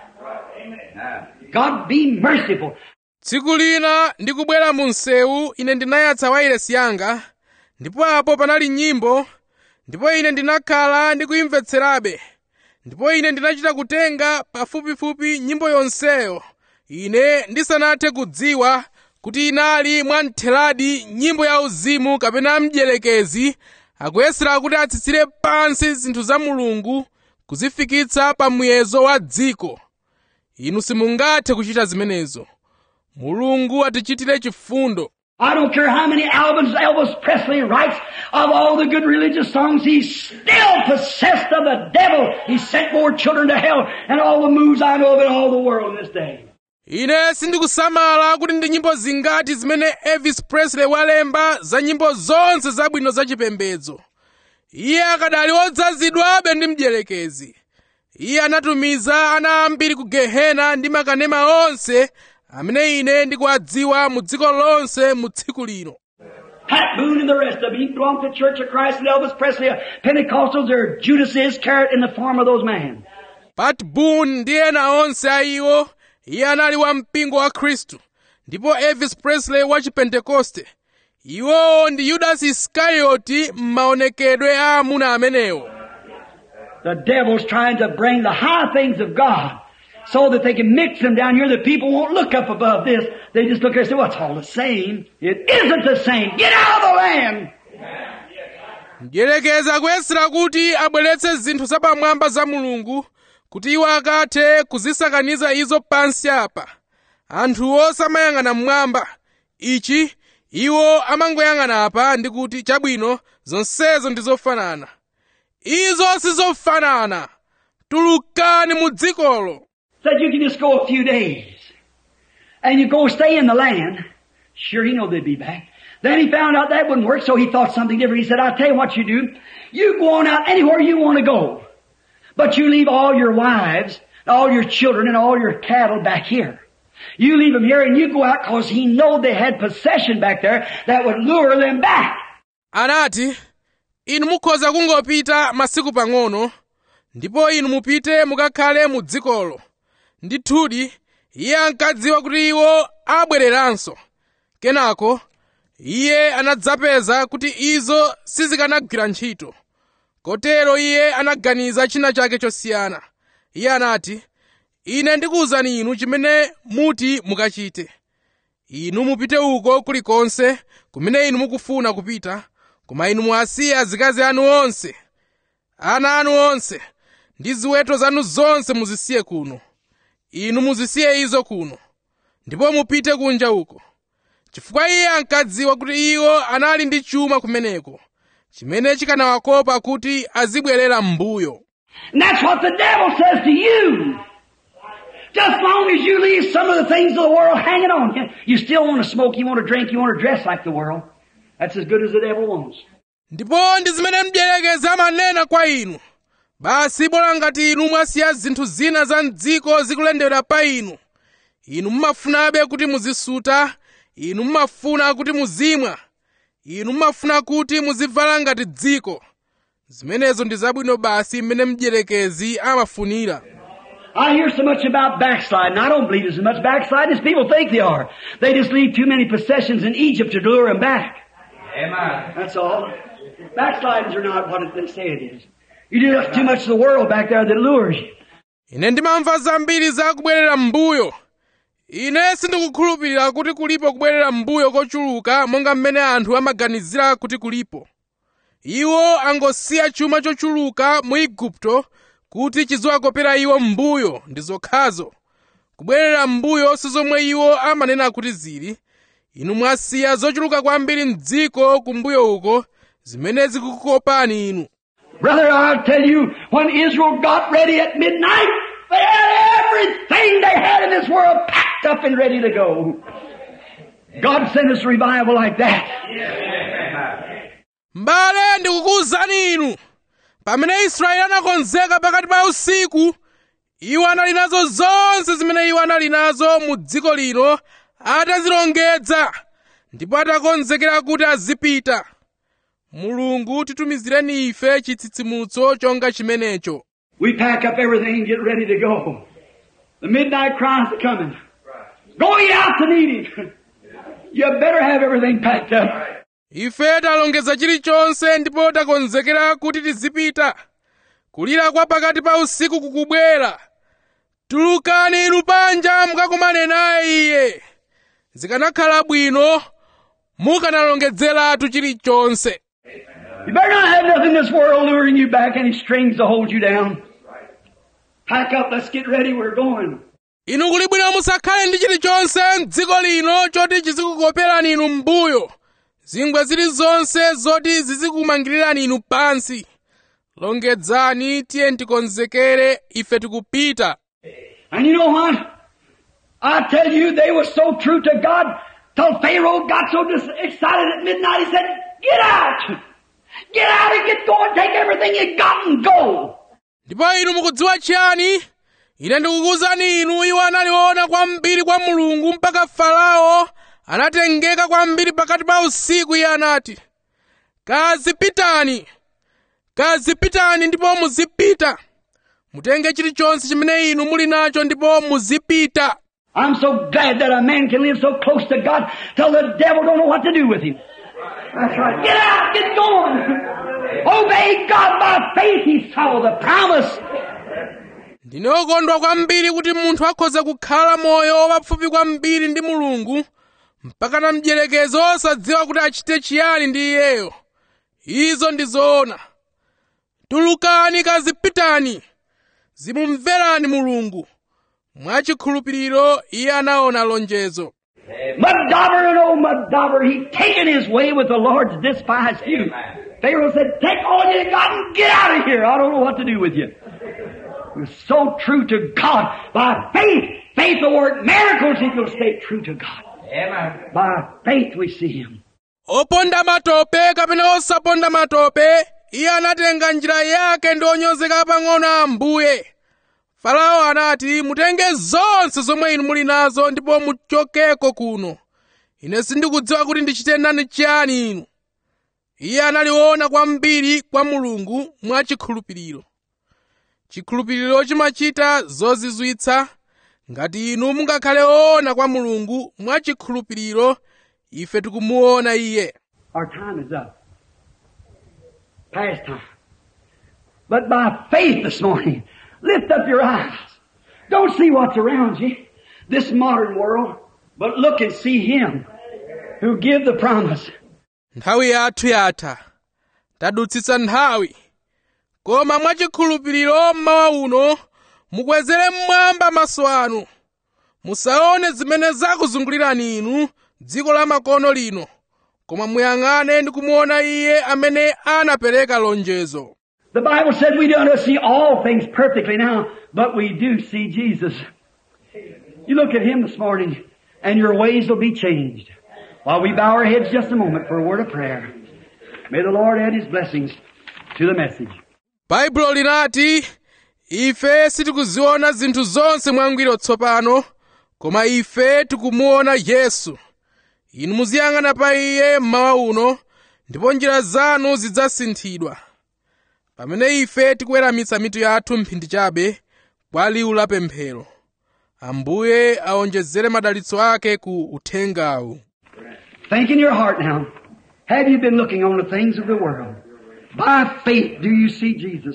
that. God be merciful. tsiku lina ndikubwera mu msewu ine ndinayatsa wailesi yanga ndipo apo panali nyimbo ndipo ine ndinakhala ndikuyimvetserabe ndipo ine ndinachita kutenga pafupifupi nyimbo yonseyo ine ndisanathe kudziwa kuti inali mwamtheradi nyimbo ya uzimu kapena mdierekezi akuyesera kuti atsitsire pansi zinthu za mulungu kuzifikitsa pa muyezo wa dziko inu simungathe kuchita zimenezo mulungu atichitire chifundo I don't care how many albums Elvis Presley writes of all the good religious songs, he's still possessed of the devil. He sent more children to hell and all the moves I know of in all the world in this day. ine sindikusamala kuti ndi nyimbo zingati zimene elvis presley walemba za nyimbo zonse zabwino zachipembedzo iye akadali odzazidwabe ndi mdierekezi iye anatumiza ana ambiri ku gehena ndi makanema onse amene ine ndikuwadziwa mu dziko lonse mu tsiku lino Pat Boone and the rest of them, he belonged to the Church of Christ and Elvis Presley, Pentecostals, or Judas Iscariot in the form of those men. pat boone ndi ena onse a iwo iye anali wa mpingo wa khristu ndipo elvis presley wa chipentekoste iwowo ndi yudasi iskarioti m'maonekedwe a amuna amenewo The devil's trying to bring the high things of God so that they can mix them down here that people won't look up above this. They just look there and say, well, it's all the same. It isn't the same. Get out of the land. mdierekezi akuyesera kuti abweretse zinthu zapamwamba za mulungu kuti iwo akathe kuzisakaniza izo pansi apa anthuwo samayang'ana mmwamba ichi iwo amangoyang'ana apa ndi kuti chabwino zonsezo ndi zofanana izo sizofanana tulukani mu dzikolo Said you can just go a few days. And you go stay in the land. Sure, he knew they'd be back. Then he found out that wouldn't work, so he thought something different. He said, I'll tell you what you do. You go on out anywhere you want to go. But you leave all your wives, all your children, and all your cattle back here. You leave them here and you go out because he know they had possession back there that would lure them back. anati inu mukhoza kungopita masiku pang'ono ndipo inu mupite mukakhale mu dzikolo ndithudi iye ankadziwa kuti iwo abwereranso kenako iye anadzapeza kuti izo sizikanagwira ntchito kotero iye anaganiza china chake chosiyana iye anati ine ndikuwuzani inu chimene muti mukachite inu mupite uko kulikonse kumene inu mukufuna kupita koma inu muwasiye azikazi anu onse ana anu onse ndi ziweto zanu zonse muzisiye kuno inu muzisiye izo kuno ndipo mupite kunja uko chifukwa iye ankadziwa kuti iwo anali ndi chuma kumeneko chimene chikanawakopa kuti azibwerera m'mbuyo And that's what the devil says to you. Just long as you leave some of the things of the world hanging on you, you still want to smoke, you want to drink, you want to dress like the world. That's as good as the devil wants. ndipo ndi zimene mdierekezi amanena kwa inu basi bola ngati inu mwasiya zinthu zina za mdziko zikulendera pa inu inu mumafunabe kuti muzisuta inu mumafuna kuti muzimwa inu mumafuna kuti muzivala ngati dziko zimenezo ndi zabwino basi mmene mdierekezi amafunira I hear so much about backsliding. I don't believe there's as much backsliding as people think they are. They just leave too many possessions in Egypt to lure them back. Amen. That's all. Backslidings are not what they say it is. You do too much of the world back there that lures you. ine ndimamva zambiri za kubwerera m'mbuyo ine sindikukhulupirira kuti kulipo kubwerera m'mbuyo kochuluka monga mmene anthu amaganizira kuti kulipo iwo angosiya chuma chochuluka mu igupto kuti chiziwakopera iwo m'mbuyo ndi zokhazo kubwerera m'mbuyo sizomwe iwo amanena kuti zili inu mwasiya zochuluka kwambiri m'dziko kumbuyo uko zimene zikukopani inu Brother, I'll tell you, when Israel got ready at midnight, they had everything they had in this world packed up and ready to go. God sent us a revival like that. mbale ndikukuwuzani inu pamene israeli anakonzeka pakati pa usiku iwo anali nazo zonse zimene iwo anali nazo mu dziko lino atazilongedza ndipo atakonzekera kuti azipita mulungu titumizireni ife chitsitsimutso chonga chimenecho We pack up everything and get ready to go. The midnight cries are coming. Go ye out to meet him. You better have everything packed up. ife talongeza chilichonse ndipo takonzekera kuti tizipita kulira kwa pakati pa usiku kukubwera tulukani inu panja mukakumane naye iye zikanakhala bwino mukanalongedzeratu chilichonse You better not have nothing in this world luring you back, any strings to hold you down. Pack up, let's get ready, we're going. inu kuli bwino musakhale ndi chilichonse m'dziko lino choti chizikukoperani inu m'mbuyo zingwe zilizonse zoti zizikumangirirani inu pansi longedzani tiye tikonzekere ife tikupita And you know what? I tell you, they were so true to God till Pharaoh got so dis- excited at midnight, he said, get out! Get out and get going, take everything you got and go! ndipo inu mukudziwa chiyani ine ndikukuwuzani inu iwo analiona kwambiri kwa mulungu mpaka farao anatengeka kwambiri pakati pa usiku iye anati kazipitani kazipitani ndipo muzipita mutenge chilichonse chimene inu muli nacho ndipo muzipita I'm so glad that a man can live so close to God till the devil don't know what to do with him. That's right. Get out, get going. Obey God by faith. He saw the promise. ndine wokondwa kwambiri kuti munthu akhoza kukhala moyo wapafupi kwambiri ndi mulungu mpaka na mdierekezi osadziwa kuti achite chiyani ndi iyeyo izo ndi zoona tulukani kazipitani zimumverani mulungu mwachikhulupiriro iye anaona lonjezo Mudobber and old Mudobber, he taken his way with the Lord's despised few. Pharaoh said, take all you got and get out of here. I don't know what to do with you. He was so true to God. By faith, faith will work miracles if you'll stay true to God. Amen. By faith we see him. oponda matope kapena osaponda matope iye anatenga njira yake ndi onyozeka pang'ono a ambuye farao anati mutenge zonse zomwe inu muli nazo ndipo muchokeko kuno ine sindikudziwa kuti ndichite nani chiyani inu iye analiona kwambiri kwa mulungu mwachikhulupiriro chikhulupiriro chimachita zozizwitsa ngati inu mungakhale oona kwa mulungu mwachikhulupiriro ife tikumuona iye Our time is up. Past time. But by faith this morning, lift up your eyes. Don't see what's around you, this modern world, but look and see Him who give the promise. nthawi yathu yatha tadutsitsa nthawi koma mwachikhulupiriro mmawa uno mukwezere mmwamba maso anu musaone zimene zakuzungulirani inu dziko la makono lino koma muyang'ane ndi kumuona iye amene anapereka lonjezo The Bible said we don't see all things perfectly now, but we do see Jesus. You look at Him this morning, and your ways will be changed. While we bow our heads just a moment for a word of prayer. May the Lord add His blessings to the message. baibulo linati ife sitikuziona zinthu zonse mwangwiro tsopano koma ife tikumuona yesu inu muziyang'ana pa iye mmawa uno ndipo njira zanu zidzasinthidwa pamene ife tikuweramitsa mitu yathu mphindi chabe kwa liwu la pemphero ambuye aonjezere madalitso ake ku uthengawu Think in your heart now. Have you been looking on the things of the world? By faith, do you see Jesus?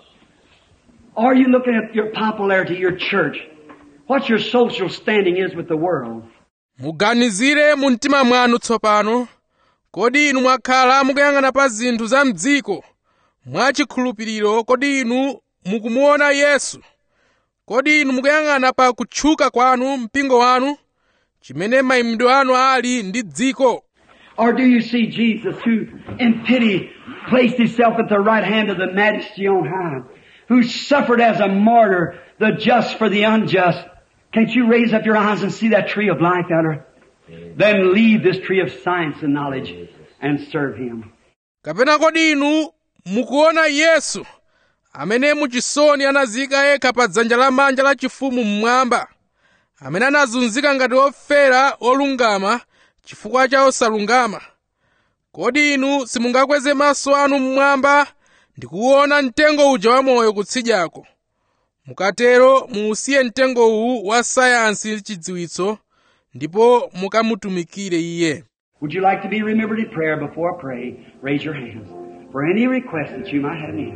Are you looking at your popularity, your church? What your social standing is with the world? muganizire mu mtima mwanu tsopano kodi inu mwakhala mukuyang'ana pa zinthu za mdziko mwachikhulupiriro kodi inu mukumuona yesu kodi inu mukuyang'ana pa kutchuka kwanu mpingo wanu chimene mayimidwe anu ali ndi dziko Or do you see Jesus who, in pity, placed himself at the right hand of the majesty on high, who suffered as a martyr, the just for the unjust? Can't you raise up your eyes and see that tree of life out there? Then leave this tree of science and knowledge and serve him. kapena kodi inu mukuona yesu amene muchisoni anazika yekha pa dzanja lamanja la chifumu mmwamba amene anazunzika ngati ofera olungama chifukwa cha osalungama kodi inu simungakweze maso anu mmwamba ndi kuona mtengo uja wamoyo kutsidyako mukatero muusiye mtengo uwu wa sayansi chidziwitso ndipo mukamutumikire iye Would you like to be remembered in prayer before I pray? Raise your hands for any request that you might have in.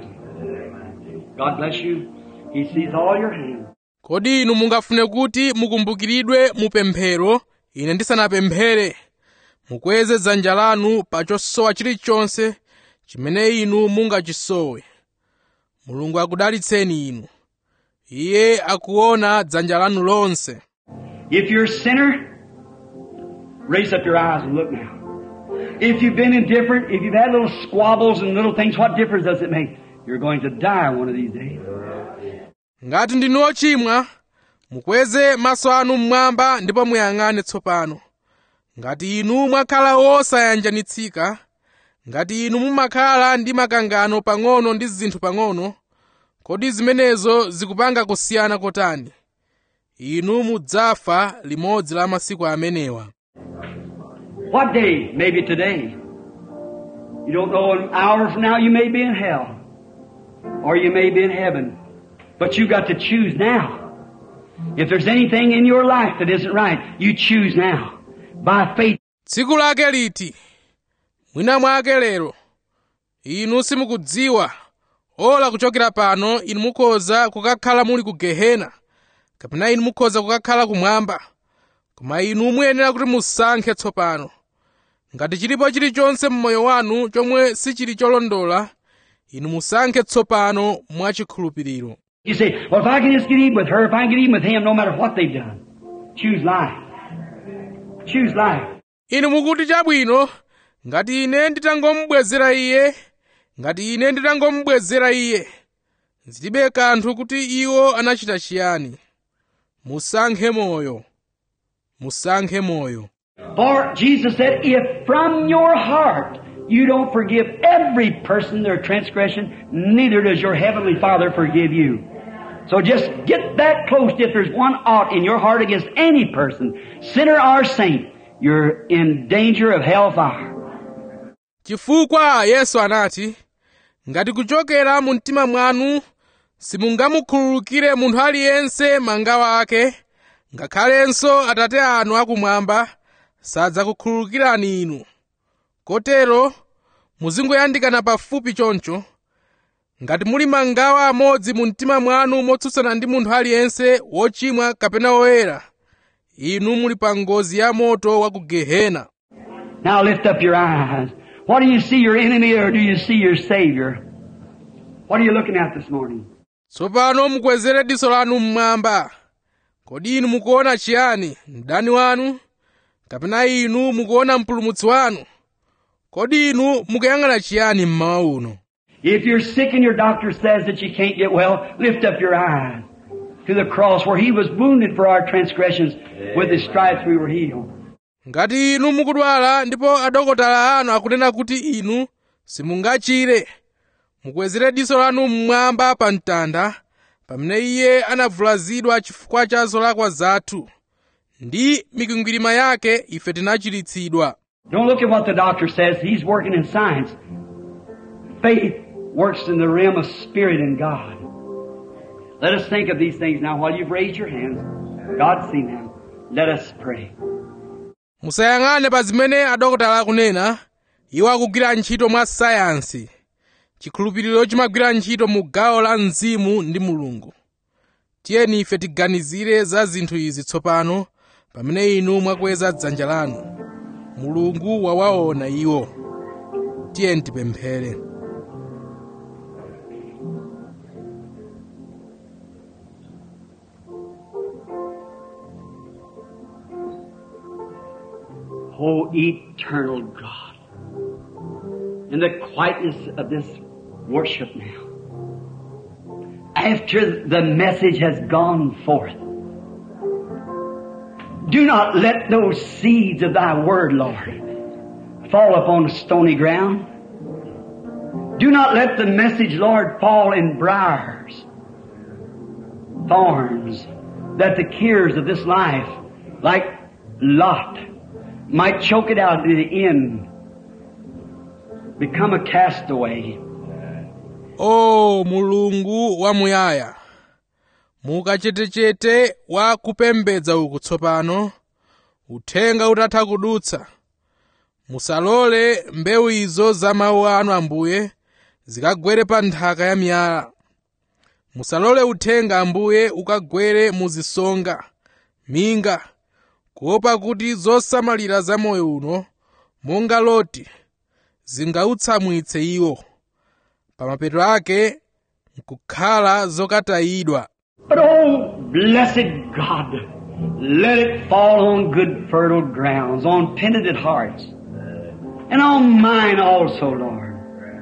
God bless you. He sees all your hands. kodi inu mungafune kuti mukumbukiridwe mu pemphero ine ndisanapemphere mukweze dzanja lanu pa chosowa chilichonse chimene inu mungachisowe mulungu akudalitseni inu iye akuona dzanja lanu lonse If you're a sinner, raise up your eyes and look now. If you've been indifferent, if you've had little squabbles and little things, what difference does it make? You're going to die one of these days. ngati ndinu ochimwa mukweze maso anu mmwamba ndipo muyang'ane tsopano ngati inu mwakhala osayanjanitsika ngati inu mumakhala ndi makangano pang'ono ndi zinthu pang'ono kodi zimenezo zikupanga kusiyana kotani inu mudzafa limodzi la masiku amenewa What day? Maybe today. You don't know an hour from now you may be in hell. Or you may be in heaven. But you got to choose now. If there's anything in your life that isn't right, you choose now. By faith. tsiku lake liti mwina mwake lero inu simukudziwa ola kuchokera pano inu mukhoza kukakhala muli ku gehena kapena inu mukhoza kukakhala kumwamba koma inu muyenera kuti musankhe tsopano ngati chilipo chilichonse mmoyo wanu chomwe sichili cholondola inu musankhe tsopano mwachikhulupiriro You say, well, if I can just get even with her, if I can get even with him, no matter what they've done, choose life. Choose life. inu mukuti chabwino ngati ine nditangomubwezera iye ngati ine nditangomubwezera iye zilibe kanthu kuti iwo anachita chiyani musankhe moyo musankhe moyo For Jesus said, if from your heart you don't forgive every person their transgression, neither does your heavenly Father forgive you. So just get that close. If there's one ought in your heart against any person, sinner or saint, you're in danger of hellfire. chifukwa yesu anati ngati kuchokera mu mtima mwanu simungamukhululukire munthu aliyense mangawa ake ngakhalenso atate anu akumwamba sadzakukhululukirani inu kotero muzingoyandikana pafupi choncho ngati muli mangawa amodzi mu mtima mwanu motsutsana ndi munthu aliyense wochimwa kapena woyera inu muli pa ngozi ya moto wa ku gehena Now lift up your eyes. What do you see, your enemy or do you see your Savior? What are you looking at this morning? tsopano mukwezere diso lanu mmwamba kodi inu mukuona chiyani mdani wanu kapena inu mukuona mpulumutsi wanu kodi inu mukuyang'ana chiyani mmawa uno If you're sick and your doctor says that you can't get well, lift up your eyes to the cross where He was wounded for our transgressions. With His stripes we were healed. ngati inu mukudwala ndipo adokotala anu akunena kuti inu simungachire mukwezere diso lanu mmwamba pa mtanda pamene iye anavulazidwa chifukwa cha zolakwa zathu ndi mikwingwirima yake ife tinachiritsidwa Don't look at what the doctor says. He's working in science. Faith works in the realm of spirit and God. Let us think of these things now while you've raised your hands. God's seen them. Let us pray. musayang'ane pa zimene adokotala akunena iwo akugwira ntchito mwa sayansi chikhulupiriro chimagwira ntchito mu gawo la mzimu ndi mulungu tiyeni ife tiganizire za zinthu izi tsopano pamene inu mwakweza dzanja lanu mulungu wawaona iwo tiye tipemphere O eternal God, in the quietness of this worship now, after the message has gone forth, do not let those seeds of thy word, Lord, fall upon stony ground. Do not let the message, Lord, fall in briars, thorns, that the cares of this life, like Lot, might choke it out to the end, become a castaway. o mulungu wamuyaya mukachetechete wa kupembedza uku tsopano uthenga utatha kudutsa musalole mbewu izo za mawu anu ambuye zikagwere pa nthaka ya miyala musalole uthenga ambuye ukagwere mu zisonga minga kuopa kuti zosamalira za moyo uno monga loti zingautsamwitse iwo pamapeto ake nkukhala zokatayidwa But oh, blessed God, let it fall on good fertile grounds, on penitent hearts, and on mine also, Lord.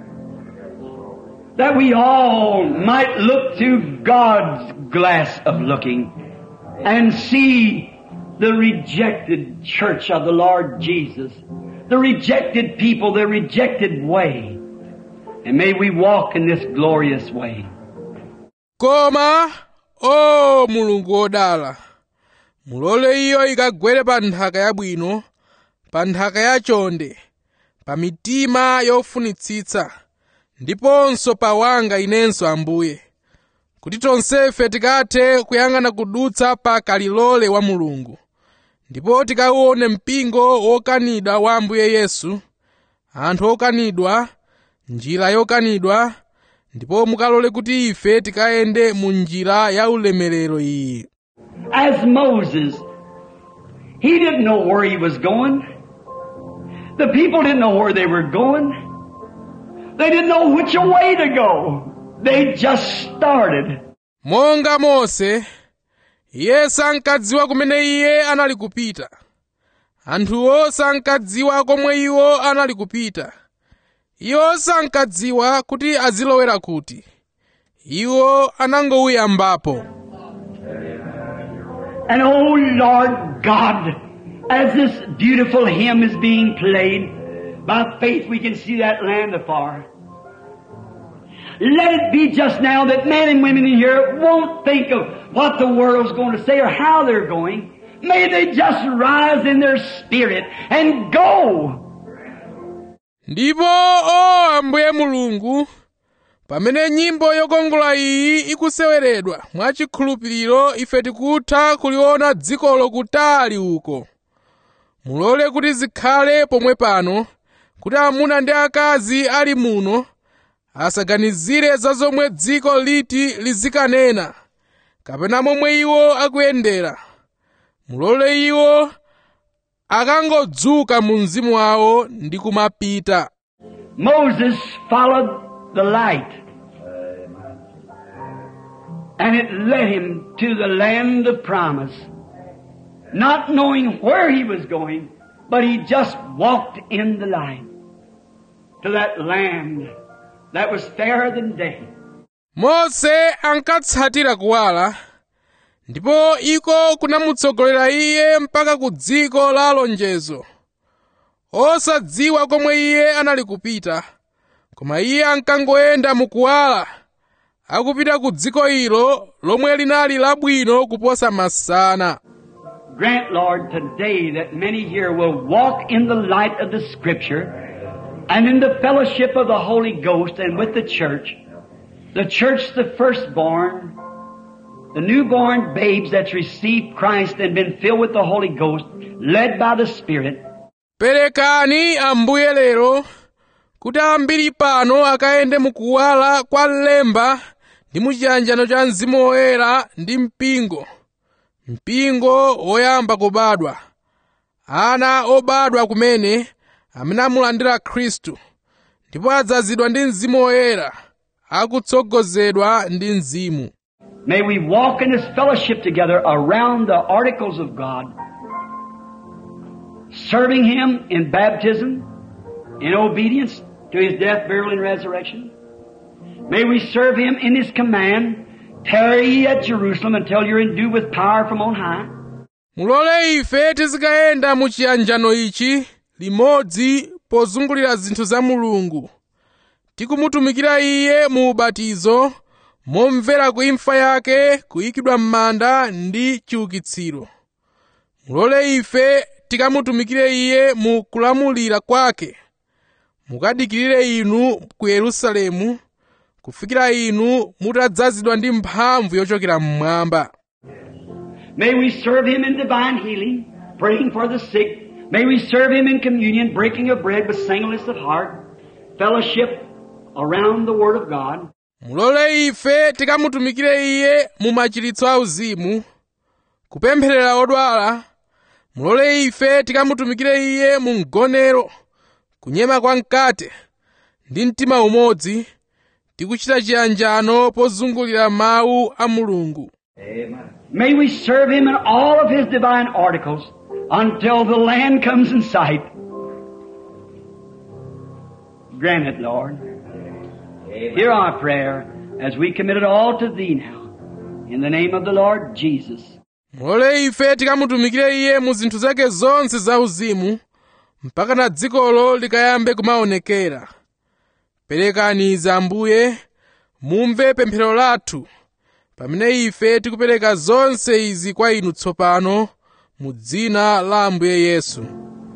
That we all might look through God's glass of looking and see the rejected church of the Lord Jesus, the rejected people, the rejected way. And may we walk in this glorious way. koma o mulungu wodala mulole iyo ikagwere pa nthaka yabwino pa nthaka yachonde pa mitima yofunitsitsa ndiponso pa wanga inenso ambuye kuti tonsefe tikathe kuyang'ana kudutsa pa kalilole wa mulungu ndipo tikauone mpingo wokanidwa wa ambuye yesu anthu okanidwa njira yokanidwa ndipo mukalole kuti ife tikayende mu njira ya ulemerero iyi As Moses, he didn't know where he was going. The people didn't know where they were going. They didn't know which way to go. They just started. monga mose iye sankadziwa kumene iye anali kupita anthuwo sankadziwa komwe iwo anali kupita iwo sankadziwa kuti azilowera kuti iwo anangoyambapo And oh Lord God, as this beautiful hymn is being played, by faith we can see that land afar. Let it be just now that men and women in here won't think of what the world's going to say or how they're going. May they just rise in their spirit and go. ndipo o ambuye mulungu pamene nyimbo yokongola iyi ikuseweredwa mwachikhulupiriro ife tikutha kuliona dzikolo kutali uko mulole kuti zikhale pomwe pano kuti amuna ndi akazi ali muno asaganizire za zomwe dziko liti lizikanena kapena momwe iwo akuyendera mulole iwo akangodzuka mu mzimu wawo ndi kumapita Moses followed the light. And it led him to the land of promise. Not knowing where he was going, but he just walked in the light. To that land that was fairer than day. mose ankatsatira kuwala ndipo iko kunamutsogolera iye mpaka ku dziko la lonjezo osadziwa komwe iye anali kupita koma iye ankangoyenda mukuwala akupita ku dziko ilo lomwe linali labwino kuposa masana Grant, Lord, today that many here will walk in the light of the Scripture and in the fellowship of the Holy Ghost and with the church. The church, the firstborn, the newborn babes that's received Christ and been filled with the Holy Ghost, led by the Spirit. perekani ambuye lero kuti ambiri pano akayende mukuwala kwa lemba ndi muchiyanjano cha mzimu woyera ndi mpingo mpingo woyamba kubadwa ana obadwa kumene amene amulandira khristu ndipo adzazidwa ndi mzimu woyera akutsogozedwa ndi mzimu May we walk in this fellowship together around the articles of God, serving Him in baptism, in obedience to His death, burial, and resurrection. May we serve Him in His command, tarry ye at Jerusalem until you're endued with power from on high. mulole ife tizikayenda mu chiyanjano ichi limodzi pozungulira zinthu za mulungu tikumutumikira iye mu ubatizo momvera kuimfa yake kuyikidwa m'manda ndi chiukitsiro mulole ife tikamutumikire iye mu kulamulira kwake mukadikirire inu ku yerusalemu kufikira inu mutadzazidwa ndi mphamvu yochokera mmwamba May we serve Him in divine healing, praying for the sick. May we serve Him in communion, breaking of bread with singleness of heart, fellowship around the Word of God. mulole ife tikamutumikire iye mu machiritso auzimu kupempherera odwala mulole ife tikamutumikire iye mu mgonero kunyema kwa mkate ndi mtima umodzi tikuchita chiyanjano pozungulira mawu a mulungu May we serve Him in all of His divine articles until the land comes in sight. Grant it, Lord. Hear our prayer as we commit it all to Thee now. In the name of the Lord Jesus. mulole ife tikamutumikire iye mu zinthu zake zonse zauzimu mpaka na dzikolo likayambe kumaonekera perekani izi ambuye mumve pemphero lathu pamene ife tikupereka zonse izi kwa inu tsopano mu dzina la ambuye yesu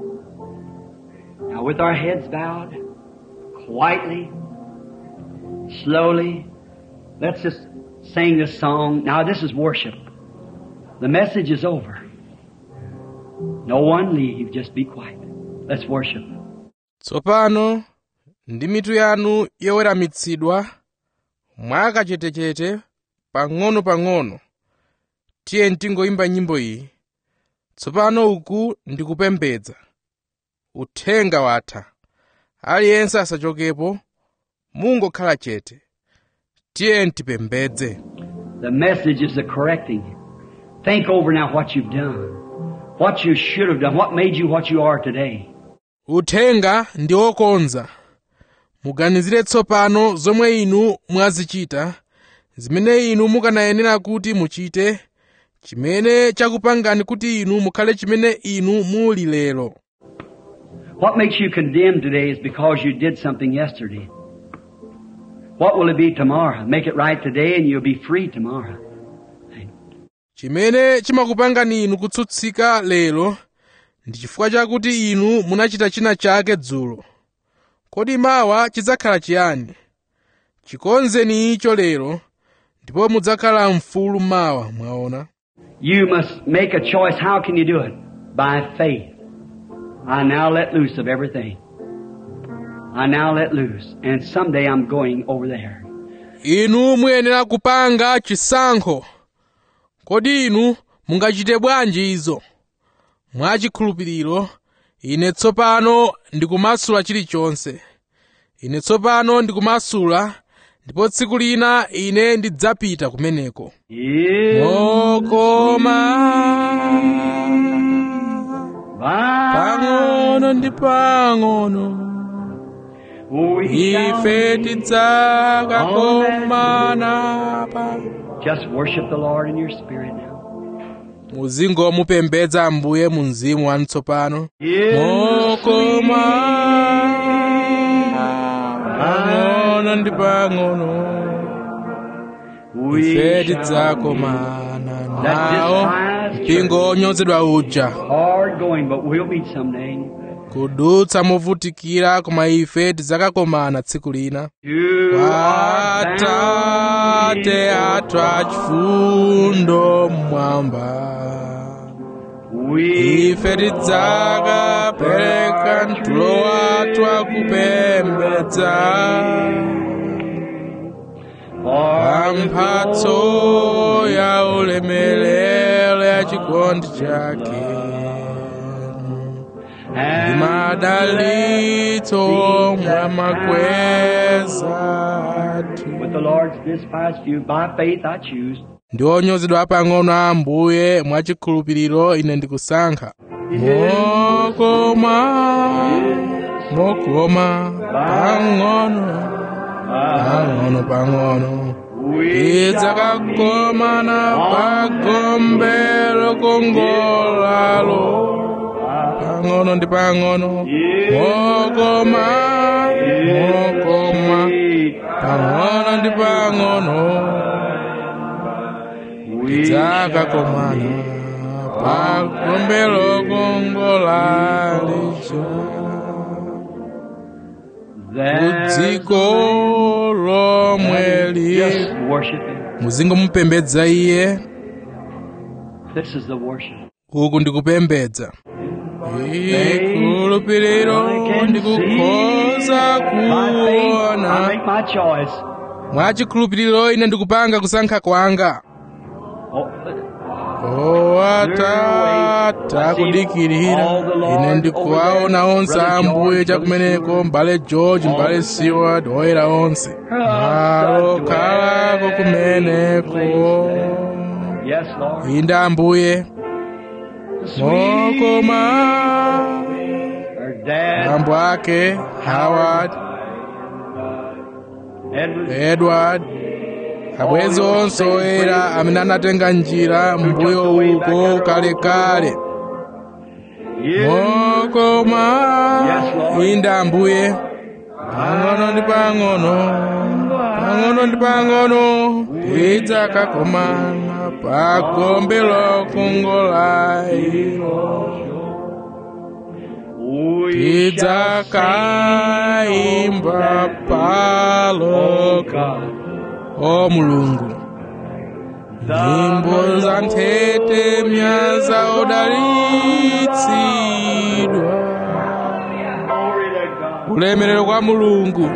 Now with our heads bowed, quietly, slowly, let's just sing this song. Now this is worship. The message is over. No one leave, just be quiet. Let's worship. tsopano ndi mitu yanu yoweramitsidwa mwakachetechete pang'ono-pang'ono tiye tingoyimba nyimbo iyi tsopano uku ndikupembedza uthenga watha aliyense asachokepo mungokhala chete tiye tipembedze The message is the correcting. Think over now what you've done. What you should have done. What made you what you are today. uthenga ndi wokonza muganizire tsopano zomwe inu mwazichita zimene inu mukanayenera kuti muchite chimene chakupangani kuti inu mukhale chimene inu muli lero What makes you condemned today is because you did something yesterday. What will it be tomorrow? Make it right today and you'll be free tomorrow. chimene chimakupangani inu kutsutsika lero ndi chifukwa chakuti inu munachita china chake dzulo kodi mawa chidzakhala chiyani chikonzeni icho lero ndipo mudzakhala mfulu mawa mwaona You must make a choice. How can you do it? By faith. I now let loose of everything. I now let loose. And someday I'm going over there. inu muyenera kupanga chisankho kodi inu mungachite bwanji izo mwachikhulupiriro ine tsopano ndikumasula chilichonse ine tsopano ndikumasula ndipo tsiku lina ine ndidzapita kumeneko Is mokoma pang'ono ndi pang'ono we ife shall tidzakakomana pa just worship the Lord in your spirit now. muzingomupembedza ambuye mu mzimu wanu tsopano Is mokoma pang'ono ndi pang'ono ife we tidzakomana nawo mpingo onyozedwa uja hard going, but we'll meet someday. kudutsa movutikira koma ife tidzakakomana tsiku lina To our atate athu achifundo mmwamba we ife tidzakapereka mtulo wathu akupembedza pa mphatso ya ulemerero ya chikondi chake ndi madalitso mwa makweza athu With the Lord's despised few, by faith I choose. ndi onyozedwa pang'ono a ambuye mwachikhulupiriro ine ndikusankha mokoma mokoma pang'ono pang'ono pang'ono idzakakomana pagombe lokongolalo pang'ono ndi pang'ono mokoma mokoma pang'ono ndi pang'ono idzakakomana pagombe lokongolalo kudziko lomwe li Just worship Him. muzingomupembedza iye This is the worship. uku ndikupembedza ikhulupiriro ndikukhoza By faith, I kuona make my choice. mwachikhulupiriro ine ndikupanga kusankha kwanga Oh, owatata kudikirira ine ndikuwaona onse ambuye chakumeneko mbale george mbale seward oyera onse malo khalako kumeneko yes, Lord. inde ambuye mokoma Her dad, ambo ake howard Edward, edward abwenzi onse oyera amene anatenga njira mbuyo uko kalekale mokoma inde ambuye pang'ono ndi pang'ono pang'ono ndi pang'ono idzakakomana pagombe lokongola ilo tidzakaimba paloka o mulungu nyimbo za nthetemya za odalitsidwa ulemerero kwa mulungu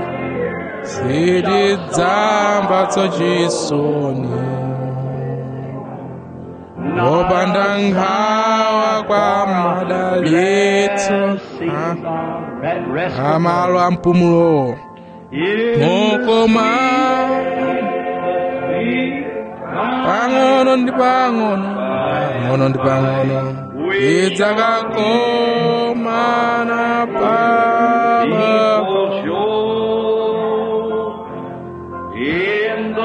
sitidzambatso chisoni opanda nkhawa kwa madalitso a- amalo a mpumulo mokoma pang'ono ndi pang'ono pang'ono ndi pang'ono idzakakomana paloka In the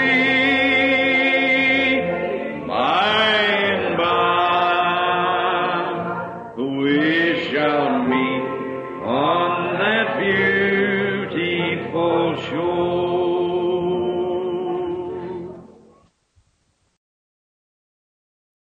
sweet by and by, we shall meet on that beautiful shore.